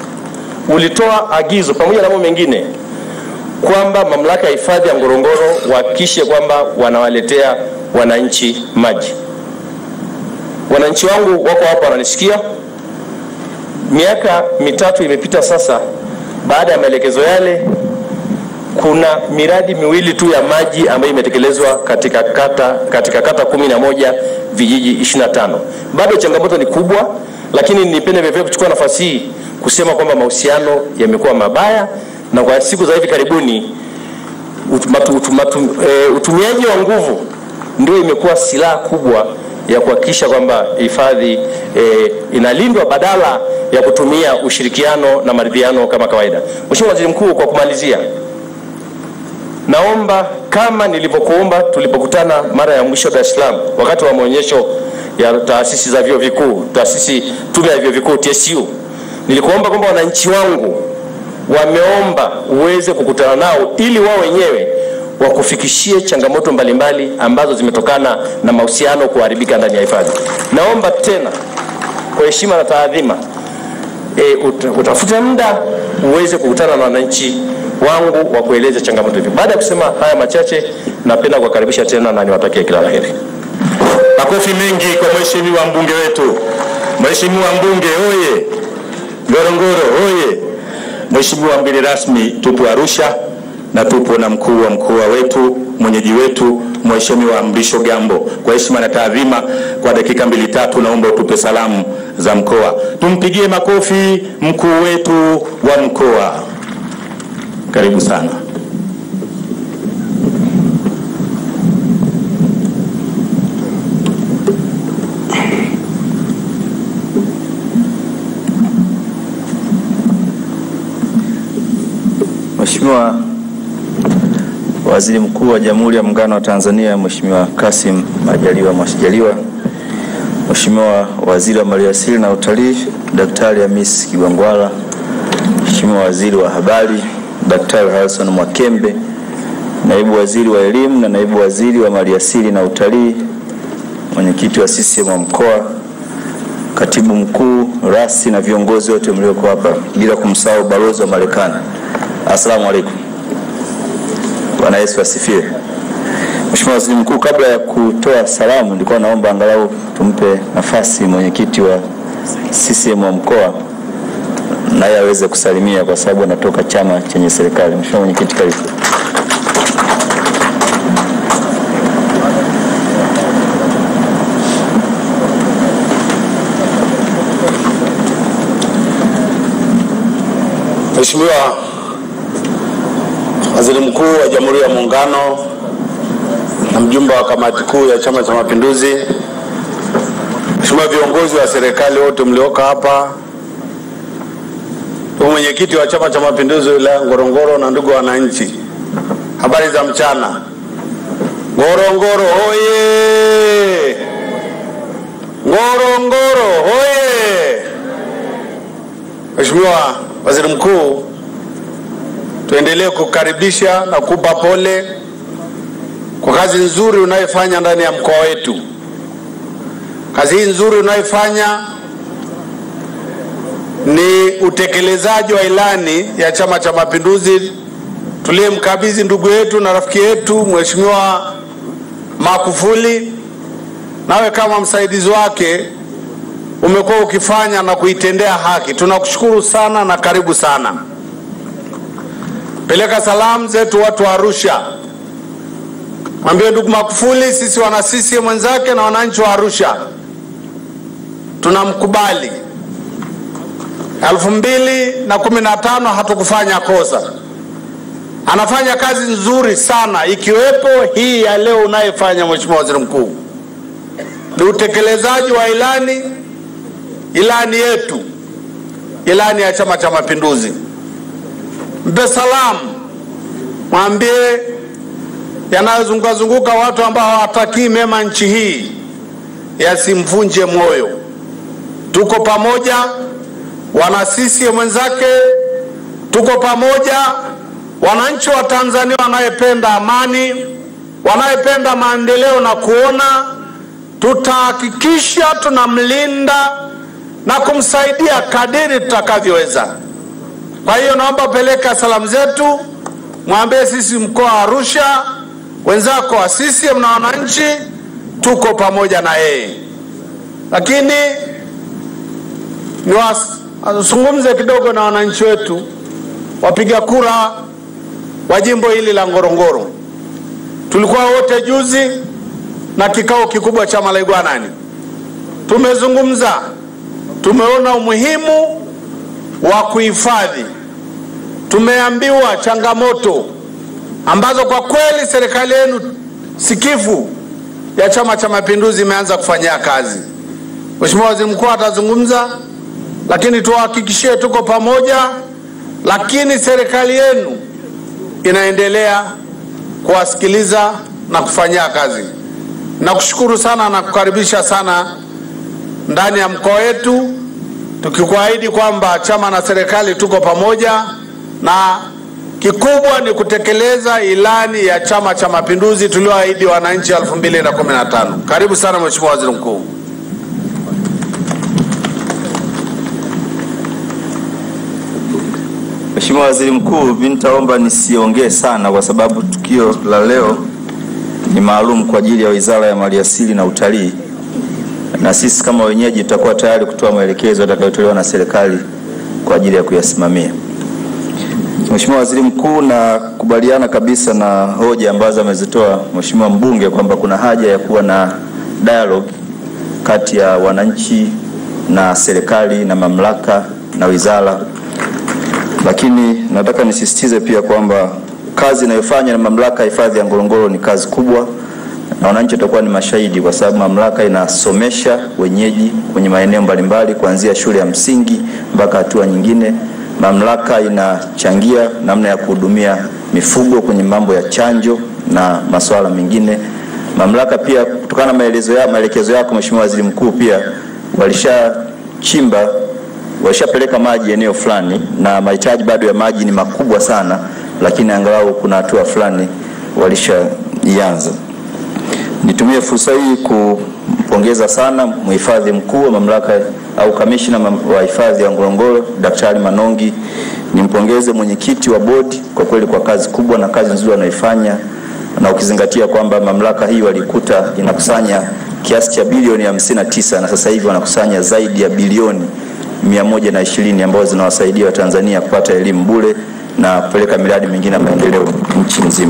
S8: ulitoa agizo pamoja na mambo mengine kwamba mamlaka ya hifadhi ya Ngorongoro wahakikishe kwamba wanawaletea wananchi maji. Wananchi wangu wako hapa wananisikia. Miaka mitatu imepita sasa, baada ya maelekezo yale, kuna miradi miwili tu ya maji ambayo imetekelezwa katika kata, katika kata kumi na moja vijiji 25. Bado changamoto ni kubwa, lakini nipende vivyo kuchukua nafasi hii kusema kwamba mahusiano yamekuwa mabaya na kwa siku za hivi karibuni utumatu, utumatu, e, utumiaji wa nguvu ndio imekuwa silaha kubwa ya kuhakikisha kwamba hifadhi e, inalindwa badala ya kutumia ushirikiano na maridhiano kama kawaida. Mheshimiwa Waziri Mkuu, kwa kumalizia, naomba kama nilivyokuomba tulipokutana mara ya mwisho Dar es Salaam wakati wa maonyesho ya taasisi za vyuo vikuu, taasisi tume ya vyuo vikuu TSU, nilikuomba kwamba wananchi wangu wameomba uweze kukutana nao ili wao wenyewe wakufikishie changamoto mbalimbali ambazo zimetokana na mahusiano kuharibika ndani ya hifadhi. Naomba tena kwa heshima na taadhima e, ut, utafute muda uweze kukutana na wananchi wangu wa kueleza changamoto hivi. Baada ya kusema haya machache, napenda kuwakaribisha tena na niwatakie kila la heri.
S6: Makofi mengi kwa mheshimiwa mbunge wetu. Mheshimiwa mbunge oye! Ngorongoro oye! Mheshimiwa mgeni rasmi, tupo Arusha na tupo na mkuu wa mkoa wetu, mwenyeji wetu Mheshimiwa Mrisho Gambo. Kwa heshima na taadhima, kwa dakika mbili tatu, naomba utupe salamu za mkoa. Tumpigie makofi mkuu wetu wa mkoa. Karibu sana.
S9: Mheshimiwa Waziri Mkuu wa Jamhuri ya Muungano wa Tanzania, Mheshimiwa Kassim Majaliwa Majaliwa, Mheshimiwa Waziri wa Maliasili na Utalii, Daktari Hamis Kigwangwala, Mheshimiwa Waziri wa Habari, Daktari Harrison Mwakembe, Naibu Waziri wa Elimu na Naibu Waziri wa Maliasili na Utalii, Mwenyekiti wa CCM wa mkoa, Katibu Mkuu, rasi na viongozi wote mlioko hapa, bila kumsahau balozi wa Marekani. Asalamu alaikum. Bwana Yesu asifiwe. Mheshimiwa Waziri Mkuu, kabla ya kutoa salamu, nilikuwa naomba angalau tumpe nafasi mwenyekiti wa CCM wa mkoa naye aweze kusalimia kwa sababu anatoka chama chenye serikali. Mheshimiwa mwenyekiti, karibu.
S11: Mheshimiwa Waziri Mkuu wa Jamhuri ya Muungano na mjumbe wa kamati kuu ya Chama cha Mapinduzi, Mheshimiwa viongozi wa serikali wote mlioka hapa, ndugu mwenyekiti wa Chama cha Mapinduzi wilaya Ngorongoro na ndugu wananchi, habari za mchana. Ngorongoro hoye! Ngorongoro hoye! Mheshimiwa Waziri Mkuu, tuendelee kukaribisha na kupa pole kwa kazi nzuri unayofanya ndani ya mkoa wetu. Kazi hii nzuri unayofanya ni utekelezaji wa ilani ya Chama cha Mapinduzi tuliyemkabidhi ndugu yetu na rafiki yetu Mheshimiwa Magufuli. Nawe kama msaidizi wake umekuwa ukifanya na kuitendea haki. Tunakushukuru sana na karibu sana. Peleka salamu zetu watu wa Arusha, mwambie ndugu Magufuli, sisi wana CCM mwenzake na wananchi wa Arusha tunamkubali. elfu mbili na kumi na tano hatukufanya kosa, anafanya kazi nzuri sana, ikiwepo hii ya leo unayefanya Mheshimiwa Waziri Mkuu, ni utekelezaji wa ilani ilani yetu, ilani ya Chama cha Mapinduzi. Mpe salamu, mwambie yanayozunguka zunguka watu ambao hawatakii mema nchi hii yasimvunje moyo. Tuko pamoja, wana CCM mwenzake, tuko pamoja, wananchi wa Tanzania wanayependa amani, wanayependa maendeleo na kuona tutahakikisha tunamlinda na kumsaidia kadiri tutakavyoweza. Kwa hiyo naomba peleka salamu zetu, mwambie sisi mkoa wa Arusha, wenzako wa CCM na wananchi tuko pamoja na yeye. Lakini niwazungumze kidogo na wananchi wetu wapiga kura wa jimbo hili la Ngorongoro. Tulikuwa wote juzi na kikao kikubwa cha Malaigwanani, tumezungumza tumeona umuhimu wa kuhifadhi. Tumeambiwa changamoto ambazo kwa kweli serikali yenu sikivu ya Chama cha Mapinduzi imeanza kufanyia kazi. Mheshimiwa Waziri Mkuu atazungumza, lakini tuwahakikishie tuko pamoja, lakini serikali yenu inaendelea kuwasikiliza na kufanyia kazi. Nakushukuru sana na kukaribisha sana ndani ya mkoa wetu, tukikuahidi kwamba chama na serikali tuko pamoja, na kikubwa ni kutekeleza ilani ya Chama cha Mapinduzi tulioahidi wananchi 2015. Karibu sana Mheshimiwa Waziri Mkuu.
S9: Mheshimiwa Waziri Mkuu, mimi nitaomba nisiongee sana kwa sababu tukio la leo ni maalum kwa ajili ya Wizara ya Maliasili na Utalii, na sisi kama wenyeji tutakuwa tayari kutoa maelekezo yatakayotolewa na serikali kwa ajili ya kuyasimamia. Mheshimiwa Waziri Mkuu, nakubaliana kabisa na hoja ambazo amezitoa Mheshimiwa mbunge kwamba kuna haja ya kuwa na dialogue kati ya wananchi na serikali na mamlaka na wizara, lakini nataka nisisitize pia kwamba kazi inayofanywa na mamlaka ya hifadhi ya Ngorongoro ni kazi kubwa, na wananchi watakuwa ni mashahidi, kwa sababu mamlaka inasomesha wenyeji kwenye maeneo mbalimbali kuanzia shule ya msingi mpaka hatua nyingine. Mamlaka inachangia namna ya kuhudumia mifugo kwenye mambo ya chanjo na masuala mengine. Mamlaka pia kutokana na maelezo ya maelekezo yako Mheshimiwa Waziri Mkuu, pia walishachimba walishapeleka maji eneo fulani, na mahitaji bado ya maji ni makubwa sana, lakini angalau kuna hatua fulani walishaianza. Nitumie fursa hii kumpongeza sana mhifadhi mkuu wa mamlaka au kamishna wa hifadhi ya Ngorongoro Daktari Manongi. Nimpongeze mwenyekiti wa bodi kwa kweli kwa kazi kubwa na kazi nzuri anaifanya, na ukizingatia kwamba mamlaka hii walikuta inakusanya kiasi cha bilioni 59 na sasa hivi wanakusanya zaidi ya bilioni 120 ambazo zinawasaidia Watanzania kupata elimu bure na kupeleka miradi mingine ya maendeleo nchi nzima.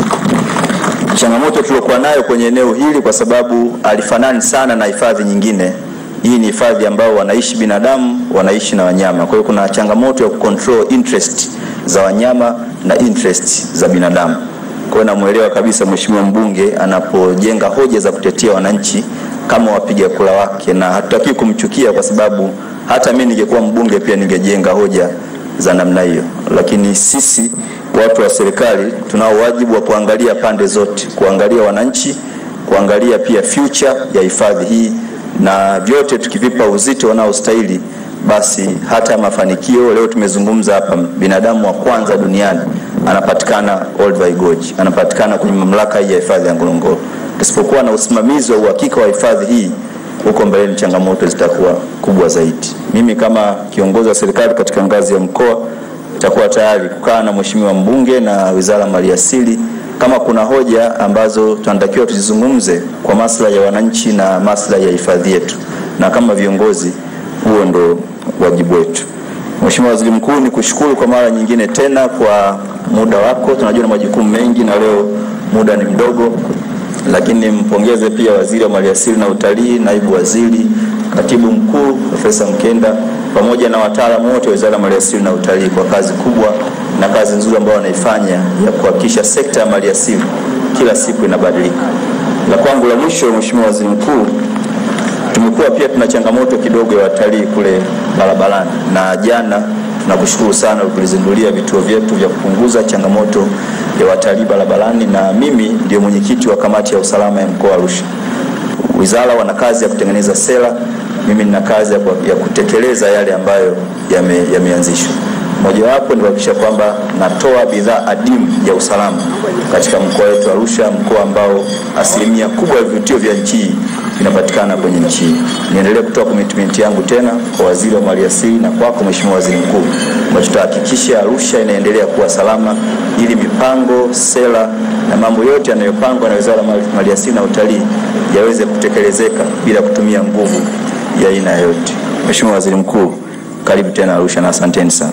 S9: Changamoto tuliokuwa nayo kwenye eneo hili, kwa sababu alifanani sana na hifadhi nyingine, hii ni hifadhi ambao wanaishi binadamu, wanaishi na wanyama. Kwa hiyo kuna changamoto ya kucontrol interest za wanyama na interest za binadamu. Kwa hiyo namuelewa kabisa mheshimiwa mbunge anapojenga hoja za kutetea wananchi kama wapiga kura wake, na hatutaki kumchukia kwa sababu hata mimi ningekuwa mbunge pia ningejenga hoja za namna hiyo, lakini sisi watu wa serikali tunao wajibu wa kuangalia pande zote, kuangalia wananchi, kuangalia pia future ya hifadhi hii, na vyote tukivipa uzito wanaostahili, basi hata mafanikio. Leo tumezungumza hapa, binadamu wa kwanza duniani anapatikana Olduvai Gorge, anapatikana kwenye mamlaka hii ya hifadhi ya Ngorongoro. Tusipokuwa na usimamizi wa uhakika wa hifadhi hii huko mbeleni changamoto zitakuwa kubwa zaidi. Mimi kama kiongozi wa serikali katika ngazi ya mkoa nitakuwa tayari kukaa na mheshimiwa mbunge na Wizara ya Maliasili kama kuna hoja ambazo tunatakiwa tuzizungumze kwa maslahi ya wananchi na maslahi ya hifadhi yetu, na kama viongozi, huo ndo wajibu wetu. Mheshimiwa Waziri Mkuu, ni kushukuru kwa mara nyingine tena kwa muda wako. Tunajua na majukumu mengi na leo muda ni mdogo, lakini nimpongeze pia Waziri wa Maliasili na Utalii, Naibu Waziri, Katibu Mkuu Profesa Mkenda pamoja na wataalamu wote wa Wizara ya Maliasili na Utalii kwa kazi kubwa na kazi nzuri ambayo wanaifanya ya kuhakikisha sekta ya maliasili kila siku inabadilika. La kwangu la mwisho, Mheshimiwa Waziri Mkuu, tumekuwa pia tuna changamoto kidogo ya watalii kule barabarani, na jana tunakushukuru sana kulizindulia vituo vyetu vya kupunguza changamoto ya watalii barabarani, na mimi ndio mwenyekiti wa kamati ya usalama ya mkoa wa Arusha. Wizara wana kazi ya kutengeneza sera, mimi nina kazi ya, ya kutekeleza yale ambayo yameanzishwa. Yame mojawapo ni kuhakikisha kwamba natoa bidhaa adimu ya usalama katika mkoa wetu Arusha, mkoa ambao asilimia kubwa ya vivutio vya nchi hii vinapatikana kwenye nchi hii. Niendelee kutoa commitment yangu tena kwa waziri wa maliasili na kwako Mheshimiwa Waziri Mkuu, ambacho tutahakikisha Arusha inaendelea kuwa salama, ili mipango, sera na mambo yote yanayopangwa na Wizara ya Maliasili na Utalii yaweze kutekelezeka bila kutumia nguvu ya aina yoyote. Mheshimiwa Waziri Mkuu, karibu tena Arusha na asanteni sana.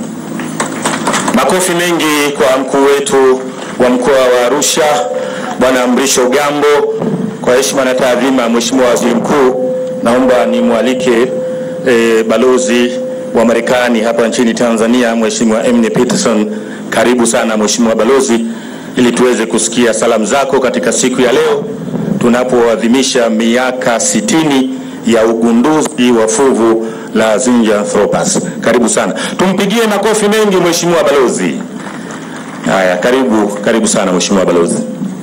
S6: Makofi mengi kwa mkuu wetu wa mkoa wa Arusha Bwana Mrisho Gambo. Kwa heshima na taadhima, Mheshimiwa Waziri Mkuu, naomba nimwalike e, balozi wa Marekani hapa nchini Tanzania Mheshimiwa Emily Peterson. Karibu sana Mheshimiwa balozi, ili tuweze kusikia salamu zako katika siku ya leo tunapoadhimisha miaka sitini ya ugunduzi wa fuvu la Zinjanthropus. Karibu sana, tumpigie makofi mengi Mheshimiwa balozi. Haya, karibu karibu sana Mheshimiwa balozi.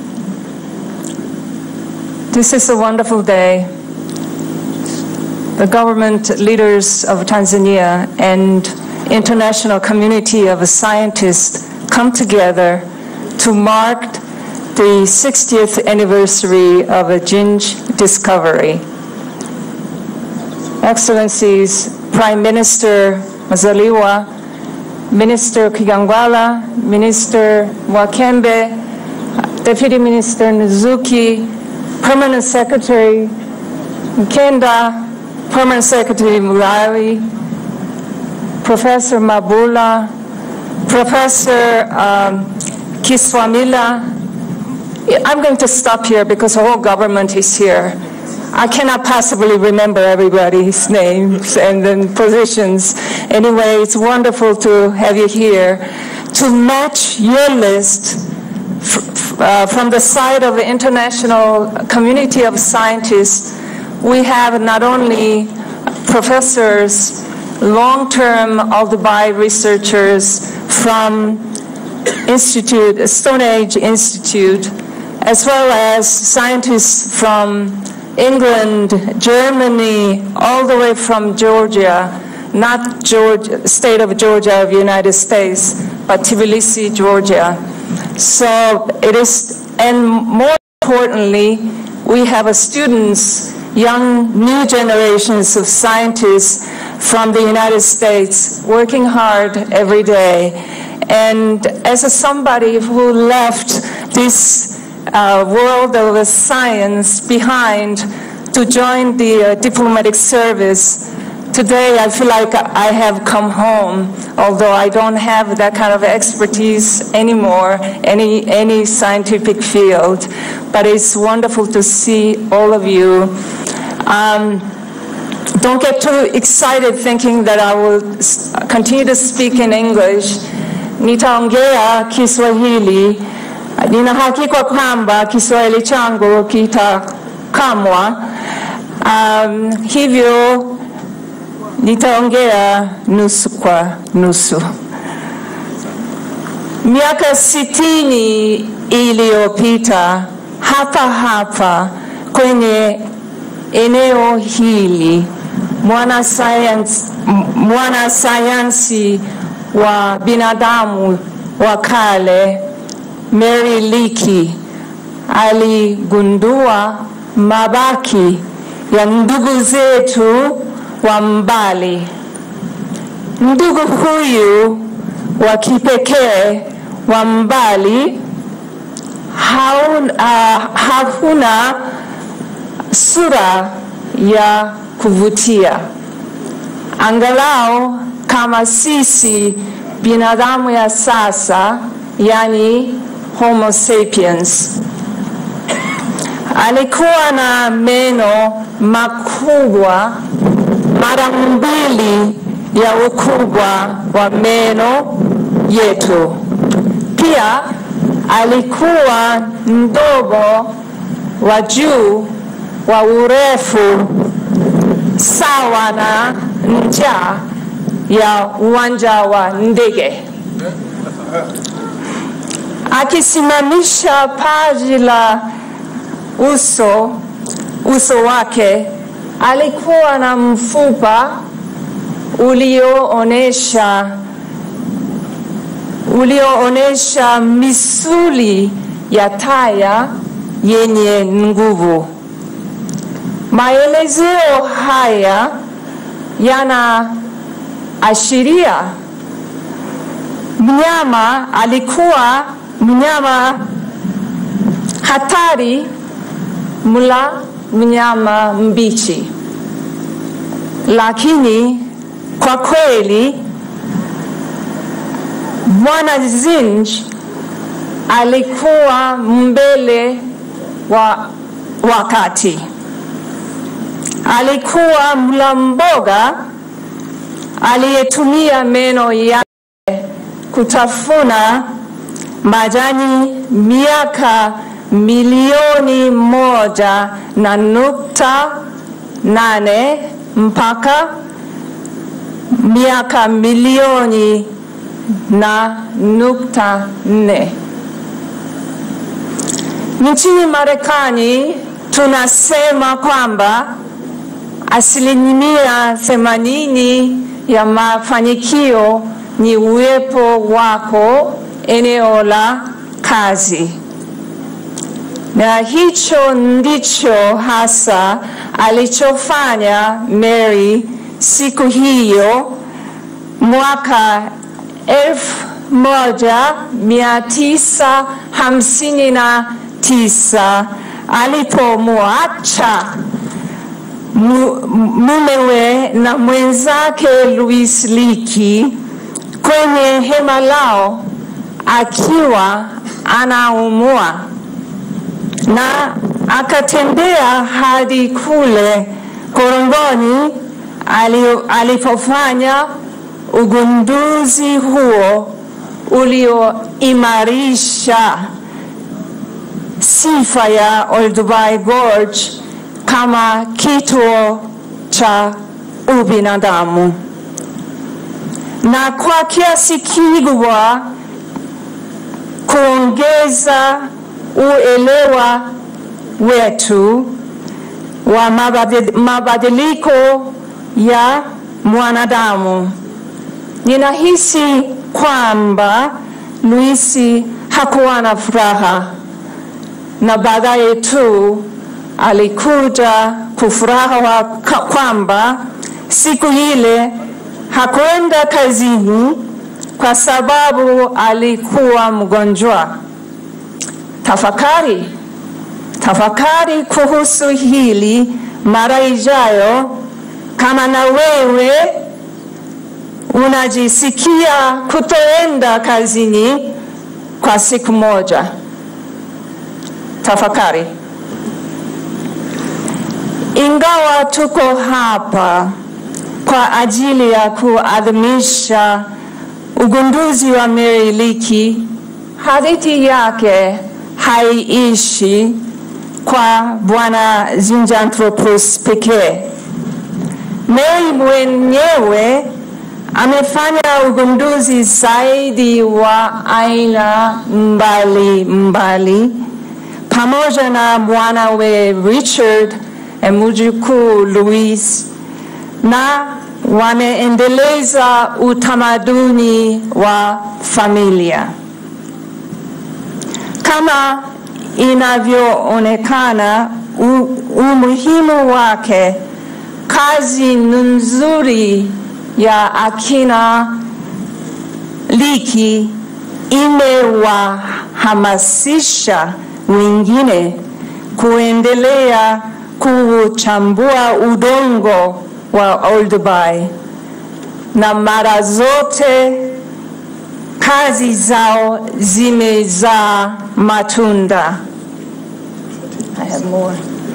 S1: This is a wonderful day. The government leaders of Tanzania and international community of scientists come together to mark the 60th anniversary of a Ginge discovery. Excellencies, Prime Minister Mazaliwa, Minister Kigangwala, Minister Wakembe, Deputy Minister Nizuki, Permanent Secretary Nkenda, Permanent Secretary Murali, Professor Mabula, Professor um, Kiswamila. I'm going to stop here because the whole government is here. I cannot possibly remember everybody's names and then positions. Anyway, it's wonderful to have you here to match your list f- uh, from the side of the international community of scientists. We have not only professors, long-term Aldebaran researchers from Institute, Stone Age Institute, as well as scientists from England, Germany, all the way from Georgia, not Georgia, state of Georgia of United States, but Tbilisi, Georgia. So it is, and more importantly, we have a students, young new generations of scientists from the United States working hard every day. And as a somebody who left this uh, world of science behind to join the uh, diplomatic service. Today, I feel like I have come home, although I don't have that kind of expertise anymore, any, any scientific field. But it's wonderful to see all of you. Um, don't get too excited thinking that I will s- continue to speak in English. Nitaongea Kiswahili Nina hakika kwamba Kiswahili changu kitakamwa. Um, hivyo nitaongea nusu kwa nusu. Miaka sitini iliyopita hapa hapa kwenye eneo hili mwanasayansi mwanasayansi wa binadamu wa kale Mary Leakey aligundua mabaki ya ndugu zetu wa mbali. Ndugu huyu wa kipekee wa mbali haun, uh, hakuna sura ya kuvutia, angalau kama sisi binadamu ya sasa, yani Homo sapiens. Alikuwa na meno makubwa mara mbili ya ukubwa wa meno yetu. Pia alikuwa mdogo wa juu wa urefu sawa na ncha ya uwanja wa ndege akisimamisha paji la uso uso wake alikuwa na mfupa ulioonesha ulioonesha misuli ya taya yenye nguvu. Maelezeo haya yanaashiria mnyama alikuwa mnyama hatari mla mnyama mbichi, lakini kwa kweli Bwana Zinj alikuwa mbele wa wakati. Alikuwa mla mboga aliyetumia meno yake kutafuna majani miaka milioni moja na nukta nane mpaka miaka milioni na nukta nne. Nchini Marekani tunasema kwamba asilimia themanini ya mafanikio ni uwepo wako eneo la kazi, na hicho ndicho hasa alichofanya Mary siku hiyo mwaka elfu moja mia tisa hamsini na tisa alipomwacha mu- mumewe na mwenzake Louis Leakey kwenye hema lao akiwa anaumwa na akatembea hadi kule korongoni ali- alipofanya ugunduzi huo ulioimarisha sifa ya Olduvai Gorge kama kituo cha ubinadamu, na kwa kiasi kikubwa kuongeza uelewa wetu wa mabadi- mabadiliko ya mwanadamu. Ninahisi kwamba Luisi hakuwa na furaha na baadaye tu alikuja kufuraha wa- ka- kwamba siku ile hakwenda kazini kwa sababu alikuwa mgonjwa. Tafakari, tafakari kuhusu hili mara ijayo, kama na wewe unajisikia kutoenda kazini kwa siku moja. Tafakari. Ingawa tuko hapa kwa ajili ya kuadhimisha ugunduzi wa Mary Leakey, hadithi yake haiishi kwa Bwana Zinjanthropus pekee. Mary mwenyewe amefanya ugunduzi zaidi wa aina mbali mbali pamoja na mwanawe Richard na mjukuu Louis, na wameendeleza utamaduni wa familia kama inavyoonekana. u- Umuhimu wake, kazi nzuri ya akina Leakey imewahamasisha wengine kuendelea kuchambua udongo wa Olduvai, na mara zote kazi zao zimezaa matunda. I have more.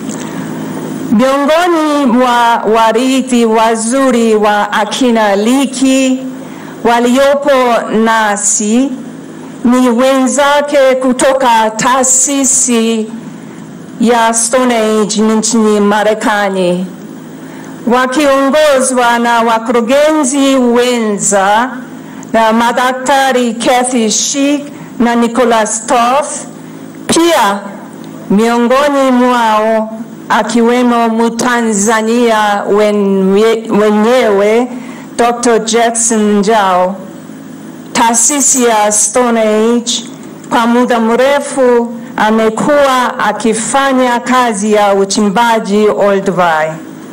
S1: Miongoni mwa warithi wazuri wa akina Leakey waliopo nasi ni wenzake kutoka taasisi ya Stone Age nchini Marekani wakiongozwa na wakurugenzi wenza na madaktari Kathy Schick na Nicholas Toth. Pia miongoni mwao akiwemo Mtanzania wenye- wenyewe Dr. Jackson Njau. Taasisi ya Stone Age kwa muda mrefu amekuwa akifanya kazi ya uchimbaji Olduvai.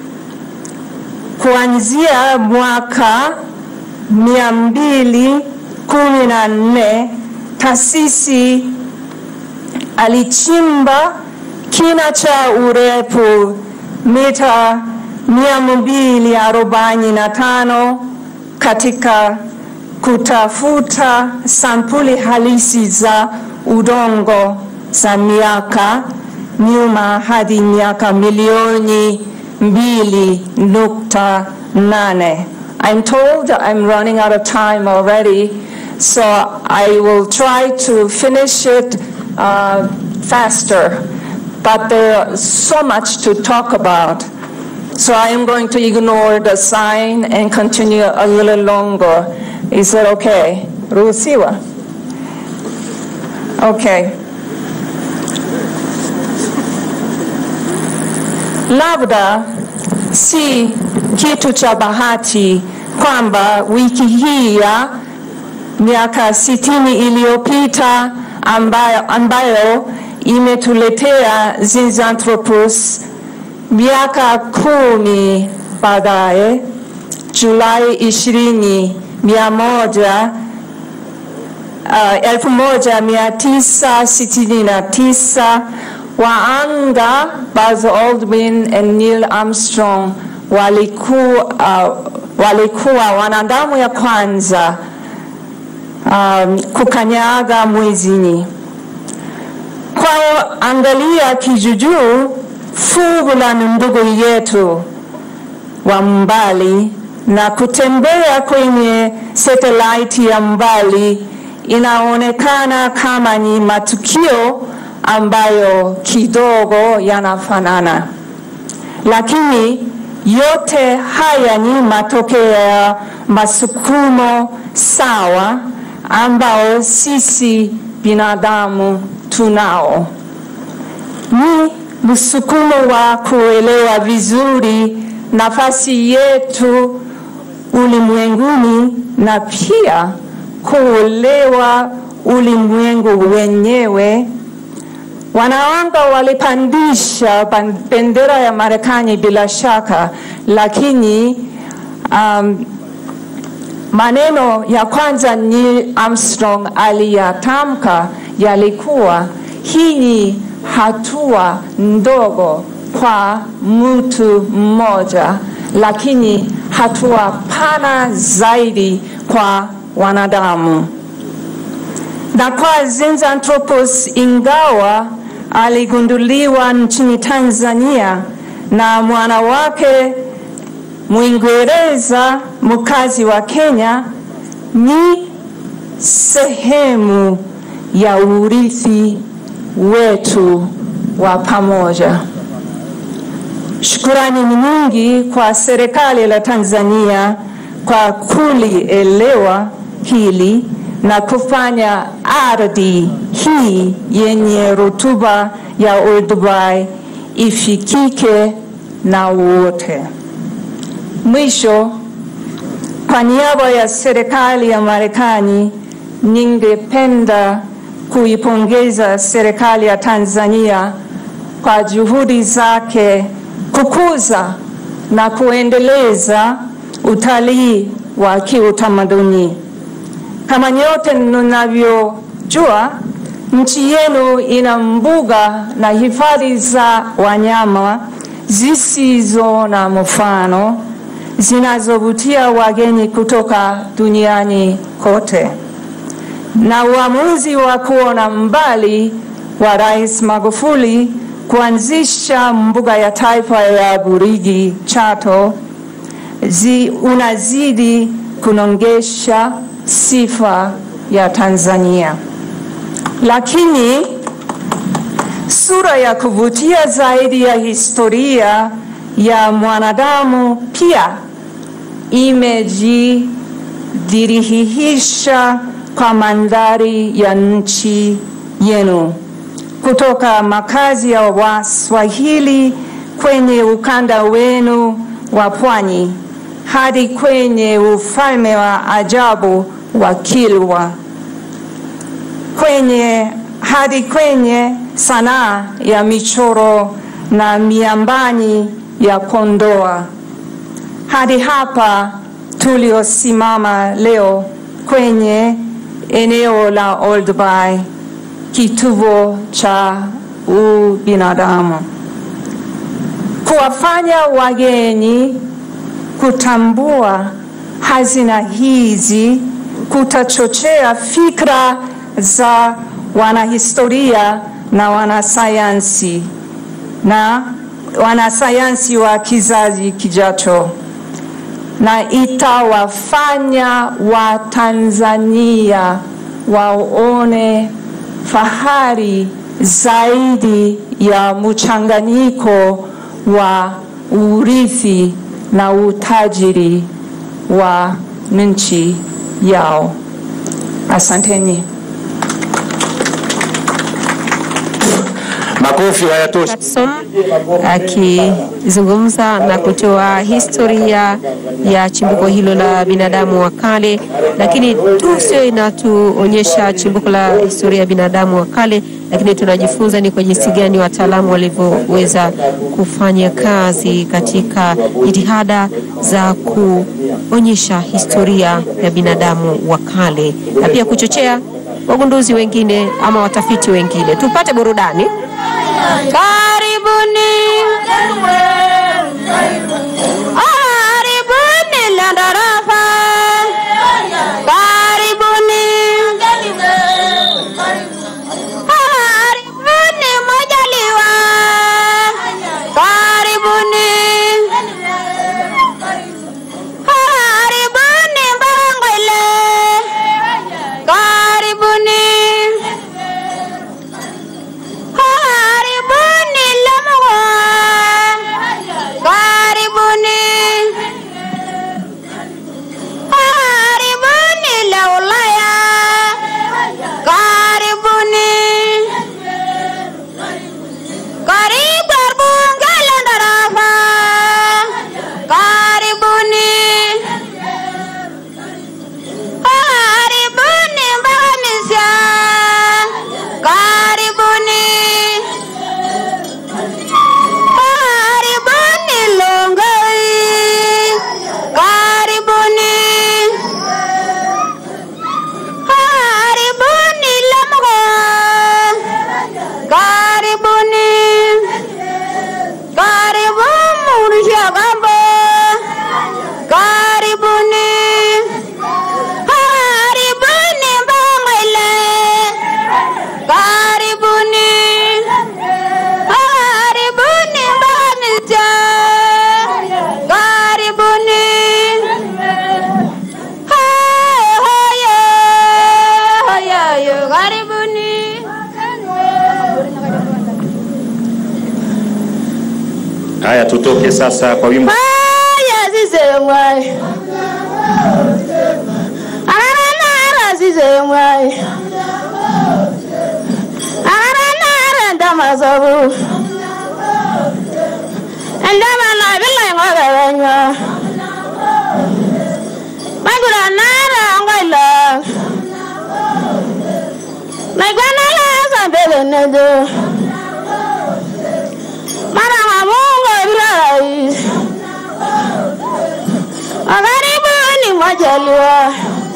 S1: Kuanzia mwaka mia mbili kumi na nne taasisi alichimba kina cha urefu mita mia mbili arobaini na tano katika kutafuta sampuli halisi za udongo za miaka nyuma hadi miaka milioni mbili nukta nane. I'm told I'm running out of time already, so I will try to finish it uh, faster. But there's so much to talk about. So I am going to ignore the sign and continue a little longer. Is that okay? Ruhusiwa? Okay. Labda si kitu cha bahati kwamba wiki hii ya miaka sitini iliyopita ambayo, ambayo imetuletea Zinjanthropus miaka kumi baadaye, Julai ishirini mia moja uh, 1969 waanga Buzz Aldrin and Neil Armstrong walikuwa, uh, walikuwa wanadamu ya kwanza um, kukanyaga mwezini. Kwa hiyo angalia kijujuu fuvu la ndugu yetu wa mbali na kutembea kwenye satellite ya mbali inaonekana kama ni matukio ambayo kidogo yanafanana, lakini yote haya ni matokeo ya masukumo sawa ambao sisi binadamu tunao. Ni msukumo wa kuelewa vizuri nafasi yetu ulimwenguni na pia kuelewa ulimwengu wenyewe. Wanawanga walipandisha ban- bendera ya Marekani bila shaka, lakini um, maneno ya kwanza Neil Armstrong aliyatamka yalikuwa hii ni hatua ndogo kwa mtu mmoja, lakini hatua pana zaidi kwa wanadamu. Na kwa Zinzanthropus, ingawa aligunduliwa nchini Tanzania na mwana wake Mwingereza mkazi wa Kenya, ni sehemu ya urithi wetu wa pamoja. Shukurani ni nyingi kwa serikali la Tanzania kwa kulielewa hili na kufanya ardhi hii yenye rutuba ya Olduvai ifikike na wote. Mwisho, kwa niaba ya serikali ya Marekani, ningependa kuipongeza serikali ya Tanzania kwa juhudi zake kukuza na kuendeleza utalii wa kiutamaduni. Kama nyote mnavyojua, nchi yenu ina mbuga na hifadhi za wanyama zisizo na mfano zinazovutia wageni kutoka duniani kote. Na uamuzi wa kuona mbali wa Rais Magufuli kuanzisha mbuga ya taifa ya Burigi Chato zi, unazidi kunongesha sifa ya Tanzania, lakini sura ya kuvutia zaidi ya historia ya mwanadamu pia imejidhihirisha kwa mandhari ya nchi yenu, kutoka makazi ya Waswahili kwenye ukanda wenu wa pwani hadi kwenye ufalme wa ajabu wa Kilwa, kwenye hadi kwenye sanaa ya michoro na miambani ya Kondoa, hadi hapa tuliosimama leo kwenye eneo la Olduvai, kituo cha ubinadamu, kuwafanya wageni kutambua hazina hizi kutachochea fikra za wanahistoria na wanasayansi na wanasayansi wa kizazi kijacho, na itawafanya Watanzania waone fahari zaidi ya mchanganyiko wa urithi na utajiri wa nchi yao. Asanteni.
S6: Makofi hayatoshi.
S2: akizungumza na kutoa historia ya chimbuko hilo la binadamu wa kale, lakini tu sio inatuonyesha chimbuko la historia ya binadamu wa kale, lakini tunajifunza ni kwa jinsi gani wataalamu walivyoweza kufanya kazi katika jitihada za kuonyesha historia ya binadamu wa kale na pia kuchochea wagunduzi wengine ama watafiti wengine. Tupate burudani.
S22: Karibuni. Karibuni Landarafa. Karibuni. Karibuni Majaliwa. Karibuni. Karibuni Mbangwele. Karibuni. Karibuni Lamwa. Karibuni. Karibuni Laulaya. Karibuni. Karibu Bunge la Ndarafa. Karibuni. Karibuni Mbamisya. Karibuni. Karibuni Longoi. Karibuni. Karibuni Lamgo. Karibuni. Karibu Murshagambo. Karibuni. Karibuni Mbangwele. Karibuni. Karibuni Mbamisya. Karibuni. Hey, hoye, hoye, hoye, Karibuni.
S6: Haya, tutoke sasa kwa wimbo
S22: Haya zisemwai. Aranara zisemwai. Aranara ndamazabu. Ndama na bila ngoganya. Magura nara ngoila. Magwana la sambele nedo. Mara mamungo rais. Karibuni Majaliwa.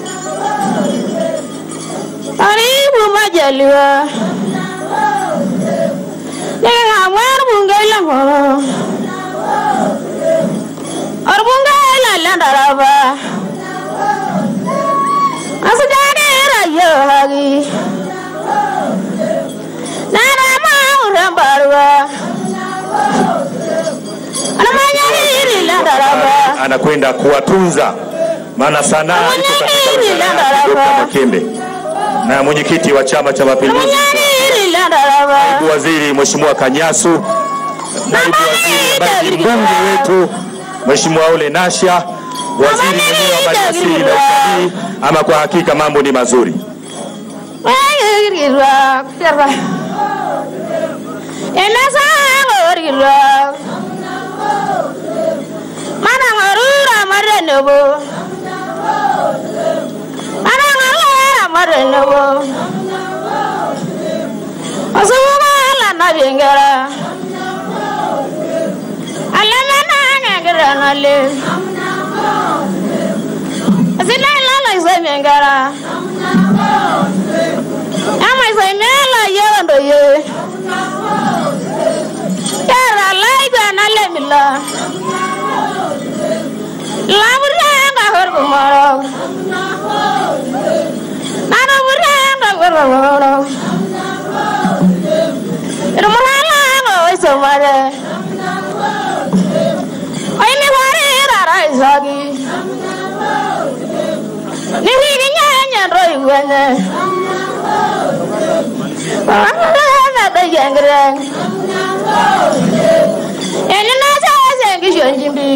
S22: Karibu Majaliwa. Ningamwar bunge la ngoro. Or bunge la landaraba. Asujane rayo hagi. Nara maurambarwa. Anamanyahiri landaraba.
S6: anakwenda kuwatunza, maana sanaa iko katika wizara yake, Dr. Makembe na mwenyekiti wa Chama cha Mapinduzi,
S22: Anamanyahiri landaraba.
S6: naibu waziri Mheshimiwa Kanyasu, naibu waziri ambaye ni mbunge wetu Mheshimiwa Ole Nasha, waziri mwenyewe wa maliasili na utalii. Ama kwa hakika mambo ni mazuri.
S22: Wangirwa kuterwa. Enasa ngorgirwa. Mana ngorura marenobo. Mana ngorura marenobo. Asuwa la nabengara. Alama na ngara nale. Asila la la zemengara. Ama zemela yendo ye. Yara laiga na lemila. Laburanga horgumaro. Nana buranga horgumaro. Irmuhala ngo isomare. Ay mi wari rara isagi. Nihigi nyanya roi wenye. Wangana da yengreng. Eni na sa sengi shonjimbi.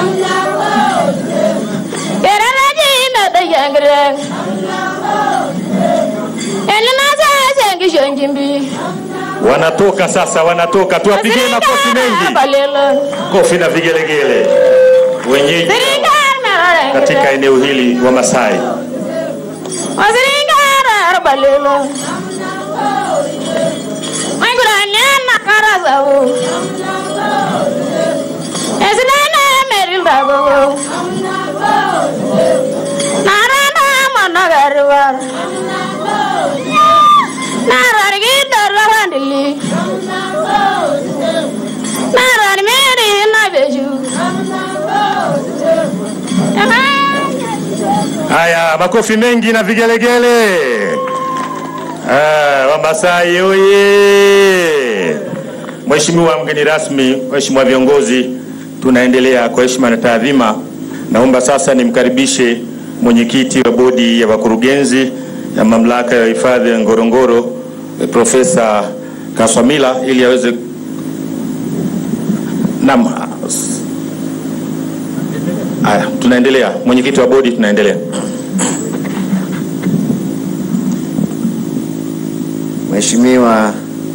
S22: Kera na jina da yengreng. Eni na sa sengi shonjimbi.
S6: Wanatoka sasa, wanatoka, tuwapigie makofi mengi,
S22: Balelo.
S6: kofi na vigelegele wenyeji
S22: Siringar merare.
S6: katika eneo hili wa Masai.
S22: Wasiringara balelo. Maigura nyana karazabu. Esinana meril dago. Narana managariwar.
S6: Haya, makofi mengi na vigelegele. Ah, Wamasai oye! Mheshimiwa mgeni rasmi, Mheshimiwa viongozi, tunaendelea kwa heshima na taadhima. Naomba sasa nimkaribishe mwenyekiti wa bodi ya wakurugenzi ya mamlaka ya hifadhi ya Ngorongoro eh, Profesa Kaswamila ili aweze Naam. Haya, tunaendelea. Mwenyekiti wa bodi, tunaendelea.
S10: Mheshimiwa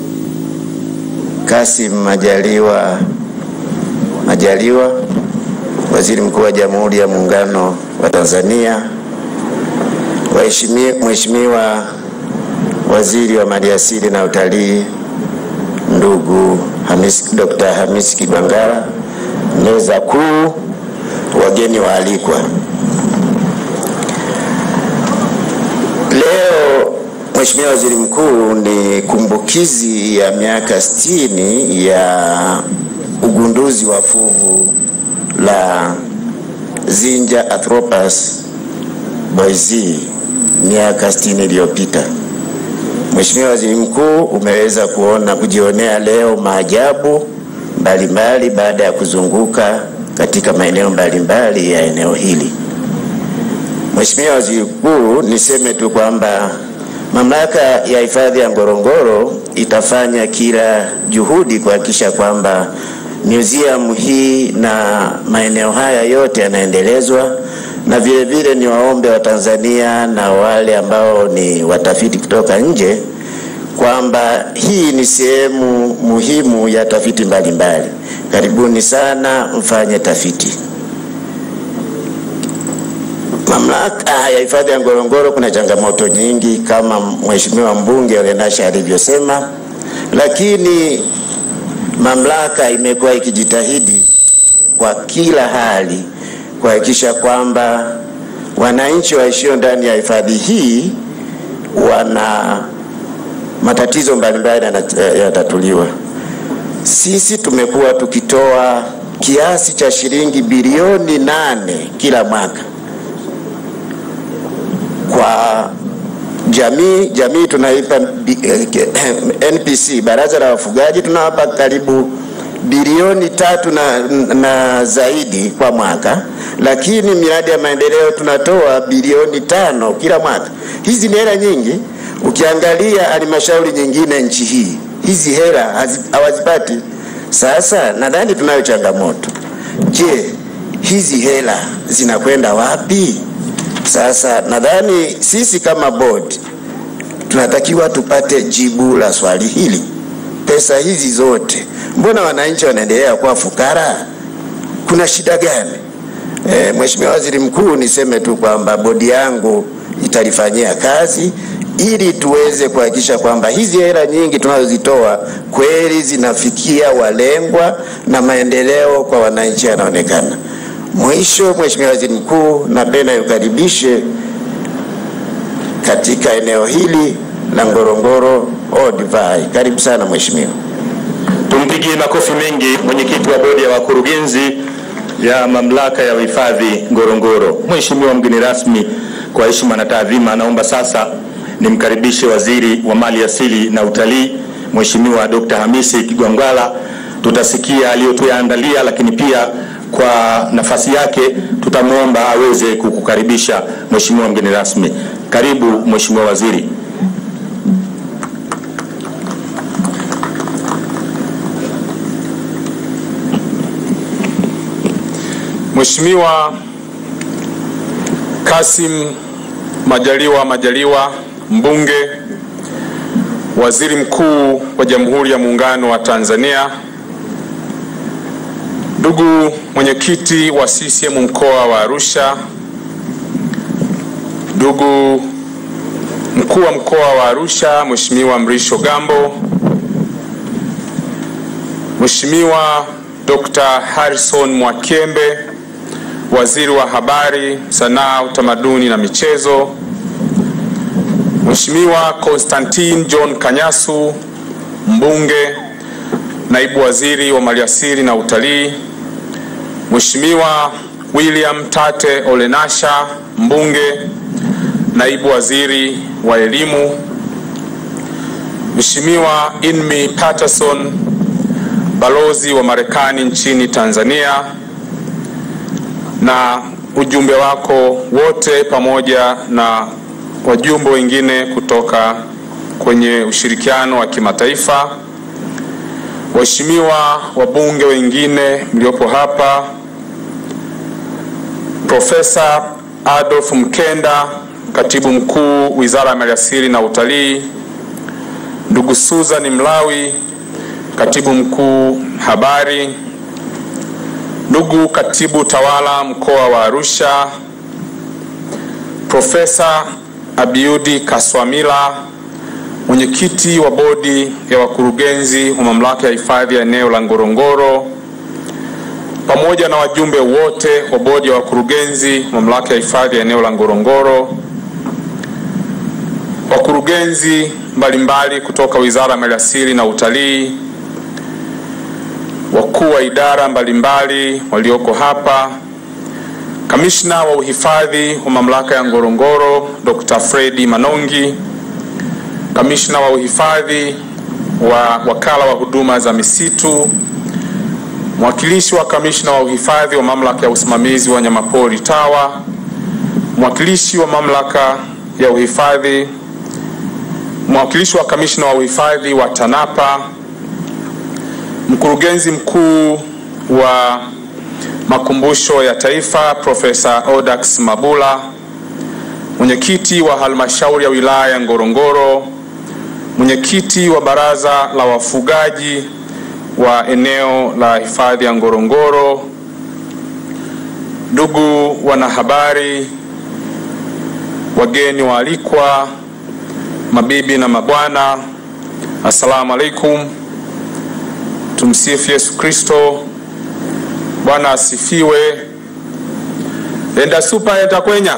S10: Kassim Majaliwa Majaliwa, Waziri Mkuu wa Jamhuri ya Muungano wa Tanzania, Waheshimi- Mheshimiwa Waziri wa Maliasili na Utalii, ndugu Hamis, Dr. Hamis Kigwangalla, meza kuu, wageni waalikwa. Leo Mheshimiwa Waziri Mkuu, ni kumbukizi ya miaka sitini ya ugunduzi wa fuvu la Zinja Arthropods boisei miaka sitini iliyopita. Mheshimiwa Waziri Mkuu, umeweza kuona kujionea leo maajabu mbalimbali baada ya kuzunguka katika maeneo mbalimbali ya eneo hili. Mheshimiwa Waziri Mkuu, niseme tu kwamba mamlaka ya hifadhi ya Ngorongoro itafanya kila juhudi kuhakikisha kwamba museum hii na maeneo haya yote yanaendelezwa, na vile vile ni waombe wa Tanzania na wale ambao ni watafiti kutoka nje kwamba hii ni sehemu muhimu ya tafiti mbalimbali. Karibuni sana mfanye tafiti. Mamlaka ya hifadhi ya Ngorongoro kuna changamoto nyingi kama Mheshimiwa mbunge Olenasha alivyosema, lakini mamlaka imekuwa ikijitahidi kwa kila hali kuhakikisha kwamba wananchi waishio ndani ya hifadhi hii wana matatizo mbalimbali yanat- yanatatuliwa. Sisi tumekuwa tukitoa kiasi cha shilingi bilioni nane kila mwaka kwa jamii. Jamii tunaipa bi- eh, ke- NPC, baraza la wafugaji, tunawapa karibu bilioni tatu na, na zaidi kwa mwaka, lakini miradi ya maendeleo tunatoa bilioni tano kila mwaka. Hizi ni hela nyingi. Ukiangalia halmashauri nyingine nchi hii hizi hela hazi- hawazipati. Sasa nadhani tunayo changamoto. Je, hizi hela zinakwenda wapi? Sasa nadhani sisi kama board tunatakiwa tupate jibu la swali hili. Pesa hizi zote, mbona wananchi wanaendelea kuwa fukara? Kuna shida gani? E, Mheshimiwa Waziri Mkuu, niseme tu kwamba bodi yangu italifanyia kazi ili tuweze kuhakikisha kwamba hizi hela nyingi tunazozitoa kweli zinafikia walengwa na maendeleo kwa wananchi yanaonekana. Mwisho, Mheshimiwa Waziri Mkuu, napenda nikaribishe katika eneo hili la Ngorongoro Olduvai. Karibu sana Mheshimiwa.
S6: Tumpigie makofi mengi mwenyekiti wa bodi ya wakurugenzi ya mamlaka ya uhifadhi Ngorongoro. Mheshimiwa mgeni rasmi, kwa heshima na taadhima, naomba sasa nimkaribishe waziri wa mali asili na utalii Mheshimiwa Dr. Hamisi Kigwangalla. Tutasikia aliyotuyaandalia, lakini pia kwa nafasi yake tutamwomba aweze kukukaribisha Mheshimiwa mgeni rasmi. Karibu Mheshimiwa waziri.
S12: Mheshimiwa Kassim Majaliwa Majaliwa, mbunge, waziri mkuu wa Jamhuri ya Muungano wa Tanzania, ndugu mwenyekiti wa CCM mkoa wa Arusha, ndugu mkuu wa mkoa wa Arusha Mheshimiwa Mrisho Gambo, Mheshimiwa Dr. Harrison Mwakembe, waziri wa habari, sanaa, utamaduni na michezo, Mheshimiwa Constantine John Kanyasu, mbunge, naibu waziri wa maliasili na utalii, Mheshimiwa William Tate Olenasha, mbunge, naibu waziri wa elimu, Mheshimiwa Inmi Patterson, balozi wa Marekani nchini Tanzania, na ujumbe wako wote pamoja na wajumbe wengine kutoka kwenye ushirikiano wa kimataifa, waheshimiwa wabunge wengine mliopo hapa, Profesa Adolf Mkenda, katibu mkuu Wizara ya Maliasili na Utalii, ndugu Susan Mlawi, katibu mkuu habari, ndugu katibu tawala mkoa wa Arusha, Profesa Abiudi Kaswamila, mwenyekiti wa bodi ya wakurugenzi wa mamlaka ya hifadhi ya eneo la Ngorongoro, pamoja na wajumbe wote wa bodi ya wakurugenzi mamlaka ya hifadhi ya eneo la Ngorongoro, wakurugenzi mbalimbali kutoka Wizara ya Maliasili na Utalii, wakuu wa idara mbalimbali walioko hapa, kamishna wa uhifadhi wa mamlaka ya Ngorongoro Dr. Fredi Manongi, kamishna wa uhifadhi wa wakala wa huduma za misitu, mwakilishi wa kamishna wa uhifadhi wa mamlaka ya usimamizi wa wanyamapori TAWA, mwakilishi wa mamlaka ya uhifadhi, mwakilishi wa kamishna wa uhifadhi wa TANAPA, mkurugenzi mkuu wa makumbusho ya taifa Profesa Odax Mabula, mwenyekiti wa halmashauri ya wilaya ya Ngorongoro, mwenyekiti wa baraza la wafugaji wa eneo la hifadhi ya Ngorongoro, ndugu wanahabari, wageni waalikwa, mabibi na mabwana, assalamu alaikum. Tumsifu Yesu Kristo. Bwana asifiwe. Enda supa enda kwenya.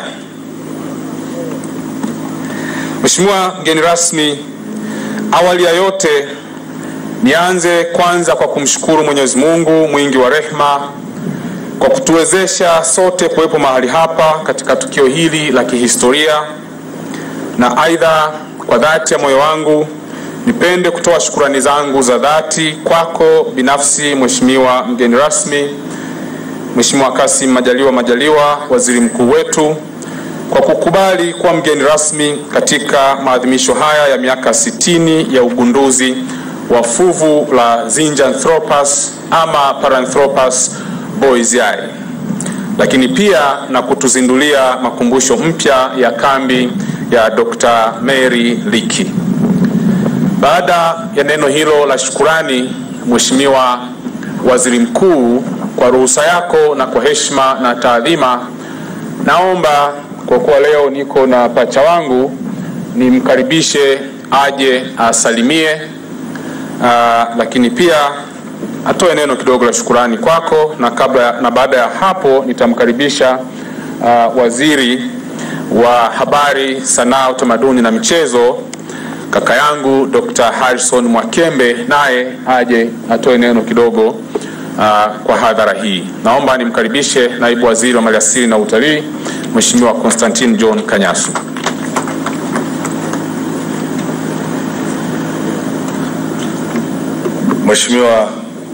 S12: Mheshimiwa mgeni rasmi, awali ya yote nianze kwanza kwa kumshukuru Mwenyezi Mungu mwingi wa rehema kwa kutuwezesha sote kuwepo mahali hapa katika tukio hili la kihistoria, na aidha kwa dhati ya moyo wangu nipende kutoa shukurani zangu za dhati kwako binafsi Mheshimiwa mgeni rasmi, Mheshimiwa Kassim Majaliwa Majaliwa, waziri mkuu wetu, kwa kukubali kuwa mgeni rasmi katika maadhimisho haya ya miaka sitini ya ugunduzi wa fuvu la Zinjanthropus ama Paranthropus boisei, lakini pia na kutuzindulia makumbusho mpya ya kambi ya Dr. Mary Leakey. Baada ya neno hilo la shukurani, Mheshimiwa Waziri Mkuu, kwa ruhusa yako na kwa heshima na taadhima, naomba kwa kuwa leo niko na pacha wangu nimkaribishe aje asalimie, aa, lakini pia atoe neno kidogo la shukurani kwako, na kabla na baada ya hapo nitamkaribisha aa, waziri wa habari, sanaa, utamaduni na michezo kaka yangu Dr. Harrison Mwakembe naye aje atoe neno kidogo uh, kwa hadhara hii. Naomba nimkaribishe naibu waziri wa maliasili na utalii Mheshimiwa Constantine John Kanyasu.
S13: Mheshimiwa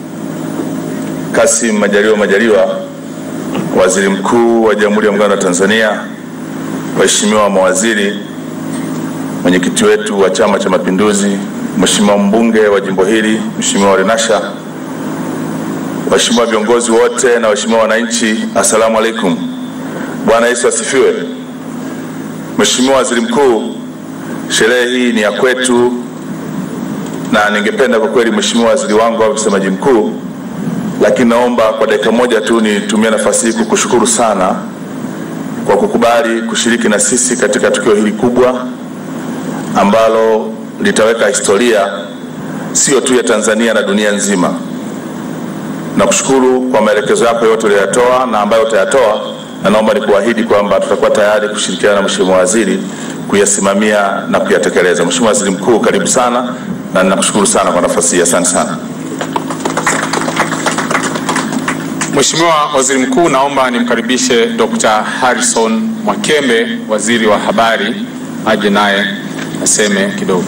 S13: Kassim Majaliwa Majaliwa, Waziri Mkuu wa Jamhuri ya Muungano wa Tanzania, waheshimiwa mawaziri, mwenyekiti wetu wa Chama cha Mapinduzi, Mheshimiwa mbunge wa jimbo hili, Mheshimiwa Olenasha, waheshimiwa viongozi wote na waheshimiwa wananchi, assalamu alaikum. Bwana Yesu asifiwe. Mheshimiwa Waziri Mkuu, sherehe hii ni ya kwetu na ningependa kwa kweli, Mheshimiwa waziri wangu au msemaji mkuu, lakini naomba kwa dakika moja tu nitumie nafasi hii kukushukuru sana kwa kukubali kushiriki na sisi katika tukio hili kubwa ambalo litaweka historia sio tu ya Tanzania na dunia nzima. Nakushukuru kwa maelekezo yako yote uliyoyatoa na ambayo utayatoa, na naomba nikuahidi kwamba tutakuwa tayari kushirikiana na Mheshimiwa waziri kuyasimamia na kuyatekeleza. Mheshimiwa Waziri Mkuu, karibu sana na ninakushukuru sana kwa nafasi hii. Asante sana.
S12: Mheshimiwa Waziri Mkuu, naomba nimkaribishe Dr. Harrison Mwakembe, Waziri wa Habari, aje naye aseme kidogo.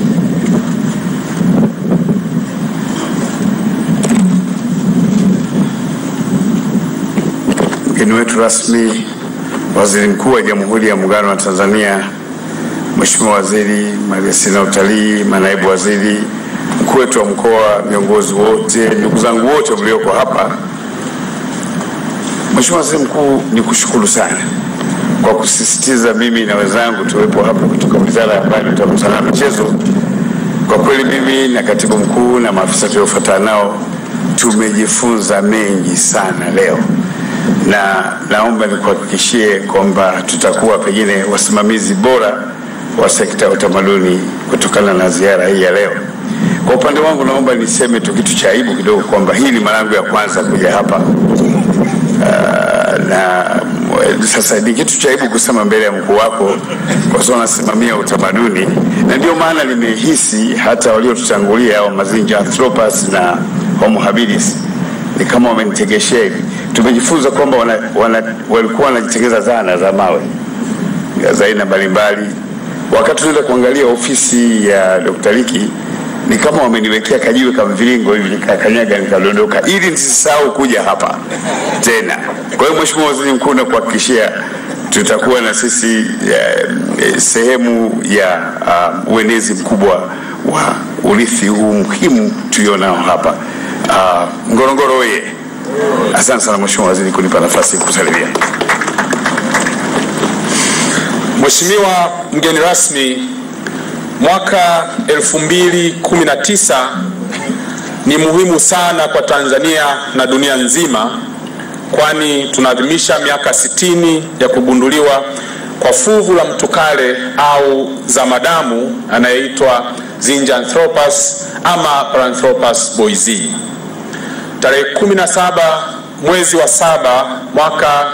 S14: Mgeni wetu rasmi, Waziri Mkuu wa Jamhuri ya Muungano wa Tanzania, Mheshimiwa Waziri Maliasili na Utalii, manaibu waziri, mkuu wetu wa mkoa, viongozi wote, ndugu zangu wote mlioko hapa. Mheshimiwa Waziri Mkuu, ni kushukuru sana kwa kusisitiza mimi na wenzangu tuwepo hapa kutoka Wizara ya Habari, Utamaduni, Sanaa na Michezo. Kwa kweli mimi na katibu mkuu na maafisa tuliofuatana nao tumejifunza mengi sana leo na naomba nikuhakikishie kwamba tutakuwa pengine wasimamizi bora wa sekta ya utamaduni kutokana na ziara hii ya leo. Kwa upande wangu, naomba niseme tu kitu cha aibu kidogo kwamba hii ni mara yangu ya kwanza kuja hapa uh, na sasa ni kitu cha aibu kusema mbele ya mkuu wako kwa sababu anasimamia utamaduni, na ndio maana nimehisi hata waliotutangulia wa Mazinja Anthropos na Homo habilis ni kama wamenitegeshea hivi. Tumejifunza kwamba wana, wana, walikuwa wanajitengeza zana za mawe za aina mbalimbali. Wakati tunaenda kuangalia ofisi ya Dr. Liki ni kama wameniwekea kajiwe kama mviringo hivi, nikakanyaga nikadondoka, ili nisisahau kuja hapa tena. Kwa hiyo Mheshimiwa Waziri Mkuu, nakuhakikishia tutakuwa na sisi eh, eh, sehemu ya uh, uenezi mkubwa wa urithi huu muhimu tulionao hapa. Uh, Ngorongoro oye! Asante sana Mheshimiwa Waziri kunipa nafasi kusalimia.
S12: Mheshimiwa mgeni rasmi, mwaka 2019 ni muhimu sana kwa Tanzania na dunia nzima, kwani tunaadhimisha miaka 60 ya kugunduliwa kwa fuvu la mtukale au zamadamu anayeitwa Zinjanthropus ama Paranthropus boisei. Tarehe 17 mwezi wa saba mwaka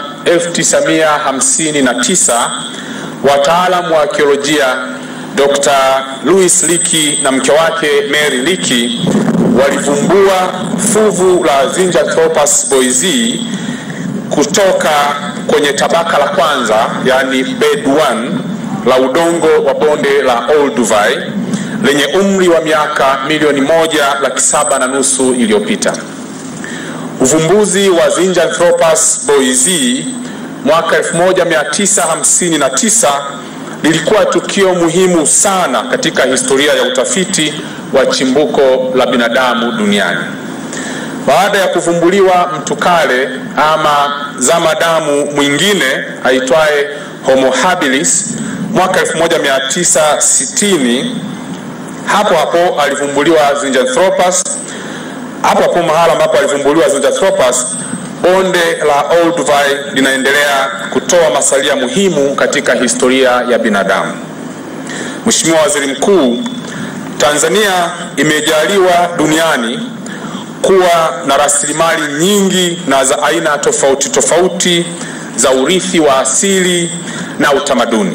S12: 1959 wataalamu wa arkeolojia Dr. Louis Leakey na mke wake Mary Leakey walivumbua fuvu la Zinjanthropus boisei kutoka kwenye tabaka la kwanza, yani bed 1 la udongo wa bonde la Olduvai lenye umri wa miaka milioni moja laki saba na nusu iliyopita. Uvumbuzi wa Zinjanthropus boisei mwaka 1959 lilikuwa tukio muhimu sana katika historia ya utafiti wa chimbuko la binadamu duniani. Baada ya kuvumbuliwa mtukale ama zamadamu mwingine aitwaye Homo habilis mwaka 1960, hapo hapo alivumbuliwa Zinjanthropus. Hapo hapo mahala ambapo alivumbuliwa Zinjanthropus, bonde la Olduvai linaendelea kutoa masalia muhimu katika historia ya binadamu. Mheshimiwa Waziri Mkuu, Tanzania imejaliwa duniani kuwa na rasilimali nyingi na za aina tofauti tofauti za urithi wa asili na utamaduni.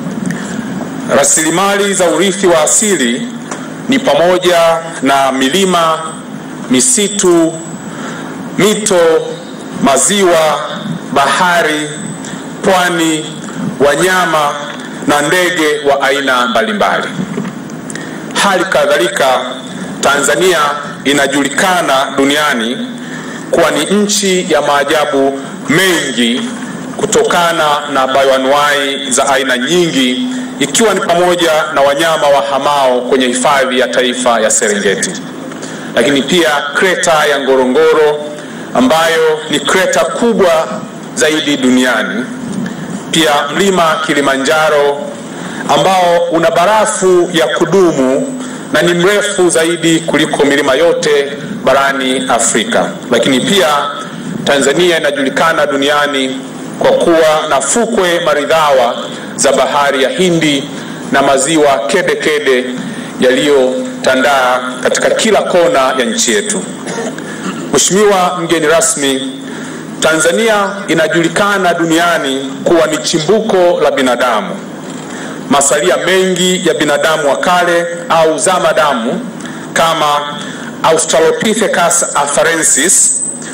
S12: Rasilimali za urithi wa asili ni pamoja na milima, misitu, mito, maziwa, bahari, pwani, wanyama na ndege wa aina mbalimbali. Hali kadhalika, Tanzania inajulikana duniani kuwa ni nchi ya maajabu mengi kutokana na bayoanuai za aina nyingi ikiwa ni pamoja na wanyama wahamao kwenye hifadhi ya taifa ya Serengeti, lakini pia kreta ya Ngorongoro ambayo ni kreta kubwa zaidi duniani, pia mlima Kilimanjaro ambao una barafu ya kudumu na ni mrefu zaidi kuliko milima yote barani Afrika. Lakini pia Tanzania inajulikana duniani kwa kuwa na fukwe maridhawa za bahari ya Hindi na maziwa kede kede yaliyotandaa katika kila kona ya nchi yetu. Mheshimiwa mgeni rasmi, Tanzania inajulikana duniani kuwa ni chimbuko la binadamu. Masalia mengi ya binadamu wa kale au zamadamu kama Australopithecus afarensis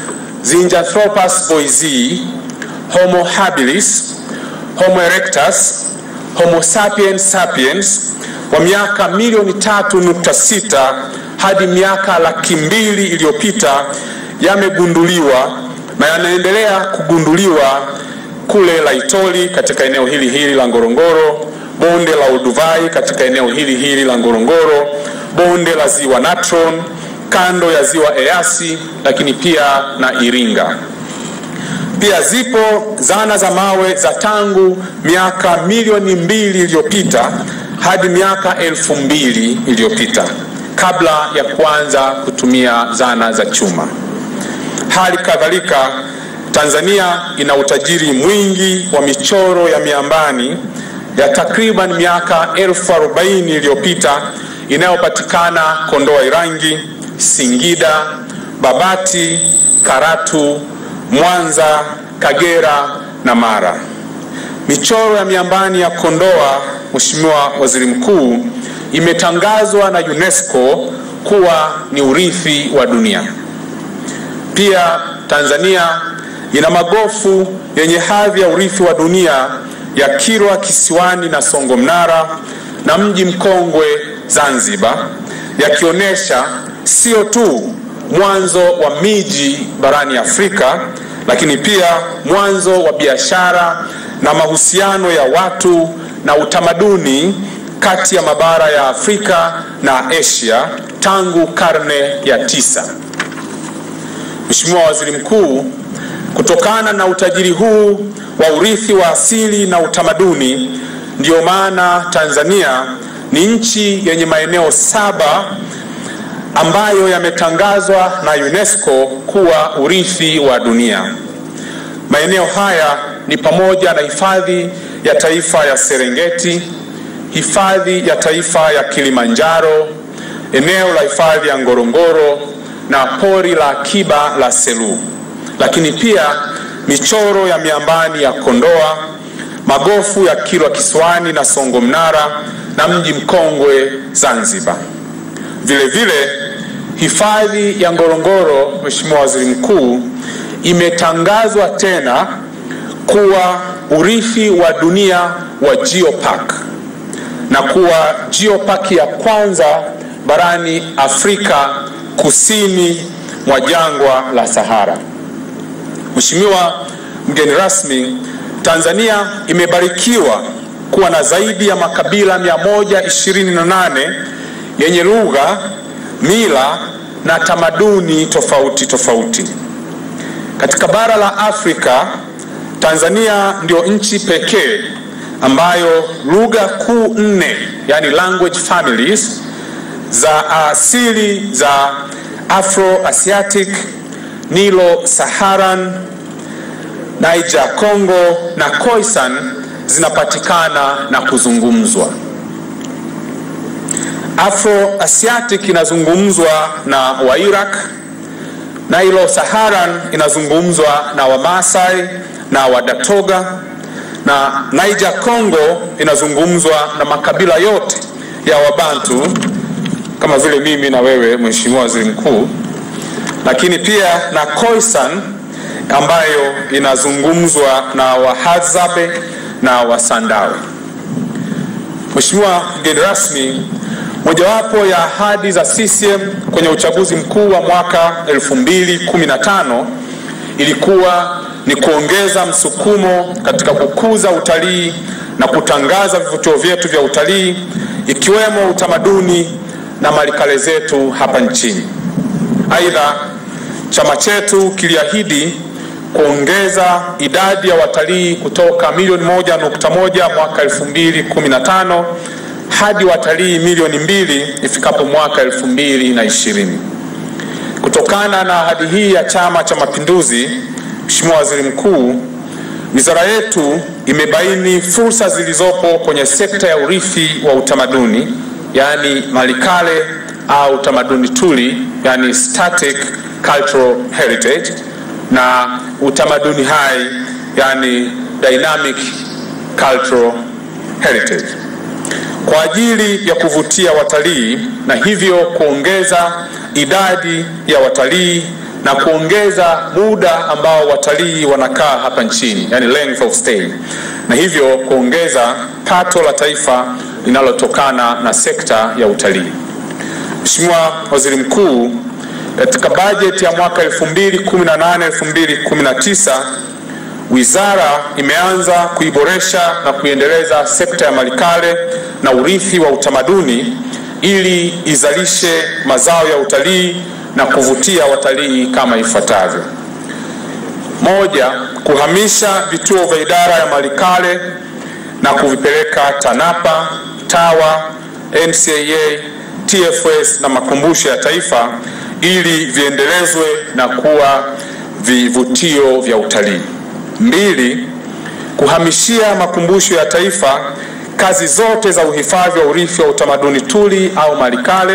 S12: Zinjanthropus boisei, Homo habilis, Homo erectus, Homo sapiens sapiens wa miaka milioni tatu nukta sita hadi miaka laki mbili iliyopita yamegunduliwa na yanaendelea kugunduliwa kule Laitoli katika eneo hili hili la Ngorongoro, bonde la Olduvai katika eneo hili hili la Ngorongoro, bonde la ziwa Natron, kando ya ziwa Eyasi, lakini pia na Iringa. Pia zipo zana za mawe za tangu miaka milioni mbili iliyopita hadi miaka elfu mbili iliyopita kabla ya kuanza kutumia zana za chuma. Hali kadhalika, Tanzania ina utajiri mwingi wa michoro ya miambani ya takriban miaka elfu arobaini iliyopita inayopatikana Kondoa Irangi, Singida, Babati, Karatu, Mwanza, Kagera na Mara. Michoro ya miambani ya Kondoa, Mheshimiwa Waziri Mkuu, imetangazwa na UNESCO kuwa ni urithi wa dunia. Pia Tanzania ina magofu yenye hadhi ya urithi wa dunia ya Kilwa Kisiwani na Songo Mnara na mji mkongwe Zanzibar, yakionyesha sio tu mwanzo wa miji barani Afrika, lakini pia mwanzo wa biashara na mahusiano ya watu na utamaduni kati ya mabara ya Afrika na Asia tangu karne ya tisa. Mheshimiwa Waziri Mkuu, kutokana na utajiri huu wa urithi wa asili na utamaduni, ndiyo maana Tanzania ni nchi yenye maeneo saba ambayo yametangazwa na UNESCO kuwa urithi wa dunia. Maeneo haya ni pamoja na hifadhi ya taifa ya Serengeti, hifadhi ya taifa ya Kilimanjaro, eneo la hifadhi ya Ngorongoro na pori la akiba la Selous, lakini pia michoro ya miambani ya Kondoa, magofu ya Kilwa Kisiwani na Songo Mnara na mji mkongwe Zanzibar. Vile vile hifadhi ya Ngorongoro, Mheshimiwa Waziri Mkuu, imetangazwa tena kuwa urithi wa dunia wa Geopark na kuwa Geopark ya kwanza barani Afrika kusini mwa jangwa la Sahara. Mheshimiwa mgeni rasmi, Tanzania imebarikiwa kuwa na zaidi ya makabila 128 yenye lugha, mila na tamaduni tofauti tofauti. Katika bara la Afrika, Tanzania ndio nchi pekee ambayo lugha kuu nne, yani language families za asili za Afro-Asiatic, Nilo-Saharan, Niger Congo na Khoisan zinapatikana na kuzungumzwa. Afro-Asiatic inazungumzwa na Wairaq, Nilo-Saharan inazungumzwa na Wamasai na Wadatoga na Niger Congo inazungumzwa na makabila yote ya Wabantu kama vile mimi na wewe Mheshimiwa Waziri Mkuu, lakini pia na Khoisan ambayo inazungumzwa na Wahadzabe na Wasandawe. Mheshimiwa mgeni rasmi, mojawapo ya ahadi za CCM kwenye uchaguzi mkuu wa mwaka 2015 ilikuwa ni kuongeza msukumo katika kukuza utalii na kutangaza vivutio vyetu vya utalii ikiwemo utamaduni na malikale zetu hapa nchini. Aidha, chama chetu kiliahidi kuongeza idadi ya watalii kutoka milioni moja nukta moja mwaka 2015 hadi watalii milioni mbili ifikapo mwaka 2020. Kutokana na ahadi hii ya Chama cha Mapinduzi, Mheshimiwa Waziri Mkuu, wizara yetu imebaini fursa zilizopo kwenye sekta ya urithi wa utamaduni, yaani malikale au tamaduni tuli, yaani static cultural heritage na utamaduni hai, yani dynamic cultural heritage kwa ajili ya kuvutia watalii na hivyo kuongeza idadi ya watalii na kuongeza muda ambao watalii wanakaa hapa nchini, yani length of stay, na hivyo kuongeza pato la taifa linalotokana na sekta ya utalii. Mheshimiwa Waziri Mkuu, katika bajeti ya mwaka 2018 2019 wizara imeanza kuiboresha na kuiendeleza sekta ya malikale na urithi wa utamaduni ili izalishe mazao ya utalii na kuvutia watalii kama ifuatavyo: moja, kuhamisha vituo vya idara ya malikale na kuvipeleka TANAPA, TAWA, NCAA, TFS na makumbusho ya taifa ili viendelezwe na kuwa vivutio vya utalii. Mbili, kuhamishia makumbusho ya taifa kazi zote za uhifadhi wa urithi wa utamaduni tuli au malikale.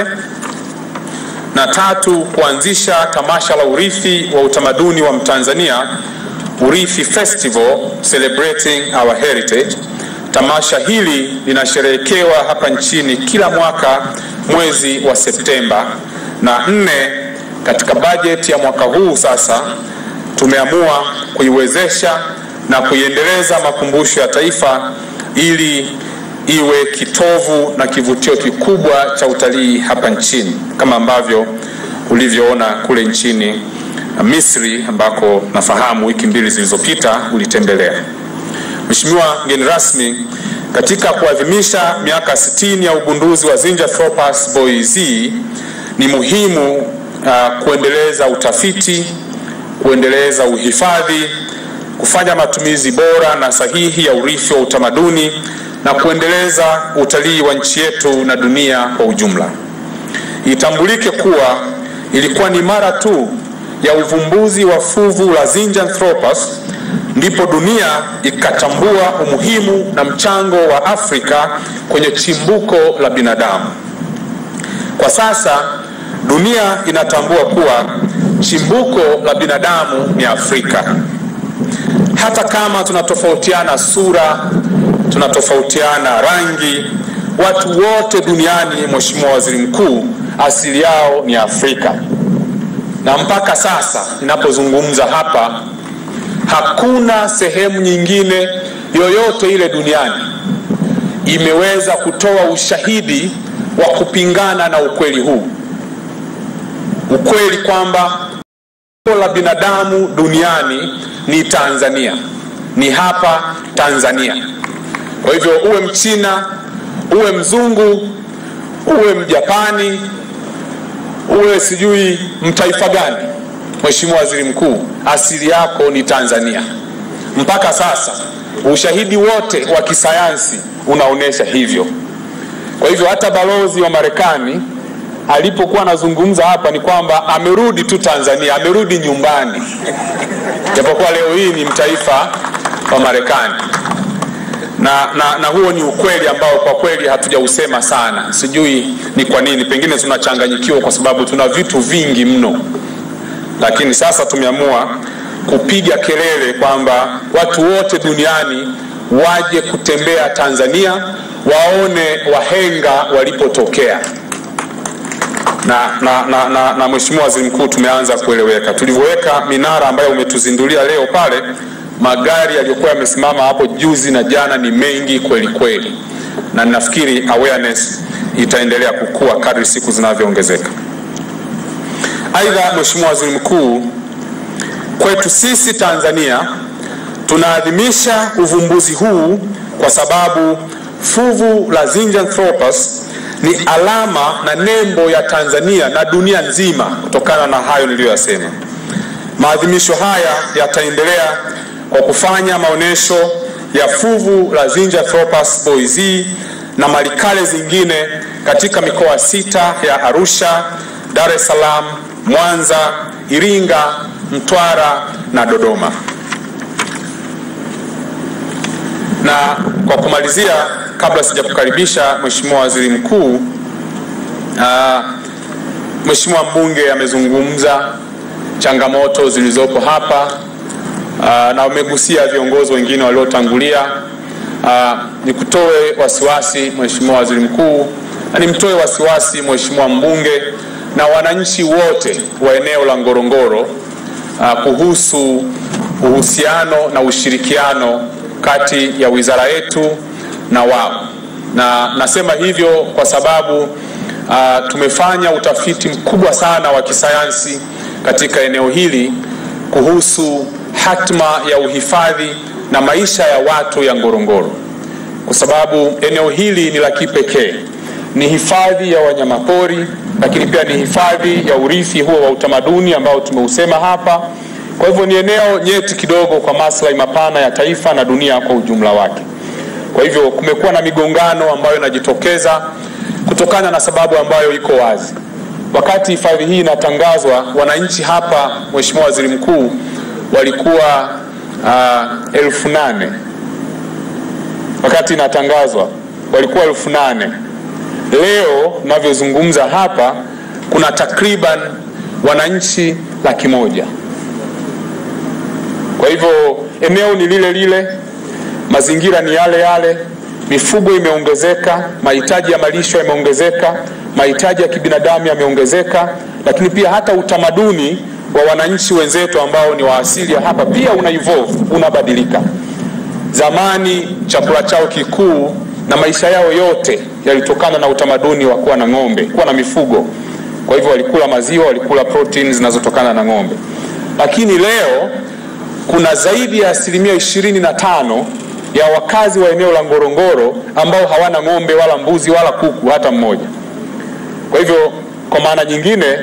S12: Na tatu, kuanzisha tamasha la urithi wa utamaduni wa Mtanzania, Urithi Festival Celebrating Our Heritage. Tamasha hili linasherehekewa hapa nchini kila mwaka mwezi wa Septemba. Na nne, katika bajeti ya mwaka huu sasa tumeamua kuiwezesha na kuiendeleza makumbusho ya taifa ili iwe kitovu na kivutio kikubwa cha utalii hapa nchini kama ambavyo ulivyoona kule nchini Misri ambako nafahamu wiki mbili zilizopita ulitembelea. Mheshimiwa mgeni rasmi, katika kuadhimisha miaka 60 ya ugunduzi wa Zinjanthropus boisei ni muhimu uh, kuendeleza utafiti, kuendeleza uhifadhi, kufanya matumizi bora na sahihi ya urithi wa utamaduni na kuendeleza utalii wa nchi yetu na dunia kwa ujumla. Itambulike kuwa ilikuwa ni mara tu ya uvumbuzi wa fuvu la Zinjanthropus ndipo dunia ikatambua umuhimu na mchango wa Afrika kwenye chimbuko la binadamu. Kwa sasa dunia inatambua kuwa chimbuko la binadamu ni Afrika. Hata kama tunatofautiana sura, tunatofautiana rangi, watu wote duniani, Mheshimiwa Waziri Mkuu, asili yao ni Afrika. Na mpaka sasa ninapozungumza hapa, hakuna sehemu nyingine yoyote ile duniani imeweza kutoa ushahidi wa kupingana na ukweli huu, ukweli kwamba la binadamu duniani ni Tanzania, ni hapa Tanzania. Kwa hivyo uwe Mchina, uwe mzungu, uwe Mjapani, uwe sijui mtaifa gani, Mheshimiwa Waziri Mkuu, asili yako ni Tanzania. Mpaka sasa ushahidi wote wa kisayansi unaonyesha hivyo. Kwa hivyo hata balozi wa Marekani alipokuwa anazungumza hapa ni kwamba amerudi tu Tanzania, amerudi nyumbani, japokuwa leo hii ni mtaifa wa Marekani na, na, na huo ni ukweli ambao kwa kweli hatujausema sana. Sijui ni kwa nini, pengine tunachanganyikiwa kwa sababu tuna vitu vingi mno, lakini sasa tumeamua kupiga kelele kwamba watu wote duniani waje kutembea Tanzania, waone wahenga walipotokea na, na, na, na, na Mheshimiwa Waziri Mkuu, tumeanza kueleweka. Tulivyoweka minara ambayo umetuzindulia leo pale, magari yaliyokuwa yamesimama hapo juzi na jana ni mengi kweli kweli, na nafikiri awareness itaendelea kukua kadri siku zinavyoongezeka. Aidha, Mheshimiwa Waziri Mkuu, kwetu sisi Tanzania tunaadhimisha uvumbuzi huu kwa sababu fuvu la Zinjanthropus ni alama na nembo ya Tanzania na dunia nzima. Kutokana na hayo niliyoyasema, maadhimisho haya yataendelea kwa kufanya maonyesho ya fuvu la Zinjanthropus boisei na malikale zingine katika mikoa sita ya Arusha, Dar es Salaam, Mwanza, Iringa, Mtwara na Dodoma. Na kwa kumalizia, kabla sijakukaribisha Mheshimiwa Waziri Mkuu, uh, Mheshimiwa mbunge amezungumza changamoto zilizopo hapa uh, na umegusia viongozi wengine waliotangulia. Uh, nikutoe wasiwasi Mheshimiwa Waziri Mkuu, na nimtoe wasiwasi Mheshimiwa mbunge na wananchi wote wa eneo la Ngorongoro uh, kuhusu uhusiano na ushirikiano kati ya wizara yetu na wao, na nasema hivyo kwa sababu uh, tumefanya utafiti mkubwa sana wa kisayansi katika eneo hili kuhusu hatma ya uhifadhi na maisha ya watu ya Ngorongoro, kwa sababu eneo hili ni la kipekee, ni hifadhi ya wanyamapori, lakini pia ni hifadhi ya urithi huo wa utamaduni ambao tumeusema hapa. Kwa hivyo ni eneo nyeti kidogo kwa maslahi mapana ya taifa na dunia kwa ujumla wake. Kwa hivyo kumekuwa na migongano ambayo inajitokeza kutokana na sababu ambayo iko wazi. Wakati hifadhi hii inatangazwa, wananchi hapa, Mheshimiwa Waziri Mkuu, walikuwa uh, elfu nane wakati inatangazwa walikuwa elfu nane Leo navyozungumza hapa kuna takriban wananchi laki moja. Kwa hivyo eneo ni lile lile, mazingira ni yale yale, mifugo imeongezeka, mahitaji ya malisho yameongezeka, mahitaji ya kibinadamu yameongezeka, lakini pia hata utamaduni wa wananchi wenzetu ambao ni wa asili ya hapa pia una evolve, unabadilika. Zamani chakula chao kikuu na maisha yao yote yalitokana na utamaduni wa kuwa na ng'ombe, kuwa na mifugo. Kwa hivyo walikula maziwa, walikula protein zinazotokana na ng'ombe. Lakini leo kuna zaidi ya asilimia ishirini na tano ya wakazi wa eneo la Ngorongoro ambao hawana ng'ombe wala mbuzi wala kuku hata mmoja. Kwa hivyo kwa maana nyingine,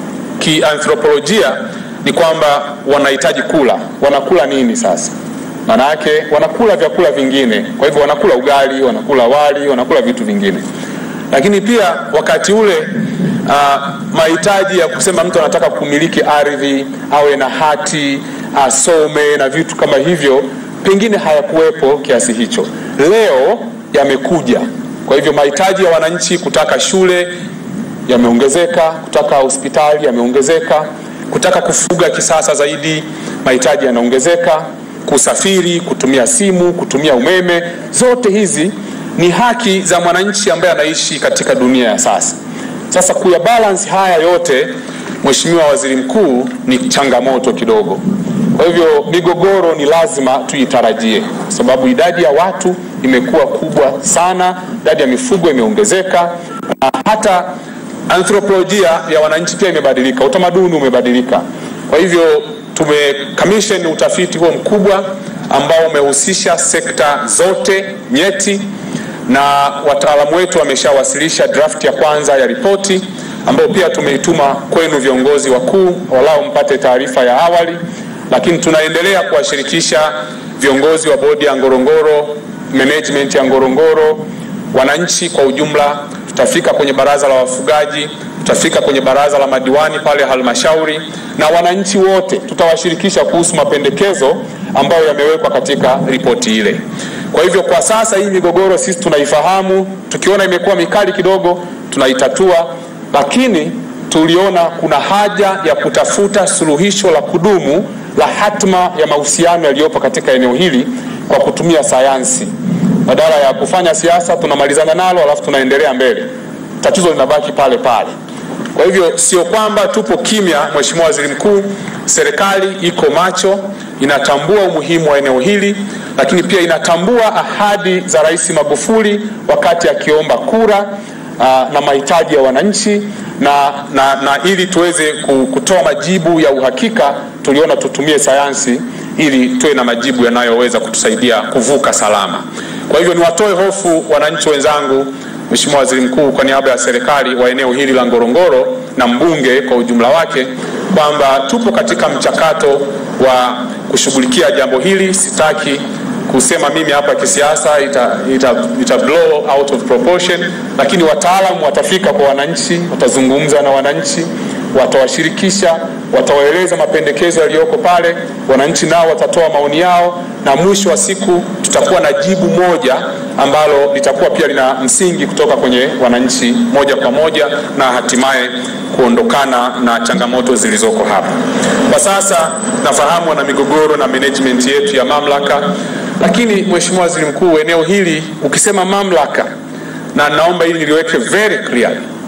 S12: kianthropolojia ni kwamba wanahitaji kula. Wanakula nini sasa? Maana yake wanakula vyakula vingine, kwa hivyo wanakula ugali, wanakula wali, wanakula vitu vingine. Lakini pia wakati ule uh, mahitaji ya kusema mtu anataka kumiliki ardhi, awe na hati, asome na vitu kama hivyo, pengine hayakuwepo kiasi hicho. Leo yamekuja. Kwa hivyo mahitaji ya wananchi kutaka shule yameongezeka, kutaka hospitali yameongezeka, kutaka kufuga kisasa zaidi, mahitaji yanaongezeka kusafiri, kutumia simu, kutumia umeme, zote hizi ni haki za mwananchi ambaye anaishi katika dunia ya sasa. Sasa kuya balance haya yote, Mheshimiwa Waziri Mkuu, ni changamoto kidogo. Kwa hivyo migogoro ni lazima tuitarajie, kwa sababu idadi ya watu imekuwa kubwa sana, idadi ya mifugo imeongezeka, na hata anthropolojia ya wananchi pia imebadilika, utamaduni umebadilika. Kwa hivyo tumecommission utafiti huo mkubwa ambao umehusisha sekta zote nyeti, na wataalamu wetu wameshawasilisha draft ya kwanza ya ripoti ambayo pia tumeituma kwenu viongozi wakuu, walau mpate taarifa ya awali, lakini tunaendelea kuwashirikisha viongozi wa bodi ya Ngorongoro, management ya Ngorongoro, wananchi kwa ujumla. Tutafika kwenye baraza la wafugaji, tutafika kwenye baraza la madiwani pale halmashauri, na wananchi wote tutawashirikisha kuhusu mapendekezo ambayo yamewekwa katika ripoti ile. Kwa hivyo kwa sasa hii migogoro sisi tunaifahamu, tukiona imekuwa mikali kidogo tunaitatua, lakini tuliona kuna haja ya kutafuta suluhisho la kudumu la hatma ya mahusiano yaliyopo katika eneo hili kwa kutumia sayansi. Badala ya kufanya siasa tunamalizana nalo alafu tunaendelea mbele, tatizo linabaki pale pale. Kwa hivyo sio kwamba tupo kimya, Mheshimiwa Waziri Mkuu, serikali iko macho, inatambua umuhimu wa eneo hili, lakini pia inatambua ahadi za Rais Magufuli wakati akiomba kura aa, na mahitaji ya wananchi na, na, na ili tuweze kutoa majibu ya uhakika, tuliona tutumie sayansi ili tuwe na majibu yanayoweza kutusaidia kuvuka salama. Kwa hivyo niwatoe hofu wananchi wenzangu, Mheshimiwa Waziri Mkuu, kwa niaba ya serikali wa eneo hili la Ngorongoro na mbunge kwa ujumla wake kwamba tupo katika mchakato wa kushughulikia jambo hili. Sitaki kusema mimi hapa kisiasa, ita, ita, ita blow out of proportion, lakini wataalamu watafika kwa wananchi, watazungumza na wananchi, watawashirikisha, watawaeleza mapendekezo yaliyoko pale, wananchi nao watatoa maoni yao, na mwisho wa siku tutakuwa na jibu moja ambalo litakuwa pia lina msingi kutoka kwenye wananchi moja kwa moja, na hatimaye kuondokana na changamoto zilizoko hapa. Kwa sasa nafahamu wana migogoro na management yetu ya mamlaka, lakini Mheshimiwa Waziri Mkuu, eneo hili ukisema mamlaka, na naomba hili niliweke very clear,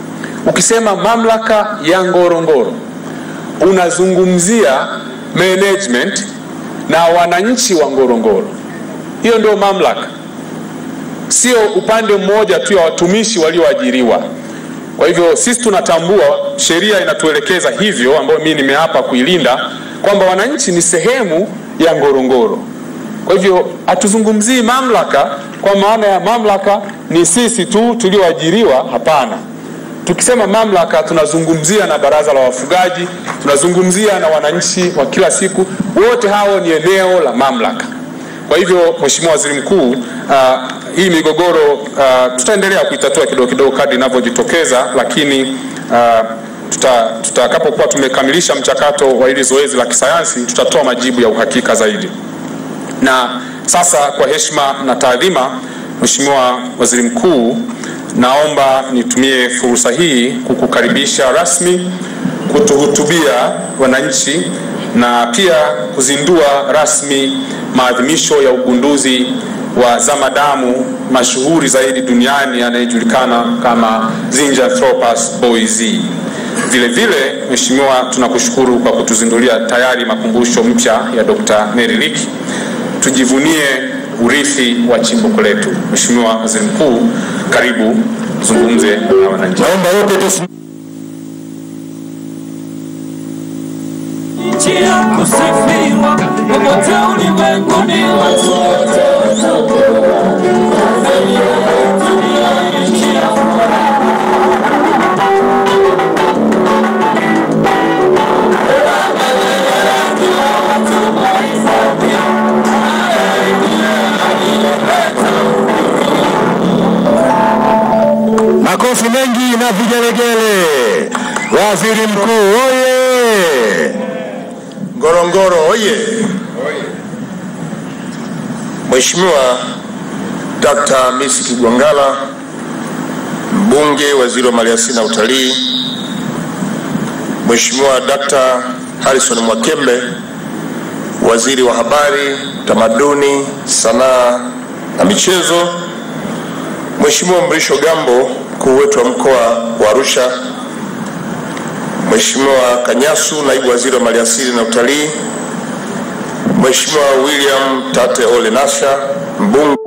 S12: ukisema mamlaka ya Ngorongoro unazungumzia management na wananchi wa Ngorongoro. Hiyo ndio mamlaka, sio upande mmoja tu ya watumishi walioajiriwa. Kwa hivyo sisi tunatambua, sheria inatuelekeza hivyo, ambayo mimi nimeapa kuilinda, kwamba wananchi ni sehemu ya Ngorongoro. Kwa hivyo hatuzungumzii mamlaka kwa maana ya mamlaka ni sisi tu tulioajiriwa, hapana. Tukisema mamlaka tunazungumzia na baraza la wafugaji, tunazungumzia na wananchi wa kila siku, wote hao ni eneo la mamlaka. Kwa hivyo Mheshimiwa Waziri Mkuu, uh, hii migogoro uh, tutaendelea kuitatua kidogo kidogo kadri inavyojitokeza, lakini uh, tuta- tutakapokuwa tumekamilisha mchakato wa hili zoezi la kisayansi tutatoa majibu ya uhakika zaidi. Na sasa kwa heshima na taadhima, Mheshimiwa Waziri Mkuu, naomba nitumie fursa hii kukukaribisha rasmi kutuhutubia wananchi na pia kuzindua rasmi maadhimisho ya ugunduzi wa zamadamu mashuhuri zaidi duniani anayejulikana kama Zinjanthropus boisei. Vile vile, Mheshimiwa, tunakushukuru kwa kutuzindulia tayari makumbusho mpya ya Dr. Mary Leakey. Tujivunie urithi wa chimbuko letu. Mheshimiwa Waziri Mkuu, karibu zungumze na wananchi. Naomba wote
S5: nchi ya kusifiwa popote ulimwenguni watu wote
S7: Makofi mengi na vigelegele. Waziri Mkuu oye!
S16: Ngorongoro oye! Mheshimiwa Dr. Hamisi Kigwangalla, mbunge, waziri wa maliasili na utalii, Mheshimiwa Dr. Harrison Mwakembe, waziri wa habari, tamaduni, sanaa na michezo, Mheshimiwa Mrisho Gambo, mkuu wetu wa mkoa wa Arusha, Mheshimiwa Kanyasu, naibu waziri wa maliasili na utalii, Mheshimiwa William Tate Ole Nasha, mbunge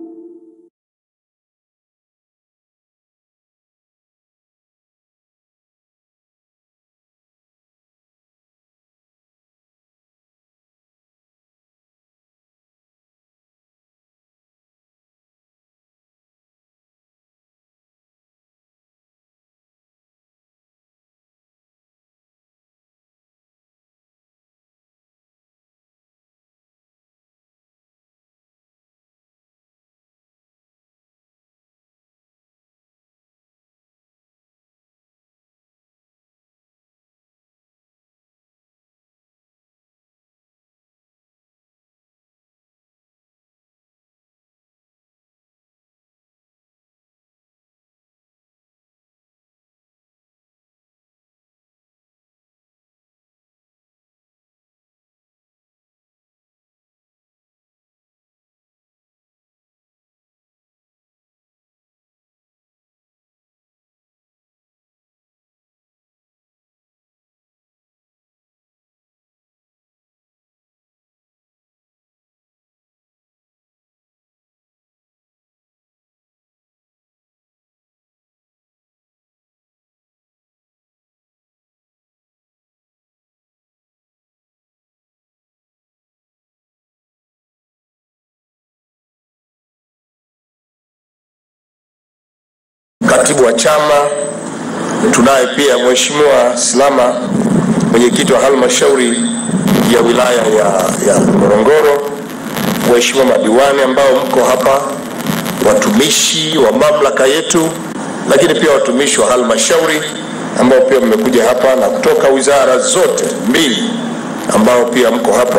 S16: katibu wa chama, tunaye pia Mheshimiwa Silama, mwenyekiti wa halmashauri ya wilaya ya, ya Ngorongoro, Mheshimiwa madiwani ambao mko hapa, watumishi wa mamlaka yetu, lakini pia watumishi wa halmashauri ambao pia mmekuja hapa na kutoka wizara zote mbili ambao pia mko hapa.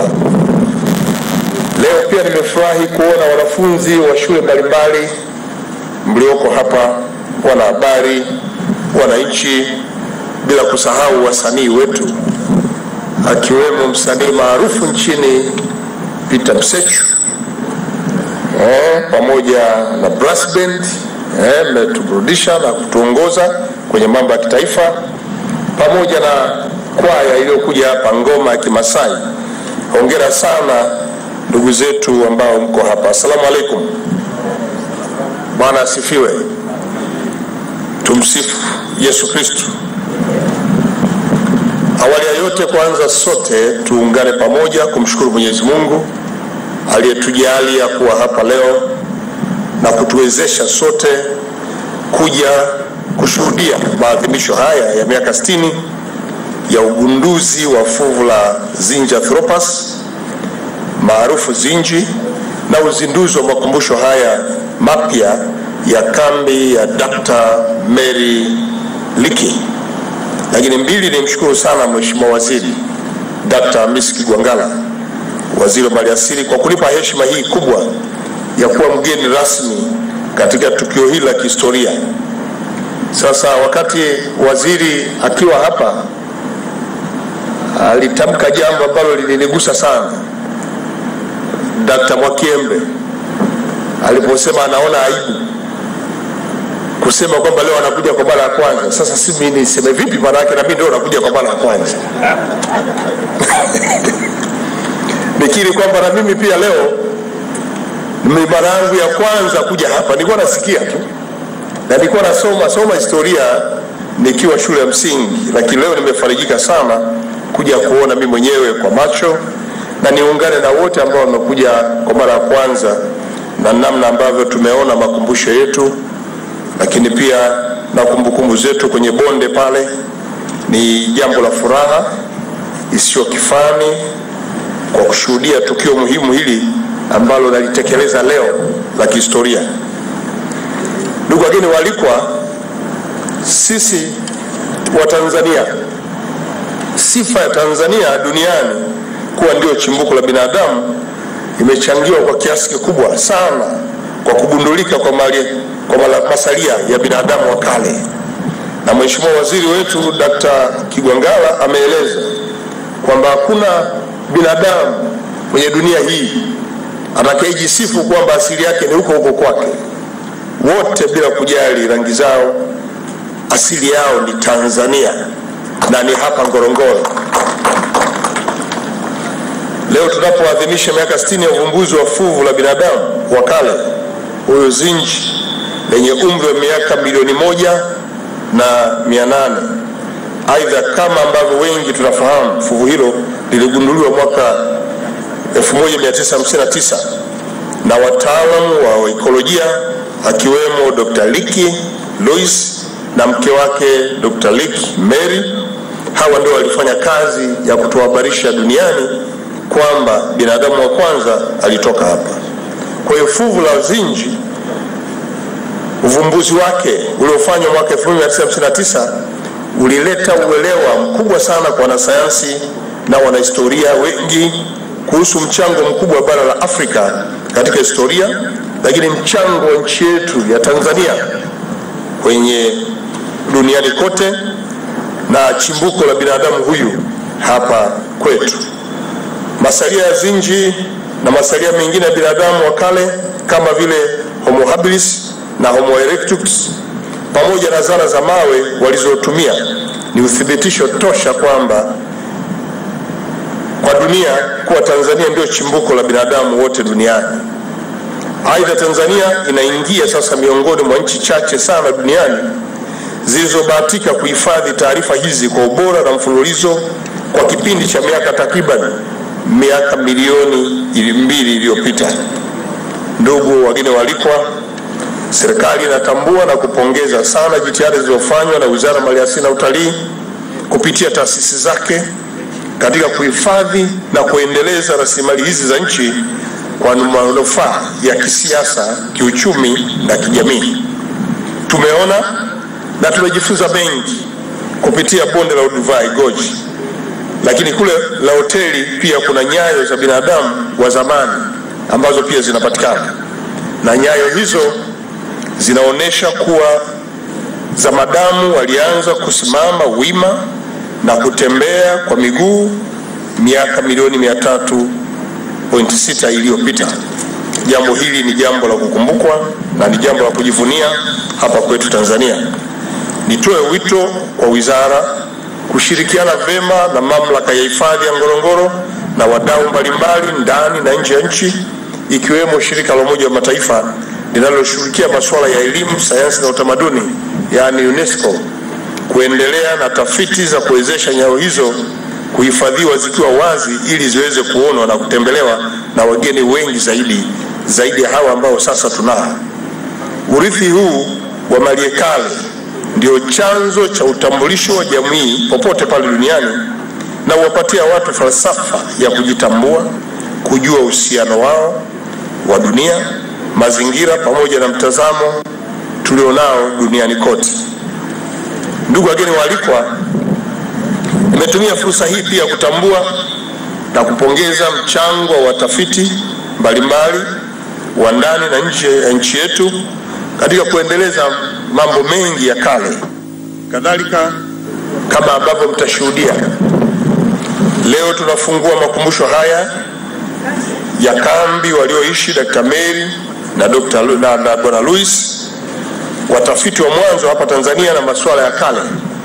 S16: Leo pia nimefurahi kuona wanafunzi wa shule mbalimbali mlioko hapa, wanahabari, wananchi, bila kusahau wasanii wetu akiwemo msanii maarufu nchini Peter Msechu eh, pamoja na brass band eh, mmetuburudisha na kutuongoza kwenye mambo ya kitaifa pamoja na kwaya iliyokuja hapa ngoma ya Kimasai. Hongera sana ndugu zetu ambao mko hapa. Asalamu alaikum. Bwana asifiwe. Tumsifu Yesu Kristo. Awali ya yote, kwanza sote tuungane pamoja kumshukuru Mwenyezi Mungu aliyetujalia kuwa hapa leo na kutuwezesha sote kuja kushuhudia maadhimisho haya ya miaka 60 ya ugunduzi wa fuvu la Zinja Anthropus maarufu Zinji na uzinduzi wa makumbusho haya mapya ya kambi ya Dr. Mary Liki. Lakini mbili, ni mshukuru sana Mheshimiwa Waziri Dr. Hamisi Kigwangalla, waziri wa maliasili, kwa kunipa heshima hii kubwa ya kuwa mgeni rasmi katika tukio hili la kihistoria. Sasa wakati waziri akiwa hapa alitamka jambo ambalo lilinigusa sana, Dr. Mwakiembe aliposema anaona aibu kusema kwamba leo anakuja kwa mara ya kwanza. Sasa si mimi niseme vipi? Maana yake na mimi ndio nakuja kwa mara ya kwanza nikiri kwamba na mimi pia leo ni mara yangu ya kwanza kuja hapa. Nilikuwa nasikia tu na nilikuwa nasoma soma historia nikiwa shule ya msingi, lakini leo nimefarijika sana kuja kuona mimi mwenyewe kwa macho na niungane na wote ambao wamekuja kwa mara ya kwanza na namna ambavyo tumeona makumbusho yetu, lakini pia na kumbukumbu zetu kwenye bonde pale. Ni jambo la furaha isiyo kifani kwa kushuhudia tukio muhimu hili ambalo nalitekeleza leo la kihistoria. Ndugu wageni waalikwa, sisi wa Tanzania, sifa ya Tanzania duniani kuwa ndio chimbuko la binadamu imechangiwa kwa kiasi kikubwa sana kwa kugundulika kwa, mali, kwa mala, masalia ya binadamu wa kale, na Mheshimiwa Waziri wetu Dr. Kigwangalla ameeleza kwamba hakuna binadamu kwenye dunia hii atakayejisifu kwamba asili yake ni huko huko kwake. Wote bila kujali rangi zao, asili yao ni Tanzania na ni hapa Ngorongoro. Leo tunapoadhimisha miaka 60 ya uvumbuzi wa fuvu la binadamu wa kale huyo Zinji lenye umri wa miaka milioni moja na mia nane. Aidha, kama ambavyo wengi tunafahamu, fuvu hilo liligunduliwa mwaka 1959 na wataalamu wa ekolojia akiwemo Dr. Liki Louis na mke wake Dr. Liki Mary. Hawa ndio walifanya kazi ya kutuhabarisha duniani kwamba binadamu wa kwanza alitoka hapa. Kwa hiyo fuvu la Zinji, uvumbuzi wake uliofanywa mwaka 1959 ulileta uelewa mkubwa sana kwa wanasayansi na wanahistoria wengi kuhusu mchango mkubwa wa bara la Afrika katika historia, lakini mchango wa nchi yetu ya Tanzania kwenye duniani kote na chimbuko la binadamu huyu hapa kwetu. Masalia ya Zinji na masalia mengine ya binadamu wa kale kama vile Homo habilis na Homo erectus pamoja na zana za mawe walizotumia ni uthibitisho tosha kwamba kwa dunia kuwa Tanzania ndio chimbuko la binadamu wote duniani. Aidha, Tanzania inaingia sasa miongoni mwa nchi chache sana duniani zilizobahatika kuhifadhi taarifa hizi kwa ubora na mfululizo kwa kipindi cha miaka takriban miaka milioni mbili iliyopita. Ndugu wageni waalikwa, serikali inatambua na kupongeza sana jitihada zilizofanywa na Wizara ya Maliasili na Utalii kupitia taasisi zake katika kuhifadhi na kuendeleza rasilimali hizi za nchi kwa manufaa ya kisiasa, kiuchumi na kijamii. Tumeona na tumejifunza mengi kupitia bonde la Olduvai Gorge, lakini kule la hoteli pia kuna nyayo za binadamu wa zamani ambazo pia zinapatikana, na nyayo hizo zinaonyesha kuwa zamadamu walianza kusimama wima na kutembea kwa miguu miaka milioni mia tatu pointi sita iliyopita. Jambo hili ni jambo la kukumbukwa na ni jambo la kujivunia hapa kwetu Tanzania. nitoe wito kwa wizara kushirikiana vema na mamlaka ya hifadhi ya Ngorongoro na wadau mbalimbali ndani na nje ya nchi ikiwemo shirika la Umoja wa Mataifa linaloshughulikia masuala ya elimu, sayansi na utamaduni yaani UNESCO kuendelea na tafiti za kuwezesha nyayo hizo kuhifadhiwa zikiwa wazi ili ziweze kuonwa na kutembelewa na wageni wengi zaidi zaidi ya hawa ambao sasa tunao. Urithi huu wa maliekale ndio chanzo cha utambulisho wa jamii popote pale duniani na huwapatia watu falsafa ya kujitambua, kujua uhusiano wao wa dunia, mazingira pamoja na mtazamo tulionao duniani kote. Ndugu wageni waalikwa, nimetumia fursa hii pia kutambua na kupongeza mchango wa watafiti mbalimbali wa ndani na nje ya nchi yetu katika kuendeleza mambo mengi ya kale. Kadhalika, kama ambavyo mtashuhudia leo, tunafungua makumbusho haya ya kambi walioishi Dr. Mary na Dr. Lu- na, na Bwana Louis, watafiti wa mwanzo hapa Tanzania na masuala ya kale.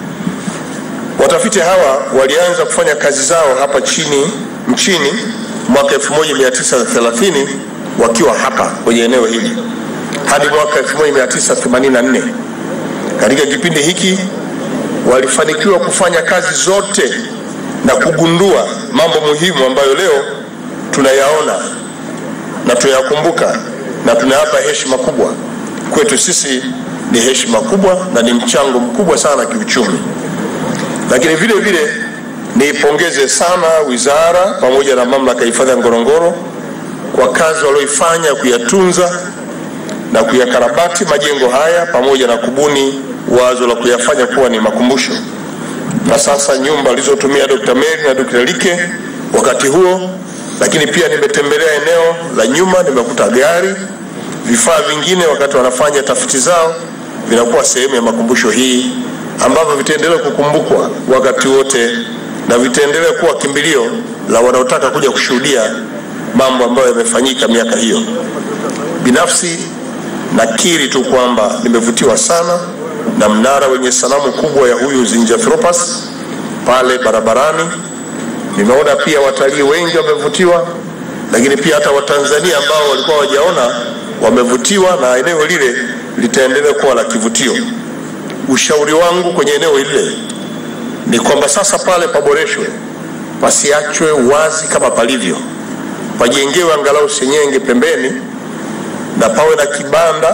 S16: Watafiti hawa walianza kufanya kazi zao hapa chini nchini mwaka 1930 wakiwa hapa kwenye eneo hili hadi mwaka 1984. Katika kipindi hiki walifanikiwa kufanya kazi zote na kugundua mambo muhimu ambayo leo tunayaona na tunayakumbuka na tunayapa heshima kubwa. Kwetu sisi ni heshima kubwa na ni mchango mkubwa sana kiuchumi. Lakini vile vile niipongeze sana wizara pamoja na mamlaka ya hifadhi ya Ngorongoro kwa kazi walioifanya kuyatunza na kuyakarabati majengo haya pamoja na kubuni wazo la kuyafanya kuwa ni makumbusho. Na sasa nyumba alizotumia Dr. Mary na Dr. Like wakati huo, lakini pia nimetembelea eneo la nyuma, nimekuta gari, vifaa vingine wakati wanafanya tafiti zao vinakuwa sehemu ya makumbusho hii ambavyo vitaendelea kukumbukwa wakati wote na vitaendelea kuwa kimbilio la wanaotaka kuja kushuhudia mambo ambayo yamefanyika miaka hiyo. Binafsi nakiri tu kwamba nimevutiwa sana na mnara wenye sanamu kubwa ya huyu Zinjanthropus pale barabarani. Nimeona pia watalii wengi wamevutiwa, lakini pia hata Watanzania ambao walikuwa hawajaona wamevutiwa, na eneo lile litaendelea kuwa la kivutio. Ushauri wangu kwenye eneo lile ni kwamba sasa pale paboreshwe, pasiachwe wazi kama palivyo, pajengewe angalau senyenge pembeni na pawe na kibanda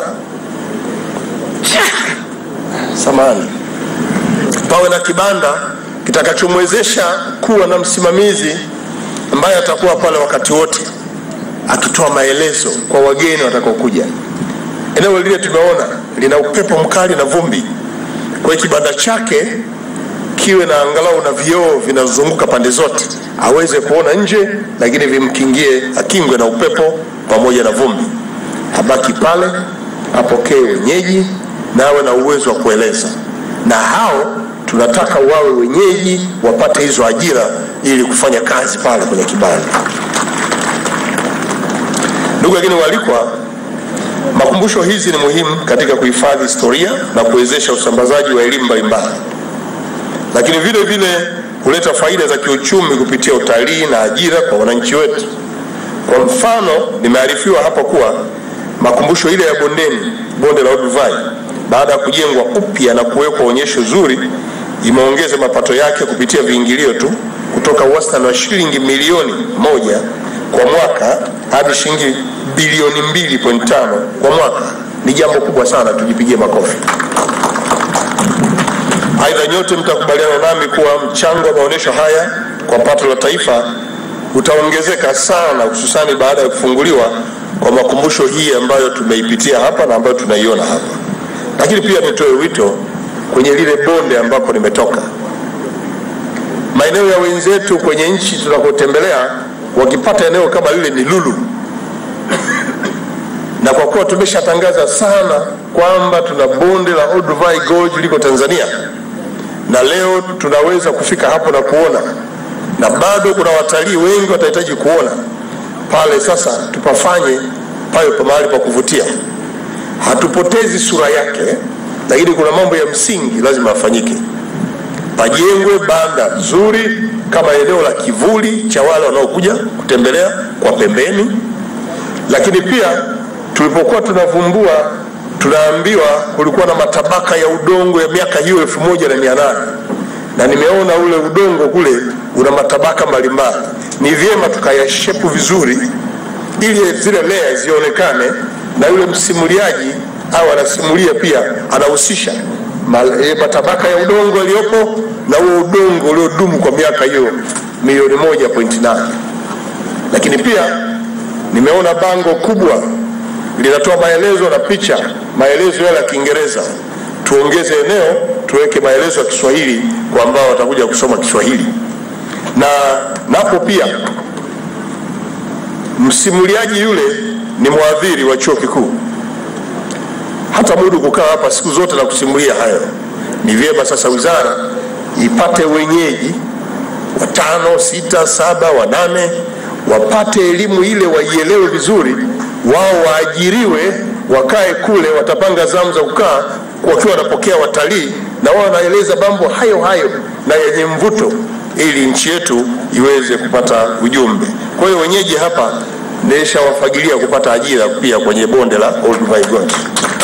S16: samani, pawe na kibanda kitakachomwezesha kuwa na msimamizi ambaye atakuwa pale wakati wote akitoa maelezo kwa wageni watakaokuja. Eneo lile tumeona lina upepo mkali na vumbi, kwa hiyo kibanda chake kiwe na angalau na vioo vinazunguka pande zote, aweze kuona nje, lakini vimkingie, akingwe na upepo pamoja na vumbi. Abaki pale, apokee wenyeji na awe na uwezo wa kueleza, na hao tunataka wawe wenyeji, wapate hizo ajira ili kufanya kazi pale kwenye kibanda. Ndugu wageni waalikwa, makumbusho hizi ni muhimu katika kuhifadhi historia na kuwezesha usambazaji wa elimu mbalimbali, lakini vile vile kuleta faida za kiuchumi kupitia utalii na ajira kwa wananchi wetu. Kwa mfano, nimearifiwa hapa kuwa makumbusho ile ya bondeni, bonde la Olduvai, baada ya kujengwa upya na kuwekwa onyesho zuri, imeongeza mapato yake kupitia viingilio tu kutoka wastani wa shilingi milioni moja kwa mwaka hadi shilingi bilioni 2.5 kwa mwaka. Ni jambo kubwa sana, tujipigie makofi. Aidha, nyote mtakubaliana nami kuwa mchango wa maonyesho haya kwa pato la taifa utaongezeka sana, hususani baada ya kufunguliwa kwa makumbusho hii ambayo tumeipitia hapa na ambayo tunaiona hapa. Lakini pia nitoe wito kwenye lile bonde ambako nimetoka, maeneo ya wenzetu kwenye nchi tunakotembelea, wakipata eneo kama lile ni lulu, na kwa kuwa tumeshatangaza sana kwamba tuna bonde la Olduvai Gorge liko Tanzania, na leo tunaweza kufika hapo na kuona, na bado kuna watalii wengi watahitaji kuona pale. Sasa tupafanye pawe pa mahali pa kuvutia, hatupotezi sura yake, lakini kuna mambo ya msingi lazima yafanyike. Pajengwe banda zuri kama eneo la kivuli cha wale wanaokuja kutembelea kwa pembeni, lakini pia tulipokuwa tunavumbua tunaambiwa kulikuwa na matabaka ya udongo ya miaka hiyo elfu moja na mia nane na nimeona ule udongo kule una matabaka mbalimbali. Ni vyema tukayashepu vizuri ili zile layers zionekane, na yule msimuliaji au anasimulia pia anahusisha mal- eh, matabaka ya udongo yaliyopo na huo udongo uliodumu kwa miaka hiyo milioni moja pointi nane. Lakini pia nimeona bango kubwa linatoa maelezo na picha, maelezo yale ya Kiingereza. Tuongeze eneo tuweke maelezo ya Kiswahili kwa ambao watakuja kusoma Kiswahili, na napo pia msimuliaji yule ni mwadhiri wa chuo kikuu, hata mudu kukaa hapa siku zote na kusimulia hayo. Ni vyema sasa wizara ipate wenyeji watano, sita, saba, wanane wapate elimu ile, waielewe vizuri, wao waajiriwe, wakae kule, watapanga zamu za kukaa wakiwa wanapokea watalii, na wao wanaeleza mambo hayo hayo na yenye mvuto, ili nchi yetu iweze kupata ujumbe. Kwa hiyo wenyeji hapa nishawafagilia kupata ajira pia kwenye bonde la Olduvai Gorge.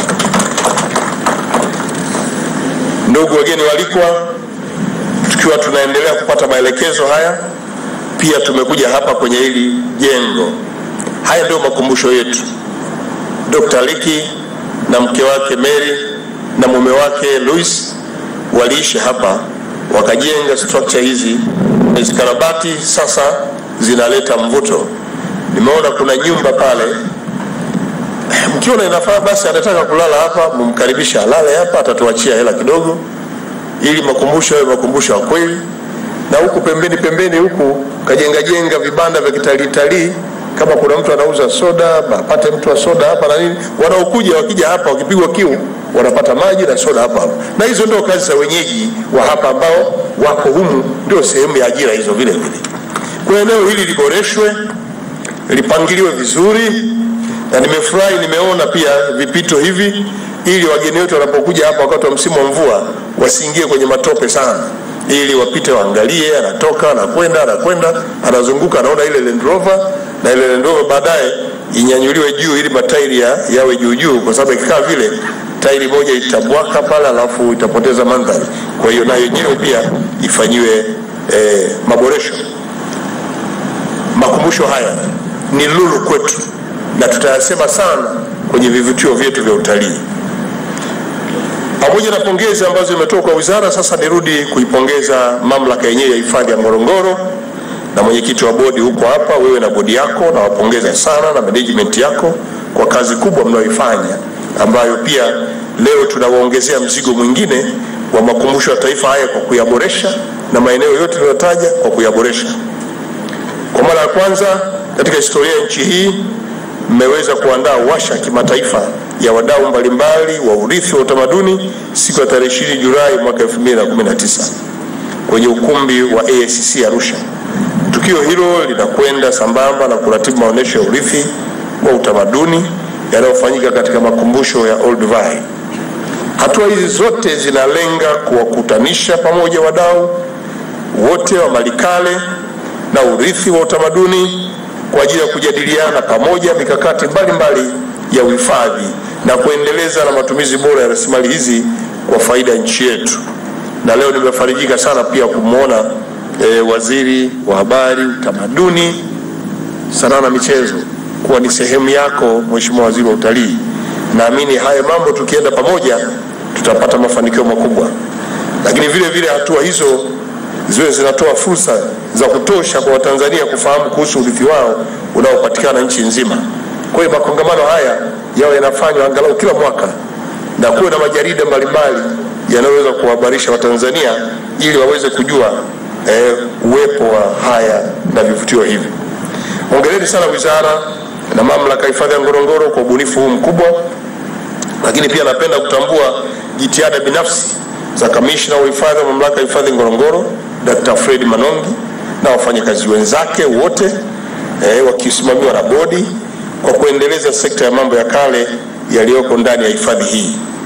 S16: Ndugu wageni walikwa, tukiwa tunaendelea kupata maelekezo haya, pia tumekuja hapa kwenye hili jengo. Haya ndio makumbusho yetu. Dr. Liki na mke wake Mary na mume wake Louis waliishi hapa, wakajenga structure hizi, zikarabati, sasa zinaleta mvuto. Nimeona kuna nyumba pale, mkiona inafaa basi anataka kulala hapa, mumkaribisha alale hapa, atatuachia hela kidogo, ili makumbusho yawe makumbusho ya kweli. Na huku pembeni pembeni huku kajenga jenga vibanda vya kitalii talii, kama kuna mtu anauza soda, apate mtu wa soda hapa na nini, wanaokuja wakija hapa wakipigwa kiu wanapata maji na soda hapa hapa. Na hizo ndio kazi za wenyeji wa hapa ambao wako humu, ndio sehemu ya ajira hizo vile vile. Kwa eneo hili liboreshwe, lipangiliwe vizuri, na nimefurahi nimeona pia vipito hivi, ili wageni wetu wanapokuja hapa wakati wa msimu wa mvua wasiingie kwenye matope sana, ili wapite waangalie, anatoka anakwenda, anakwenda, anazunguka, anaona ile Land Rover na ile Land Rover baadaye inyanyuliwe juu ili matairi ya, yawe juu juu, kwa sababu ikikaa vile tairi moja itabwaka pale, alafu itapoteza mandhari. Kwa hiyo nayo yenyewe pia ifanyiwe eh, maboresho. Makumbusho haya ni lulu kwetu na tutayasema sana kwenye vivutio vyetu vya utalii. Pamoja na pongezi ambazo imetoka kwa wizara, sasa nirudi kuipongeza mamlaka yenyewe ya hifadhi ya Ngorongoro na mwenyekiti wa bodi huko hapa, wewe na bodi yako, na wapongeza sana na management yako kwa kazi kubwa mnayoifanya, ambayo pia leo tunawaongezea mzigo mwingine wa makumbusho ya taifa haya kwa kuyaboresha na maeneo yote tuliyotaja kwa kuyaboresha. Kwa mara ya kwanza katika historia ya nchi hii mmeweza kuandaa washa ya kimataifa ya wadau mbalimbali wa urithi wa utamaduni siku ya tarehe 20 Julai mwaka 2019 kwenye ukumbi wa AICC Arusha. Tukio hilo linakwenda sambamba na kuratibu maonyesho ya urithi wa utamaduni yanayofanyika katika makumbusho ya Olduvai. Hatua hizi zote zinalenga kuwakutanisha pamoja wadau wote wa malikale na urithi wa utamaduni kwa ajili ya kujadiliana pamoja mikakati mbalimbali ya uhifadhi na kuendeleza na matumizi bora ya rasilimali hizi kwa faida ya nchi yetu. Na leo nimefarijika sana pia kumwona e, waziri wa habari, utamaduni, sanaa na michezo kuwa ni sehemu yako, Mheshimiwa Waziri wa Utalii. Naamini haya mambo tukienda pamoja tutapata mafanikio makubwa, lakini vile vile hatua hizo ziwe zinatoa fursa za kutosha kwa Watanzania kufahamu kuhusu urithi wao unaopatikana nchi nzima. Kwa hiyo makongamano haya yawe yanafanywa angalau kila mwaka na kuwe na majarida mbalimbali yanayoweza kuwahabarisha Watanzania ili waweze kujua eh, uwepo wa haya na vivutio hivi. Hongereni sana wizara na mamlaka ya hifadhi ya Ngorongoro kwa ubunifu huu mkubwa, lakini pia napenda kutambua jitihada binafsi za kamishna wa hifadhi wa mamlaka ya hifadhi Ngorongoro Dr. Fred Manongi na wafanyakazi wenzake wote eh, wakisimamiwa na bodi kwa kuendeleza sekta ya mambo ya kale yaliyoko ndani ya hifadhi hii.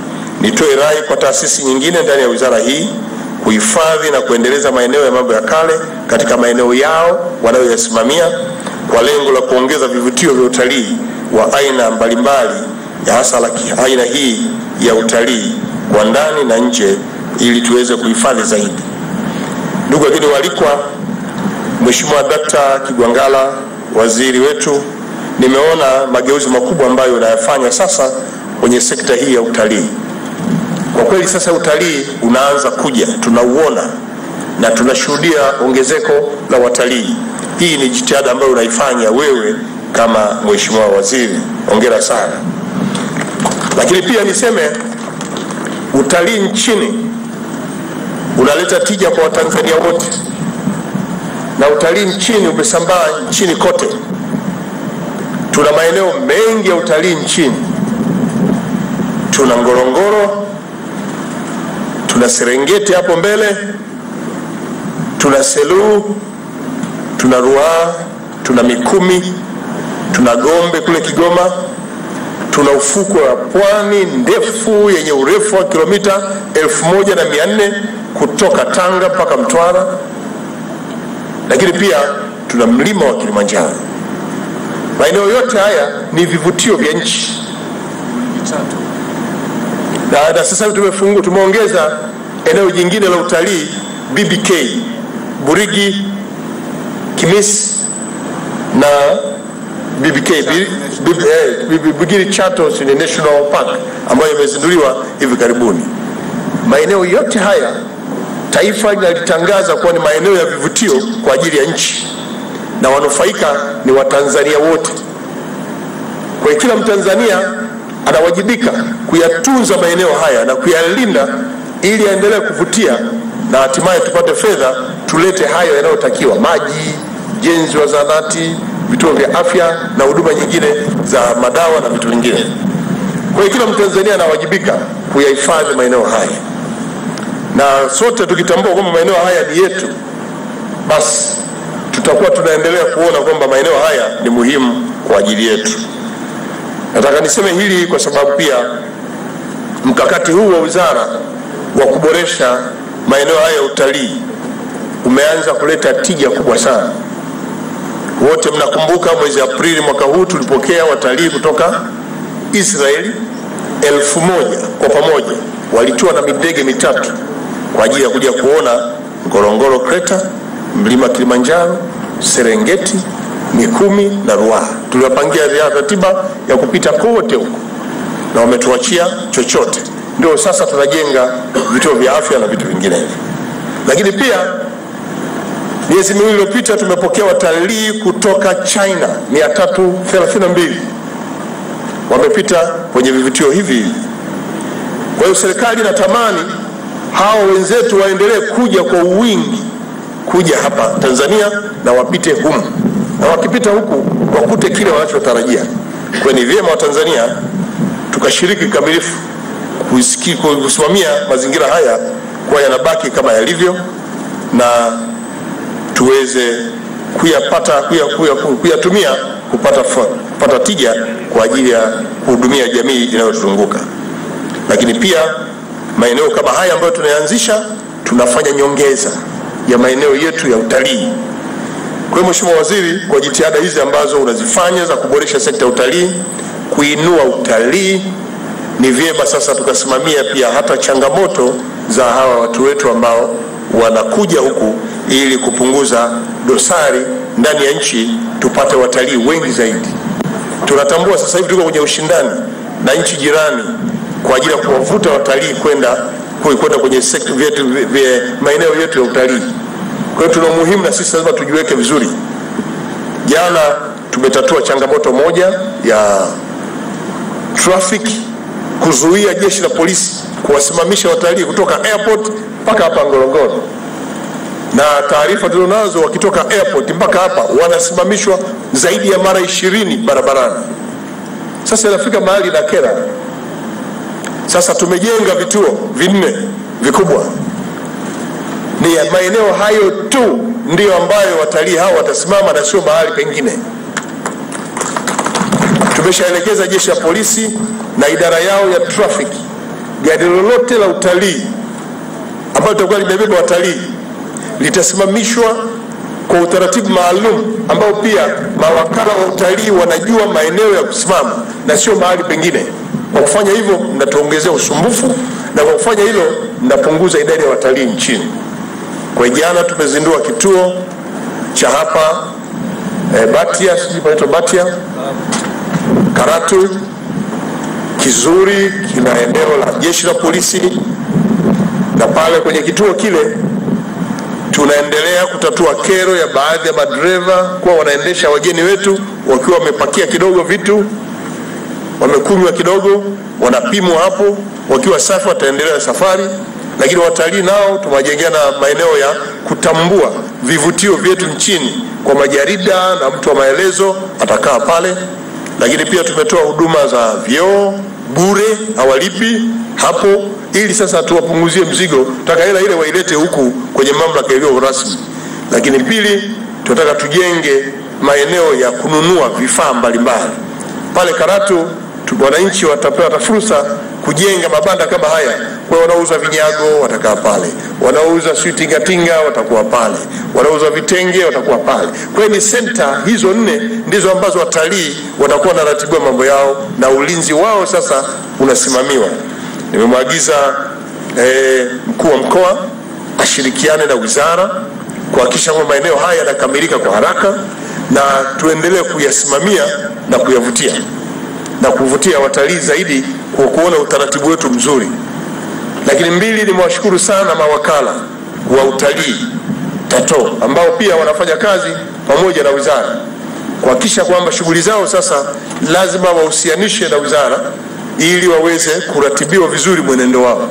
S16: nitoe rai kwa taasisi nyingine ndani ya wizara hii kuhifadhi na kuendeleza maeneo ya mambo ya kale katika maeneo yao wanayoyasimamia kwa lengo la kuongeza vivutio vya utalii wa aina mbalimbali ya hasa la ki- aina hii ya utalii wa ndani na nje ili tuweze kuhifadhi zaidi. Ndugu wageni waalikwa, Mheshimiwa Dkt. Kigwangalla, waziri wetu, nimeona mageuzi makubwa ambayo unayafanya sasa kwenye sekta hii ya utalii. Kwa kweli sasa utalii unaanza kuja, tunauona na tunashuhudia ongezeko la watalii. Hii ni jitihada ambayo unaifanya wewe kama mheshimiwa waziri, hongera sana. Lakini pia niseme utalii nchini unaleta tija kwa Watanzania wote, na utalii nchini umesambaa nchini kote. Tuna maeneo mengi ya utalii nchini, tuna Ngorongoro, tuna Serengeti hapo mbele, tuna Selous, tuna Ruaha, tuna Mikumi, tuna Gombe kule Kigoma, tuna ufukwe wa pwani ndefu yenye urefu wa kilomita elfu moja na mia nne kutoka Tanga mpaka Mtwara, lakini pia tuna mlima wa Kilimanjaro. Maeneo yote haya ni vivutio vya nchi na, na sasa hivi tumefungua tumeongeza eneo jingine la utalii BBK Burigi, Kimisi na BBK Bi- Bi- eh, Bi- Bi- Bugiri Chatos ni National Park ambayo imezinduliwa hivi karibuni. Maeneo yote haya taifa linalitangaza kuwa ni maeneo ya vivutio kwa ajili ya nchi na wanufaika ni Watanzania wote. Kwa hiyo kila Mtanzania anawajibika kuyatunza maeneo haya na kuyalinda ili yaendelee kuvutia na hatimaye tupate fedha tulete hayo yanayotakiwa: maji, ujenzi wa zahanati, vituo vya afya na huduma nyingine za madawa na vitu vingine. Kwa hiyo kila Mtanzania anawajibika kuyahifadhi maeneo haya, na sote tukitambua kwamba maeneo haya ni yetu, basi tutakuwa tunaendelea kuona kwamba maeneo haya ni muhimu kwa ajili yetu. Nataka niseme hili kwa sababu pia mkakati huu wa wizara wa kuboresha maeneo haya ya utalii umeanza kuleta tija kubwa sana. Wote mnakumbuka mwezi Aprili mwaka huu tulipokea watalii kutoka Israeli elfu moja kwa pamoja, walitua na midege mitatu kwa ajili ya kuja kuona Ngorongoro Crater, mlima Kilimanjaro, Serengeti, Mikumi na Ruaha. Tuliwapangia ratiba ya kupita kote huko na wametuachia chochote. Ndio sasa tunajenga vituo vya afya na vitu vinginevyo, lakini pia miezi miwili iliyopita tumepokea watalii kutoka China 332 wamepita kwenye vivutio hivi hivi. Kwa hiyo serikali inatamani hao wenzetu waendelee kuja kwa wingi kuja hapa Tanzania na wapite humu, na wakipita huku wakute kile wanachotarajia. Kwa hiyo ni vyema Watanzania tukashiriki kikamilifu kusiki- kusimamia mazingira haya kuwa yanabaki kama yalivyo na tuweze kuyapata kuya, kuya, kuyatumia kupata, fa- kupata tija kwa ajili ya kuhudumia jamii inayotuzunguka. Lakini pia maeneo kama haya ambayo tunayaanzisha, tunafanya nyongeza ya maeneo yetu ya utalii. Kwa hiyo Mheshimiwa Waziri, kwa jitihada hizi ambazo unazifanya za kuboresha sekta ya utalii, kuinua utalii, ni vyema sasa tukasimamia pia hata changamoto za hawa watu wetu ambao wanakuja huku ili kupunguza dosari ndani ya nchi, tupate watalii wengi zaidi. Tunatambua sasa hivi tuko kwenye ushindani na nchi jirani kwa ajili ya kuwavuta watalii kwenda kwenda kwenye sekta vyetu vya maeneo yetu ya utalii. Kwa hiyo tuna umuhimu na sisi lazima tujiweke vizuri. Jana tumetatua changamoto moja ya traffic, kuzuia jeshi la polisi kuwasimamisha watalii kutoka airport mpaka hapa Ngorongoro, na taarifa tulizonazo wakitoka airport mpaka hapa wanasimamishwa zaidi ya mara ishirini barabarani. Sasa inafika mahali na kera. Sasa tumejenga vituo vinne vikubwa, ni ya maeneo hayo tu ndiyo ambayo watalii hao watasimama na sio mahali pengine. Tumeshaelekeza jeshi la polisi na idara yao ya traffic gari lolote la utalii ambalo litakuwa limebeba watalii litasimamishwa kwa utaratibu maalum ambao pia mawakala wa utalii wanajua maeneo ya kusimama na sio mahali pengine. Kwa kufanya hivyo, mnatuongezea usumbufu na kwa kufanya hilo, mnapunguza idadi ya watalii nchini. Kwa jana tumezindua kituo cha hapa eh, Batia, sijui panaitwa Batia Karatu, kizuri, kina eneo la jeshi la polisi, na pale kwenye kituo kile tunaendelea kutatua kero ya baadhi ya madereva kuwa wanaendesha wageni wetu wakiwa wamepakia kidogo vitu, wamekunywa kidogo, wanapimwa hapo, wakiwa safi wataendelea safari. Lakini watalii nao tumewajengea na maeneo ya kutambua vivutio vyetu nchini kwa majarida na mtu wa maelezo atakaa pale. Lakini pia tumetoa huduma za vyoo bure, hawalipi hapo, ili sasa tuwapunguzie mzigo. Tutaka hela ile wailete huku kwenye mamlaka iliyo rasmi. Lakini pili, tunataka tujenge maeneo ya kununua vifaa mbalimbali pale Karatu. tu- Wananchi watapata fursa kujenga mabanda kama haya. Kwa hiyo wanaouza vinyago watakaa pale, wanaouza sijui tingatinga watakuwa pale, wanaouza vitenge watakuwa pale. Kwa hiyo ni senta hizo nne ndizo ambazo watalii watakuwa wanaratibiwa mambo yao na ulinzi wao sasa unasimamiwa. Nimemwagiza eh, mkuu wa mkoa ashirikiane na wizara kuhakikisha kwamba maeneo haya yanakamilika kwa haraka na tuendelee kuyasimamia na kuyavutia na kuvutia watalii zaidi kwa kuona utaratibu wetu mzuri. Lakini mbili, nimewashukuru sana mawakala wa utalii TATO ambao pia wanafanya kazi pamoja na wizara kuhakikisha kwamba shughuli zao sasa lazima wahusianishe na wizara ili waweze kuratibiwa vizuri mwenendo wao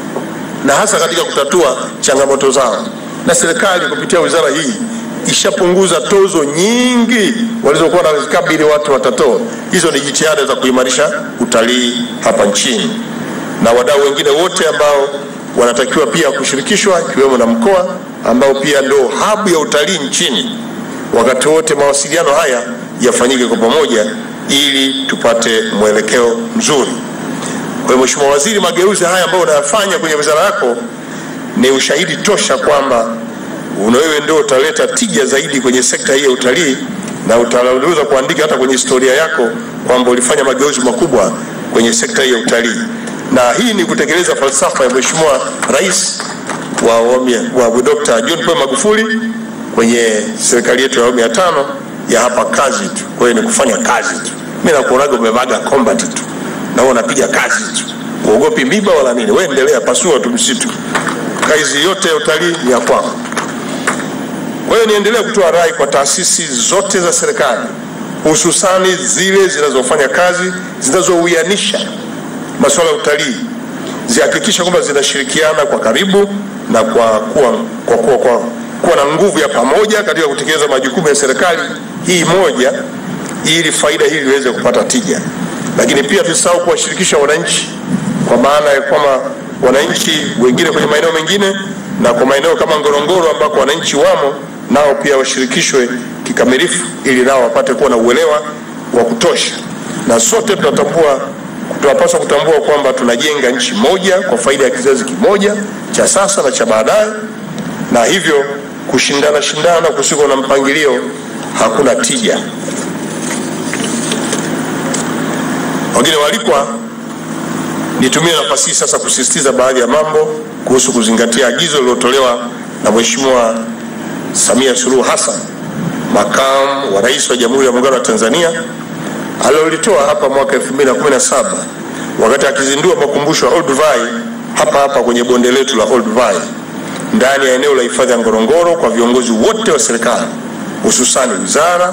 S16: na hasa katika kutatua changamoto zao. Na serikali kupitia wizara hii ishapunguza tozo nyingi walizokuwa wanazikabili watu wa TATO. Hizo ni jitihada za kuimarisha utalii hapa nchini, na wadau wengine wote ambao wanatakiwa pia kushirikishwa, ikiwemo na mkoa ambao pia ndio habu ya utalii nchini. Wakati wote mawasiliano haya yafanyike kwa pamoja ili tupate mwelekeo mzuri. Kwa hiyo Mheshimiwa Waziri, mageuzi haya ambayo unayafanya kwenye wizara yako ni ushahidi tosha kwamba una wewe ndio utaleta tija zaidi kwenye sekta hii ya utalii na utaweza kuandika hata kwenye historia yako kwamba ulifanya mageuzi makubwa kwenye sekta hii ya utalii, na hii ni kutekeleza falsafa ya Mheshimiwa Rais wa awamu ya- wa Dr. John Pombe Magufuli kwenye serikali yetu ya awamu ya tano ya hapa kazi tu. Kwa hiyo ni kufanya kazi tu. Mimi nakuonaga umevaga combat tu na wewe unapiga kazi tu, uogopi miba wala nini. Wewe endelea, pasua tu msitu. Kazi yote ya utalii ni ya kwako. Kwa hiyo niendelee kutoa rai kwa taasisi zote za serikali, hususani zile zinazofanya kazi zinazouianisha masuala ya utalii, zihakikisha kwamba zinashirikiana kwa karibu na kwa kuwa, kwa, kwa, kwa, kuwa na nguvu ya pamoja katika kutekeleza majukumu ya serikali hii moja, ili faida hii iweze kupata tija. Lakini pia tusisahau kuwashirikisha wananchi, kwa maana ya kwamba wananchi wengine kwenye maeneo mengine na kwa maeneo kama Ngorongoro ambako wananchi wamo nao pia washirikishwe kikamilifu, ili nao wapate kuwa na uelewa wa kutosha, na sote tunatambua tunapaswa kutambua kwamba tunajenga nchi moja kwa faida ya kizazi kimoja cha sasa na cha baadaye, na hivyo kushindana shindana kusiko na mpangilio hakuna tija. Wengine walikwa, nitumie nafasi hii sasa kusisitiza baadhi ya mambo kuhusu kuzingatia agizo lililotolewa na Mheshimiwa Samia Suluhu Hassan, makamu wa rais wa Jamhuri ya Muungano wa Tanzania, alilolitoa hapa mwaka 2017 wakati akizindua makumbusho ya Old Vai hapa hapa kwenye bonde letu la Old Vai ndani ya eneo la hifadhi ya Ngorongoro kwa viongozi wote wa serikali hususani wizara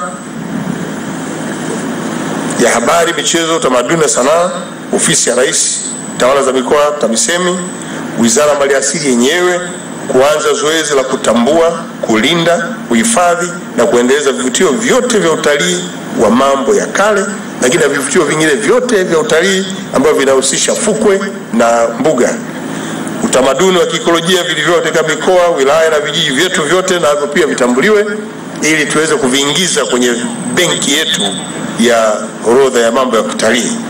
S16: ya habari, michezo, utamaduni na sanaa, ofisi ya rais, tawala za mikoa, TAMISEMI, wizara ya maliasili yenyewe kuanza zoezi la kutambua, kulinda, kuhifadhi na kuendeleza vivutio vyote vya utalii wa mambo ya kale, lakini na vivutio vingine vyote vya utalii ambavyo vinahusisha fukwe na mbuga utamaduni wa kiikolojia vilivyo katika mikoa, wilaya na vijiji vyetu vyote, na hivyo pia vitambuliwe ili tuweze kuviingiza kwenye benki yetu ya orodha ya mambo ya kutalii.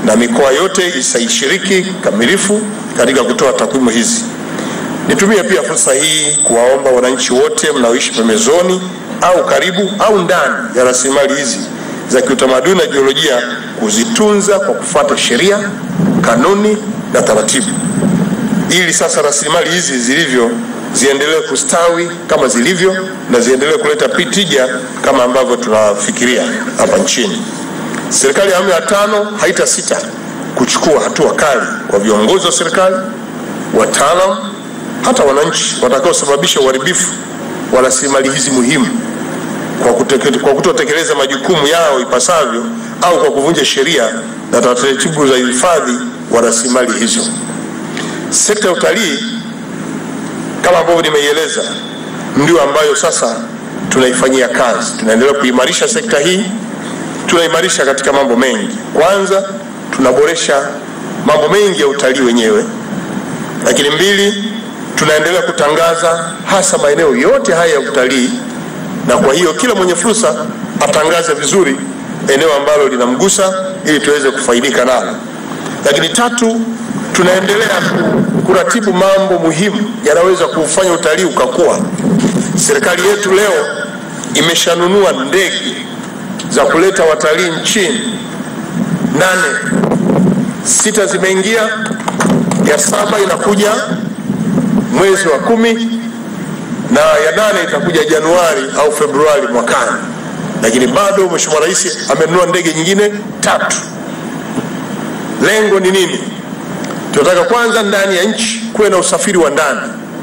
S16: na mikoa yote isaishiriki kamilifu katika kutoa takwimu hizi. Nitumie pia fursa hii kuwaomba wananchi wote mnaoishi pembezoni au karibu au ndani ya rasilimali hizi za kiutamaduni na jiolojia kuzitunza kwa kufuata sheria, kanuni na taratibu, ili sasa rasilimali hizi zilivyo ziendelee kustawi kama zilivyo na ziendelee kuleta tija kama ambavyo tunafikiria hapa nchini. Serikali ya awamu ya tano haitasita kuchukua hatua kali kwa viongozi wa serikali, wataalam, hata wananchi watakaosababisha uharibifu wa rasilimali hizi muhimu kwa, kuteke- kwa kutotekeleza majukumu yao ipasavyo au kwa kuvunja sheria na taratibu za uhifadhi wa rasilimali hizo. Sekta ya utalii kama ambavyo nimeieleza, ndio ambayo sasa tunaifanyia kazi. Tunaendelea kuimarisha sekta hii, tunaimarisha katika mambo mengi. Kwanza, tunaboresha mambo mengi ya utalii wenyewe, lakini mbili, tunaendelea kutangaza hasa maeneo yote haya ya utalii, na kwa hiyo kila mwenye fursa atangaze vizuri eneo ambalo linamgusa ili tuweze kufaidika nalo. Lakini tatu, tunaendelea ku- kuratibu mambo muhimu yanaweza kufanya utalii ukakua. Serikali yetu leo imeshanunua ndege za kuleta watalii nchini nane, sita zimeingia, ya saba inakuja mwezi wa kumi na ya nane itakuja Januari au Februari mwakani, lakini bado Mheshimiwa Rais amenunua ndege nyingine tatu. Lengo ni nini? Tunataka kwanza ndani ya nchi kuwe na usafiri wa ndani,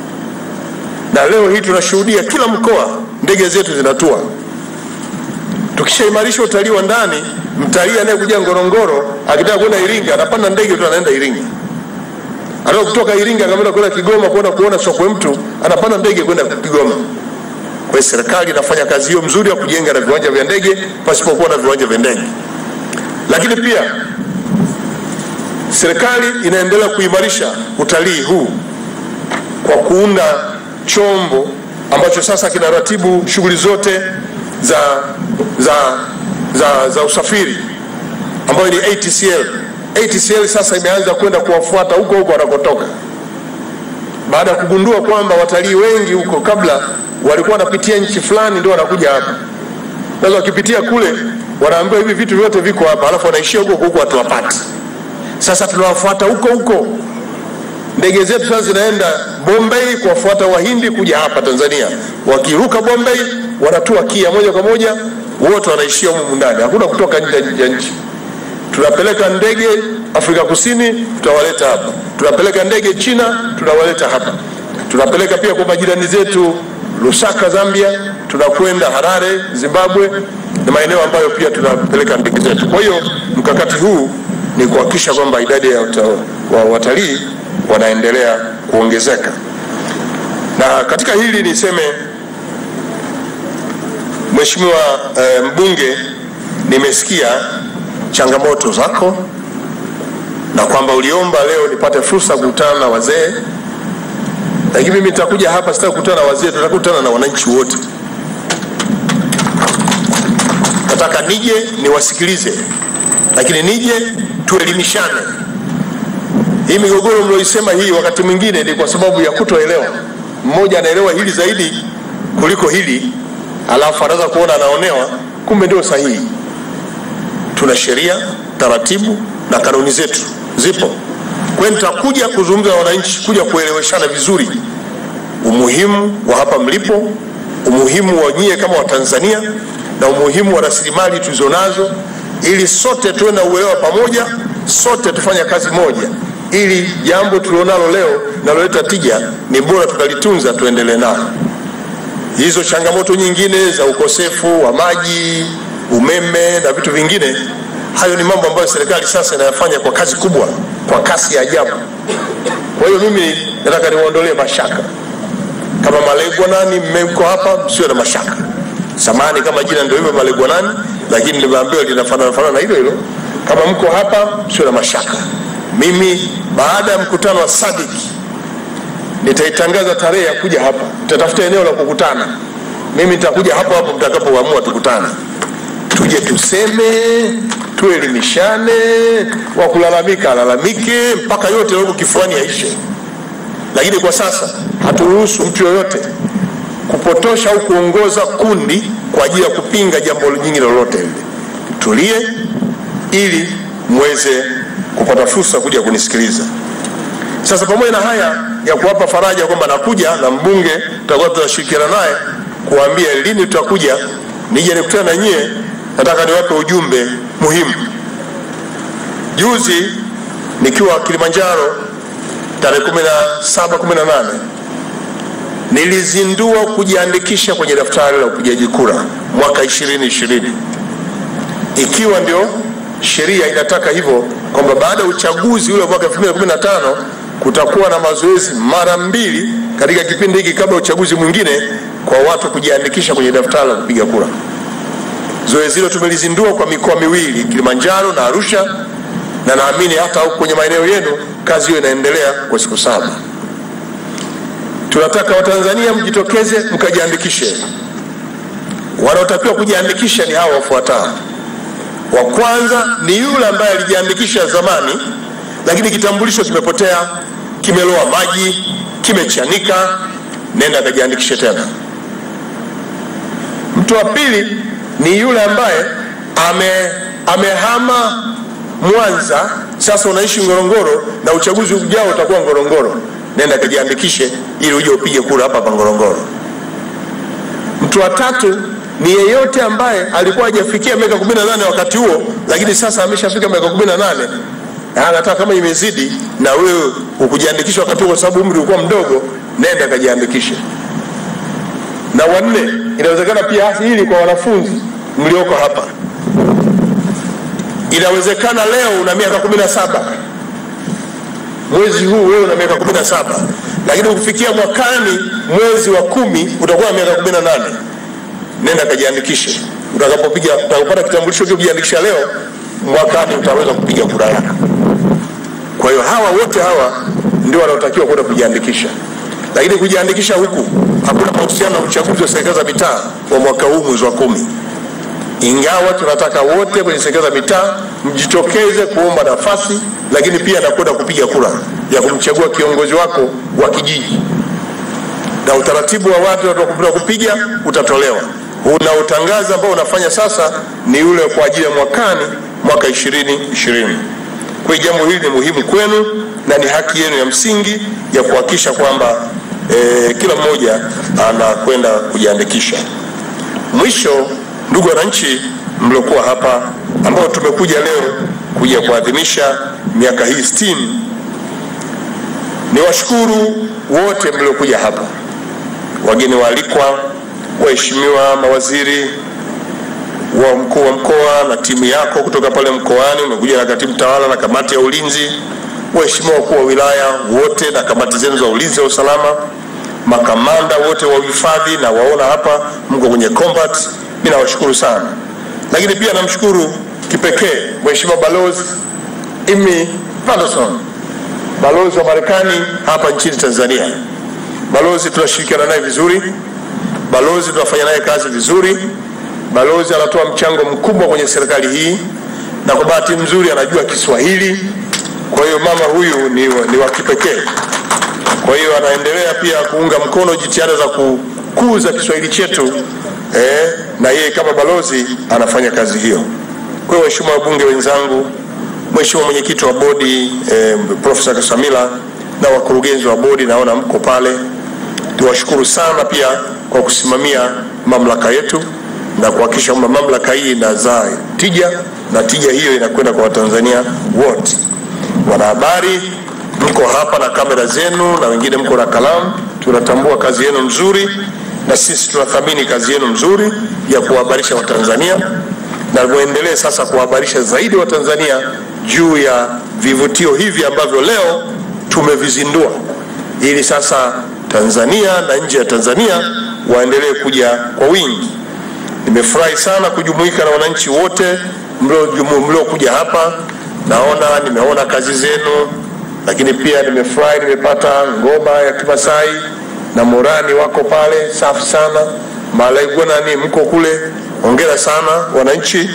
S16: na leo hii tunashuhudia kila mkoa ndege zetu zinatua. Tukishaimarisha utalii wa ndani, mtalii anayekuja Ngorongoro akitaka kwenda Iringa anapanda ndege tu anaenda Iringa. Anataka kutoka Iringa akamenda kwenda Kigoma kwenda kuona sokwe mtu, anapanda ndege kwenda Kigoma. Kwa hiyo serikali inafanya kazi hiyo mzuri ya kujenga na viwanja vya ndege pasipokuwa na viwanja vya ndege, lakini pia serikali inaendelea kuimarisha utalii huu kwa kuunda chombo ambacho sasa kinaratibu shughuli zote za, za, za, za usafiri ambayo ni ATCL. ATCL sasa imeanza kwenda kuwafuata huko huko wanakotoka, baada ya kugundua kwamba watalii wengi huko kabla walikuwa wanapitia nchi fulani ndio wanakuja hapa. Sasa wakipitia kule wanaambiwa hivi vitu vyote viko hapa, alafu wanaishia huko huko hatuwapati. Sasa tunawafuata huko huko. Ndege zetu sasa zinaenda Bombay kuwafuata Wahindi kuja hapa Tanzania. Wakiruka Bombay wanatua Kia moja kwa moja, wote wanaishia humu ndani, hakuna kutoka nje ya nchi. Tunapeleka ndege Afrika Kusini, tutawaleta hapa. Tunapeleka ndege China, tunawaleta hapa. Tunapeleka pia kwa majirani zetu Lusaka, Zambia, tunakwenda Harare, Zimbabwe, na maeneo ambayo pia tunapeleka ndege zetu. Kwa hiyo mkakati huu ni kuhakikisha kwamba idadi ya wata- wa watalii wanaendelea kuongezeka. Na katika hili niseme, Mheshimiwa eh, mbunge, nimesikia changamoto zako na kwamba uliomba leo nipate fursa kukutana na wazee, lakini mimi nitakuja hapa, sitaki kukutana na wazee, tutakutana na wananchi wote. Nataka nije niwasikilize, lakini nije tuelimishane. Hii migogoro mlioisema hii, wakati mwingine ni kwa sababu ya kutoelewa. Mmoja anaelewa hili zaidi kuliko hili, alafu anaweza kuona anaonewa, kumbe ndio sahihi. Tuna sheria, taratibu na kanuni zetu zipo. Kwa hiyo nitakuja kuzungumza na wananchi, kuja kueleweshana vizuri umuhimu wa hapa mlipo, umuhimu wa nyie kama Watanzania na umuhimu wa rasilimali tulizonazo, ili sote tuwe na uelewa pamoja, sote tufanye kazi moja, ili jambo tulionalo leo linaloleta tija ni bora tukalitunza, tuendelee nalo. Hizo changamoto nyingine za ukosefu wa maji, umeme na vitu vingine, hayo ni mambo ambayo serikali sasa inayafanya kwa kazi kubwa, kwa kasi ya ajabu. Kwa hiyo mimi nataka niwaondolee mashaka. Kama Malegwa nani mmeko hapa, msiwe na mashaka. Samani kama jina ndio hivyo Malegwa nani, lakini nimeambiwa linafanana fanana na hilo hilo. Kama mko hapa, msiwe na mashaka. Mimi baada ya mkutano wa SADC nitaitangaza tarehe ya kuja hapa, nitatafuta eneo la kukutana. Mimi nitakuja hapo hapo mtakapoamua tukutane, tuje tuseme, tuelimishane, wa kulalamika alalamike mpaka yote yaliyo kifuani yaishe. Lakini kwa sasa haturuhusu mtu yoyote kupotosha au kuongoza kundi kwa ajili ya kupinga jambo jingine lolote lile. Tulie ili mweze kupata fursa kuja kunisikiliza. Sasa pamoja na haya ya kuwapa faraja kwamba nakuja na mbunge tutakuwa tunashirikiana naye kuambia lini tutakuja nije nikutane na nyie, nataka niwape ujumbe muhimu. Juzi nikiwa Kilimanjaro tarehe 17 18 nilizindua kujiandikisha kwenye daftari la upigaji kura mwaka 2020 ikiwa ndio sheria inataka hivyo kwamba baada ya uchaguzi ule mwaka 2015 kutakuwa na mazoezi mara mbili katika kipindi hiki kabla ya uchaguzi mwingine kwa watu kujiandikisha kwenye daftari la kupiga kura. Zoezi hilo tumelizindua kwa mikoa miwili, Kilimanjaro na Arusha, na naamini hata huko kwenye maeneo yenu kazi hiyo inaendelea kwa siku saba. Tunataka Watanzania mjitokeze mkajiandikishe. Wanaotakiwa kujiandikisha ni hawa wafuatao. Wa kwanza ni yule ambaye alijiandikisha zamani, lakini kitambulisho kimepotea, kimeloa maji, kimechanika, nenda akajiandikishe tena. Mtu wa pili ni yule ambaye ame, amehama Mwanza, sasa unaishi Ngorongoro na uchaguzi ujao utakuwa Ngorongoro, nenda akajiandikishe ili uje upige kura hapa hapa Ngorongoro. Mtu wa tatu ni yeyote ambaye alikuwa hajafikia miaka 18 wakati huo, lakini sasa ameshafika miaka 18 na anataka kama imezidi na wewe ukujiandikisha wakati huo, kwa sababu umri ulikuwa mdogo, nenda kajiandikishe. Na wanne, inawezekana pia hili kwa wanafunzi mlioko hapa, inawezekana leo una miaka 17 mwezi huu wewe una miaka 17 lakini ukifikia mwakani mwezi wa kumi utakuwa na miaka 18 nenda kajiandikishe. Utakapopiga utakapopata kitambulisho kile kujiandikisha leo, mwakani utaweza kupiga kura yako. Kwa hiyo hawa wote hawa ndio wanaotakiwa kwenda kujiandikisha, lakini kujiandikisha huku hakuna mahusiano na uchaguzi wa serikali za mitaa wa mwaka huu mwezi wa kumi, ingawa tunataka wote kwenye serikali za mitaa mjitokeze kuomba nafasi, lakini pia na kwenda kupiga kura ya kumchagua kiongozi wako wa kijiji na utaratibu wa watu wa kupiga utatolewa. Unaotangaza ambao unafanya sasa ni ule kwa ajili ya mwakani, mwaka ishirini ishirini. Kwa hiyo jambo hili ni muhimu kwenu na ni haki yenu ya msingi ya kuhakikisha kwamba eh, kila mmoja anakwenda kujiandikisha. Mwisho, ndugu wananchi mliokuwa hapa ambao tumekuja leo kuja kuadhimisha miaka hii sitini, ni washukuru wote mliokuja hapa wageni waalikwa, waheshimiwa mawaziri wa mkuu wa mkoa na timu yako kutoka pale mkoani, umekuja na katibu tawala na kamati ya ulinzi, waheshimiwa wakuu wa wilaya wote na kamati zenu za ulinzi na usalama, makamanda wote wa uhifadhi na waona hapa mko kwenye combat, mimi nawashukuru sana. Lakini pia namshukuru kipekee Mheshimiwa Balozi Amy Patterson, balozi wa Marekani hapa nchini Tanzania. Balozi tunashirikiana naye vizuri, balozi tunafanya naye kazi vizuri. Balozi anatoa mchango mkubwa kwenye serikali hii, na kwa bahati nzuri anajua Kiswahili. Kwa hiyo mama huyu ni, wa- ni wa kipekee. Kwa hiyo anaendelea pia kuunga mkono jitihada za kukuza Kiswahili chetu eh, na yeye kama balozi anafanya kazi hiyo. Kwa hiyo waheshimiwa wabunge wenzangu, Mheshimiwa mwenyekiti wa bodi eh, Profesa Kasamila na wakurugenzi wa bodi naona mko pale, tuwashukuru sana pia kwa kusimamia mamlaka yetu na kuhakikisha kwamba mamlaka hii inazaa tija na tija hiyo inakwenda kwa Watanzania wote. Wanahabari mko hapa na kamera zenu na wengine mko na kalamu, tunatambua kazi yenu nzuri na sisi tunathamini kazi yenu nzuri ya kuwahabarisha Watanzania na muendelee sasa kuwahabarisha zaidi Watanzania juu ya vivutio hivi ambavyo leo tumevizindua ili sasa Tanzania na nje ya Tanzania waendelee kuja kwa wingi. Nimefurahi sana kujumuika na wananchi wote mlio- mliokuja hapa. Naona nimeona kazi zenu, lakini pia nimefurahi nimepata ngoma ya Kimasai na Morani wako pale, safi sana. Malaigona ni mko kule, hongera sana wananchi.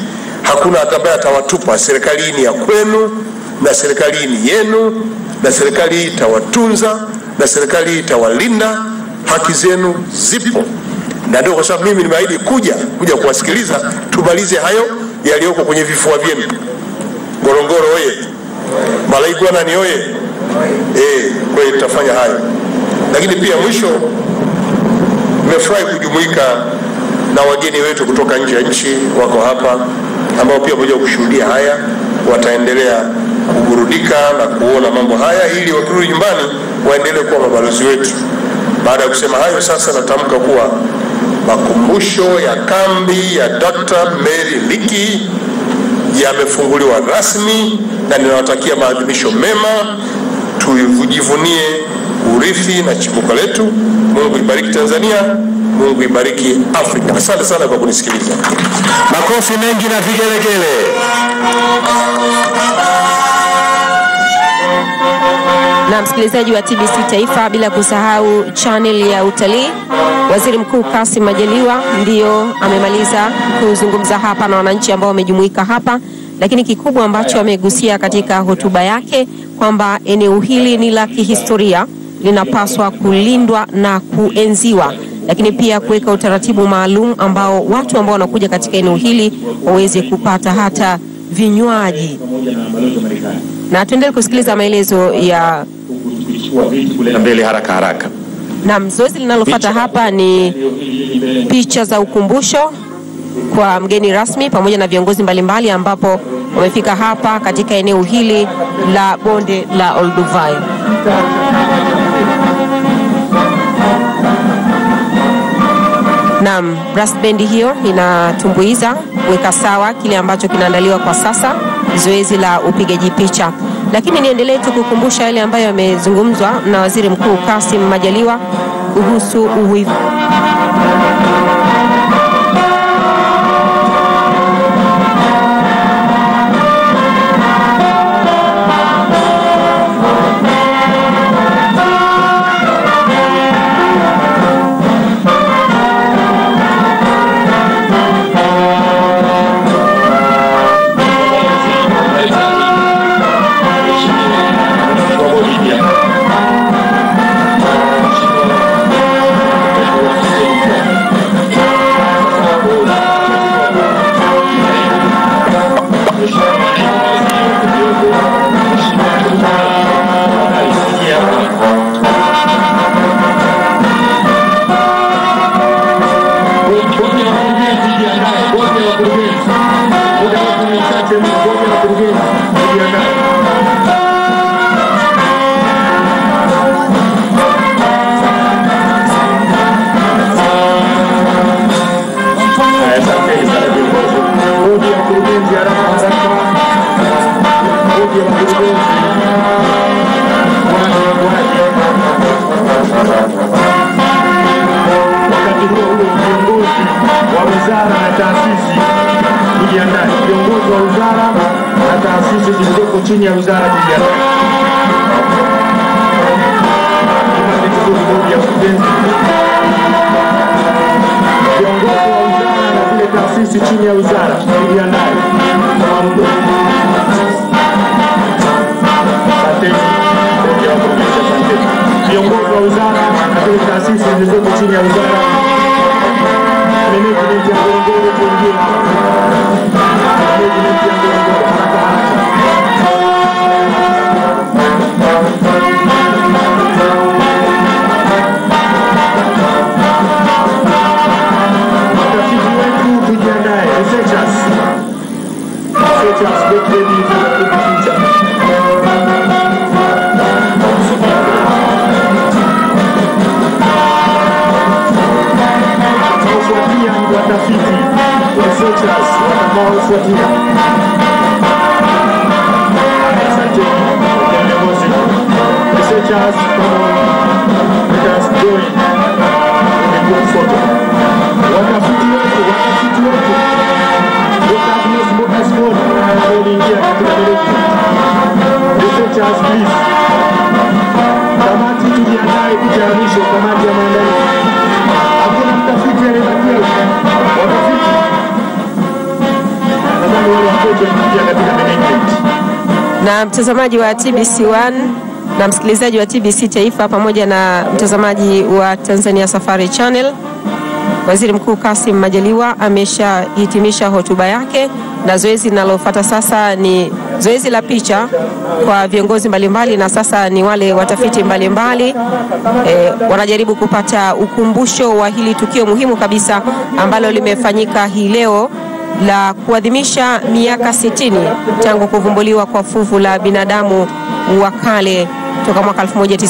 S16: hakuna ambaye atawatupa. Serikali hii ni ya kwenu na serikali hii ni yenu, na serikali hii itawatunza na serikali hii itawalinda. Haki zenu zipo, na ndio kwa sababu mimi nimeahidi kuja kuja kuwasikiliza, tumalize hayo yaliyoko kwenye vifua vyenu. Ngorongoro oye! Malaigwanani oye! Eh, kwa hiyo tutafanya hayo, lakini pia mwisho, nimefurahi kujumuika na wageni wetu kutoka nje ya nchi wako hapa, ambao pia pamoja kushuhudia haya, wataendelea kuburudika na kuona mambo haya, ili wakirudi nyumbani waendelee kuwa mabalozi wetu. Baada ya kusema hayo, sasa natamka kuwa makumbusho ya kambi ya Dr. Mary Leakey yamefunguliwa rasmi na ninawatakia maadhimisho mema. Tujivunie urithi na chimbuko letu. Mungu ibariki Tanzania, Mungu ibariki Afrika. Asante sana kwa kunisikiliza.
S7: Makofi mengi na vigelegele.
S2: na msikilizaji wa TBC Taifa, bila kusahau channel ya utalii. Waziri Mkuu Kassim Majaliwa ndiyo amemaliza kuzungumza hapa na wananchi ambao wamejumuika hapa, lakini kikubwa ambacho amegusia katika hotuba yake kwamba eneo hili ni la kihistoria, linapaswa kulindwa na kuenziwa, lakini pia kuweka utaratibu maalum ambao watu ambao wanakuja katika eneo hili waweze kupata hata vinywaji na tuendelee kusikiliza maelezo ya
S6: kuleta mbele haraka haraka.
S2: Naam, zoezi linalofuata hapa ni picha za ukumbusho kwa mgeni rasmi pamoja na viongozi mbalimbali ambapo wamefika hapa katika eneo hili la bonde la Olduvai. Naam, brass band hiyo inatumbuiza kuweka sawa kile ambacho kinaandaliwa kwa sasa, zoezi la upigaji picha. Lakini niendelee tu kukumbusha yale ambayo yamezungumzwa na Waziri Mkuu Kassim Majaliwa kuhusu uwivu
S6: Wakati huo huo viongozi wa wizara na taasisi kujiandaa, viongozi wa wizara na taasisi zilizoko chini ya wizara kujiandaa. Kamati kuu bodi ya kurugenzi, viongozi wa wizara na zile taasisi chini ya wizara kujiandaa. Asanteni. Bodi ya wakurugenzi, asanteni. Viongozi wa wizara na zile taasisi zilizoko chini ya wizara management ya Ngorongoro kuingia management ya Ngorongoro haraka haraka. Watafiti wetu tujiandae, researchers. Researchers, get ready for the future. Watakaofuatia ni watafiti, researchers watakaofuatia. Asanteni kwa viongozi. Researchers, come on, let us join in a group photo. Watafiti wetu, watafiti wetu. Dr. Agnes Mokasmon waliingia katika management. Researchers, please. Kamati tujiandae picha ya mwisho, kamati ya maandalizi. Hakuna mtafiti aliyebakia. Watafiti nadhani wale
S2: na mtazamaji wa TBC1 na msikilizaji wa TBC Taifa pamoja na mtazamaji wa Tanzania Safari Channel. Waziri Mkuu Kassim Majaliwa ameshahitimisha hotuba yake na zoezi linalofuata sasa ni zoezi la picha kwa viongozi mbalimbali, na sasa ni wale watafiti mbalimbali e, wanajaribu kupata ukumbusho wa hili tukio muhimu kabisa ambalo limefanyika hii leo la kuadhimisha miaka 60 tangu kuvumbuliwa kwa fuvu la binadamu wa kale toka mwaka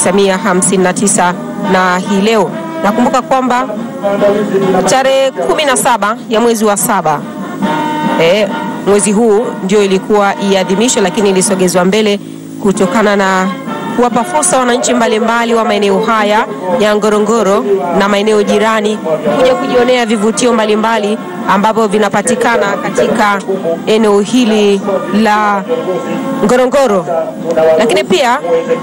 S2: 1959 na hii leo nakumbuka kwamba tarehe 17 ya mwezi wa saba e, mwezi huu ndio ilikuwa iadhimishwe, lakini ilisogezwa mbele kutokana na kuwapa fursa wananchi mbalimbali wa maeneo haya ya Ngorongoro na maeneo jirani kuja kujionea vivutio mbalimbali ambavyo vinapatikana katika eneo hili la Ngorongoro. Lakini pia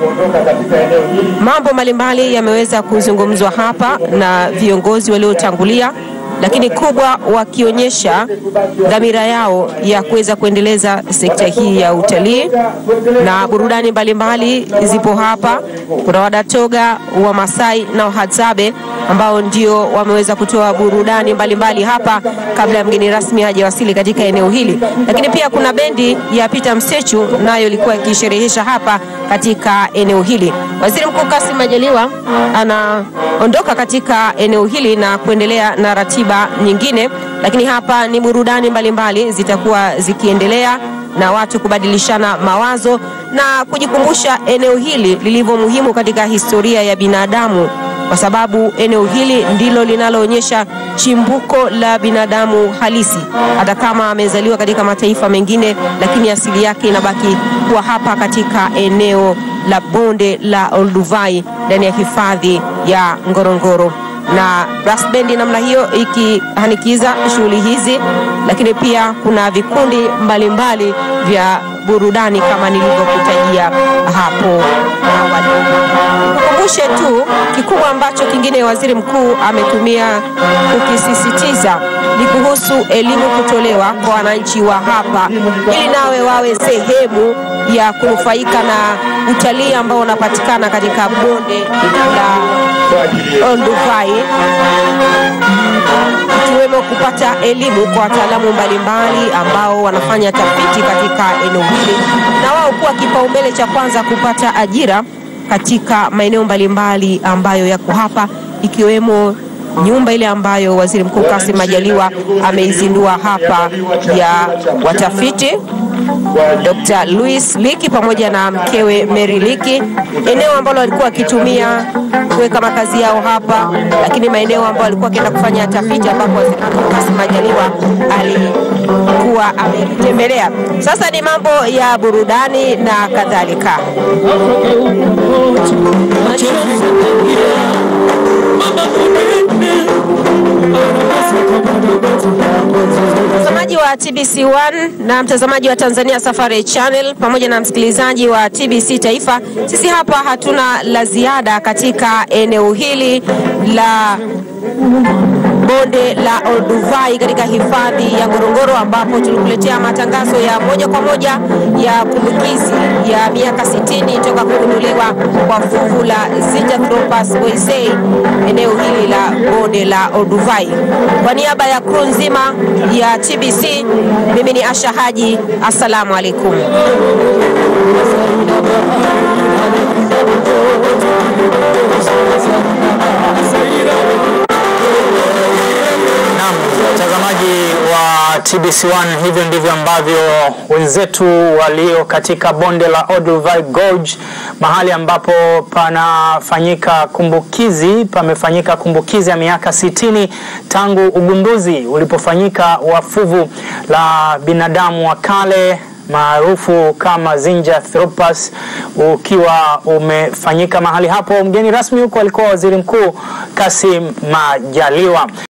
S2: mambo mbalimbali yameweza kuzungumzwa hapa na viongozi waliotangulia lakini kubwa wakionyesha dhamira yao ya kuweza kuendeleza sekta hii ya utalii na burudani mbalimbali zipo hapa. Kuna Wadatoga, Wamasai na Wahadzabe ambao ndio wameweza kutoa burudani mbalimbali hapa kabla ya mgeni rasmi hajawasili katika eneo hili. Lakini pia kuna bendi ya Peter Msechu nayo ilikuwa ikisherehesha hapa katika eneo hili. Waziri Mkuu Kassim Majaliwa anaondoka katika eneo hili na kuendelea na ratiba nyingine, lakini hapa ni burudani mbalimbali zitakuwa zikiendelea na watu kubadilishana mawazo na kujikumbusha eneo hili lilivyo muhimu katika historia ya binadamu kwa sababu eneo hili ndilo linaloonyesha chimbuko la binadamu halisi. Hata kama amezaliwa katika mataifa mengine, lakini asili yake inabaki kuwa hapa katika eneo la bonde la Olduvai ndani ya hifadhi ya Ngorongoro na brass bendi namna hiyo ikihanikiza shughuli hizi, lakini pia kuna vikundi mbalimbali mbali vya burudani kama nilivyokutajia hapo awali. Kukumbushe tu kikubwa ambacho kingine waziri mkuu ametumia kukisisitiza ni kuhusu elimu kutolewa kwa wananchi wa hapa, ili nawe wawe sehemu ya kunufaika na utalii ambao unapatikana katika bonde la Olduvai ikiwemo kupata elimu kwa wataalamu mbalimbali ambao wanafanya tafiti katika eneo hili na wao kuwa kipaumbele cha kwanza kupata ajira katika maeneo mbalimbali ambayo yako hapa ikiwemo nyumba ile ambayo Waziri Mkuu Kassim Majaliwa ameizindua hapa ya watafiti Dr. Louis Liki pamoja na mkewe Mary Liki, eneo ambalo walikuwa wakitumia kuweka makazi yao hapa, lakini maeneo ambayo walikuwa wakienda kufanya tafiti ambapo Waziri Mkuu Kassim Majaliwa alikuwa ametembelea. Sasa ni mambo ya burudani na kadhalika. Mtazamaji wa TBC1 na mtazamaji wa Tanzania Safari Channel pamoja na msikilizaji wa TBC Taifa, sisi hapa hatuna la ziada katika eneo hili la bonde la Olduvai katika hifadhi ya Ngorongoro ambapo tulikuletea matangazo ya moja kwa moja ya kumbukizi ya miaka 60 toka kugunduliwa kwa fuvu la Zinjanthropus boisei eneo hili la bonde la Olduvai. Kwa niaba ya crew nzima ya TBC, mimi ni Asha Haji, assalamu alaikum.
S17: Mtazamaji wa TBC1, hivyo ndivyo ambavyo wenzetu walio katika bonde la Olduvai Gorge, mahali ambapo panafanyika kumbukizi, pamefanyika kumbukizi ya miaka 60 tangu ugunduzi ulipofanyika wa fuvu la binadamu wa kale maarufu kama Zinjanthropus ukiwa umefanyika mahali hapo. Mgeni rasmi huko alikuwa Waziri Mkuu Kassim Majaliwa.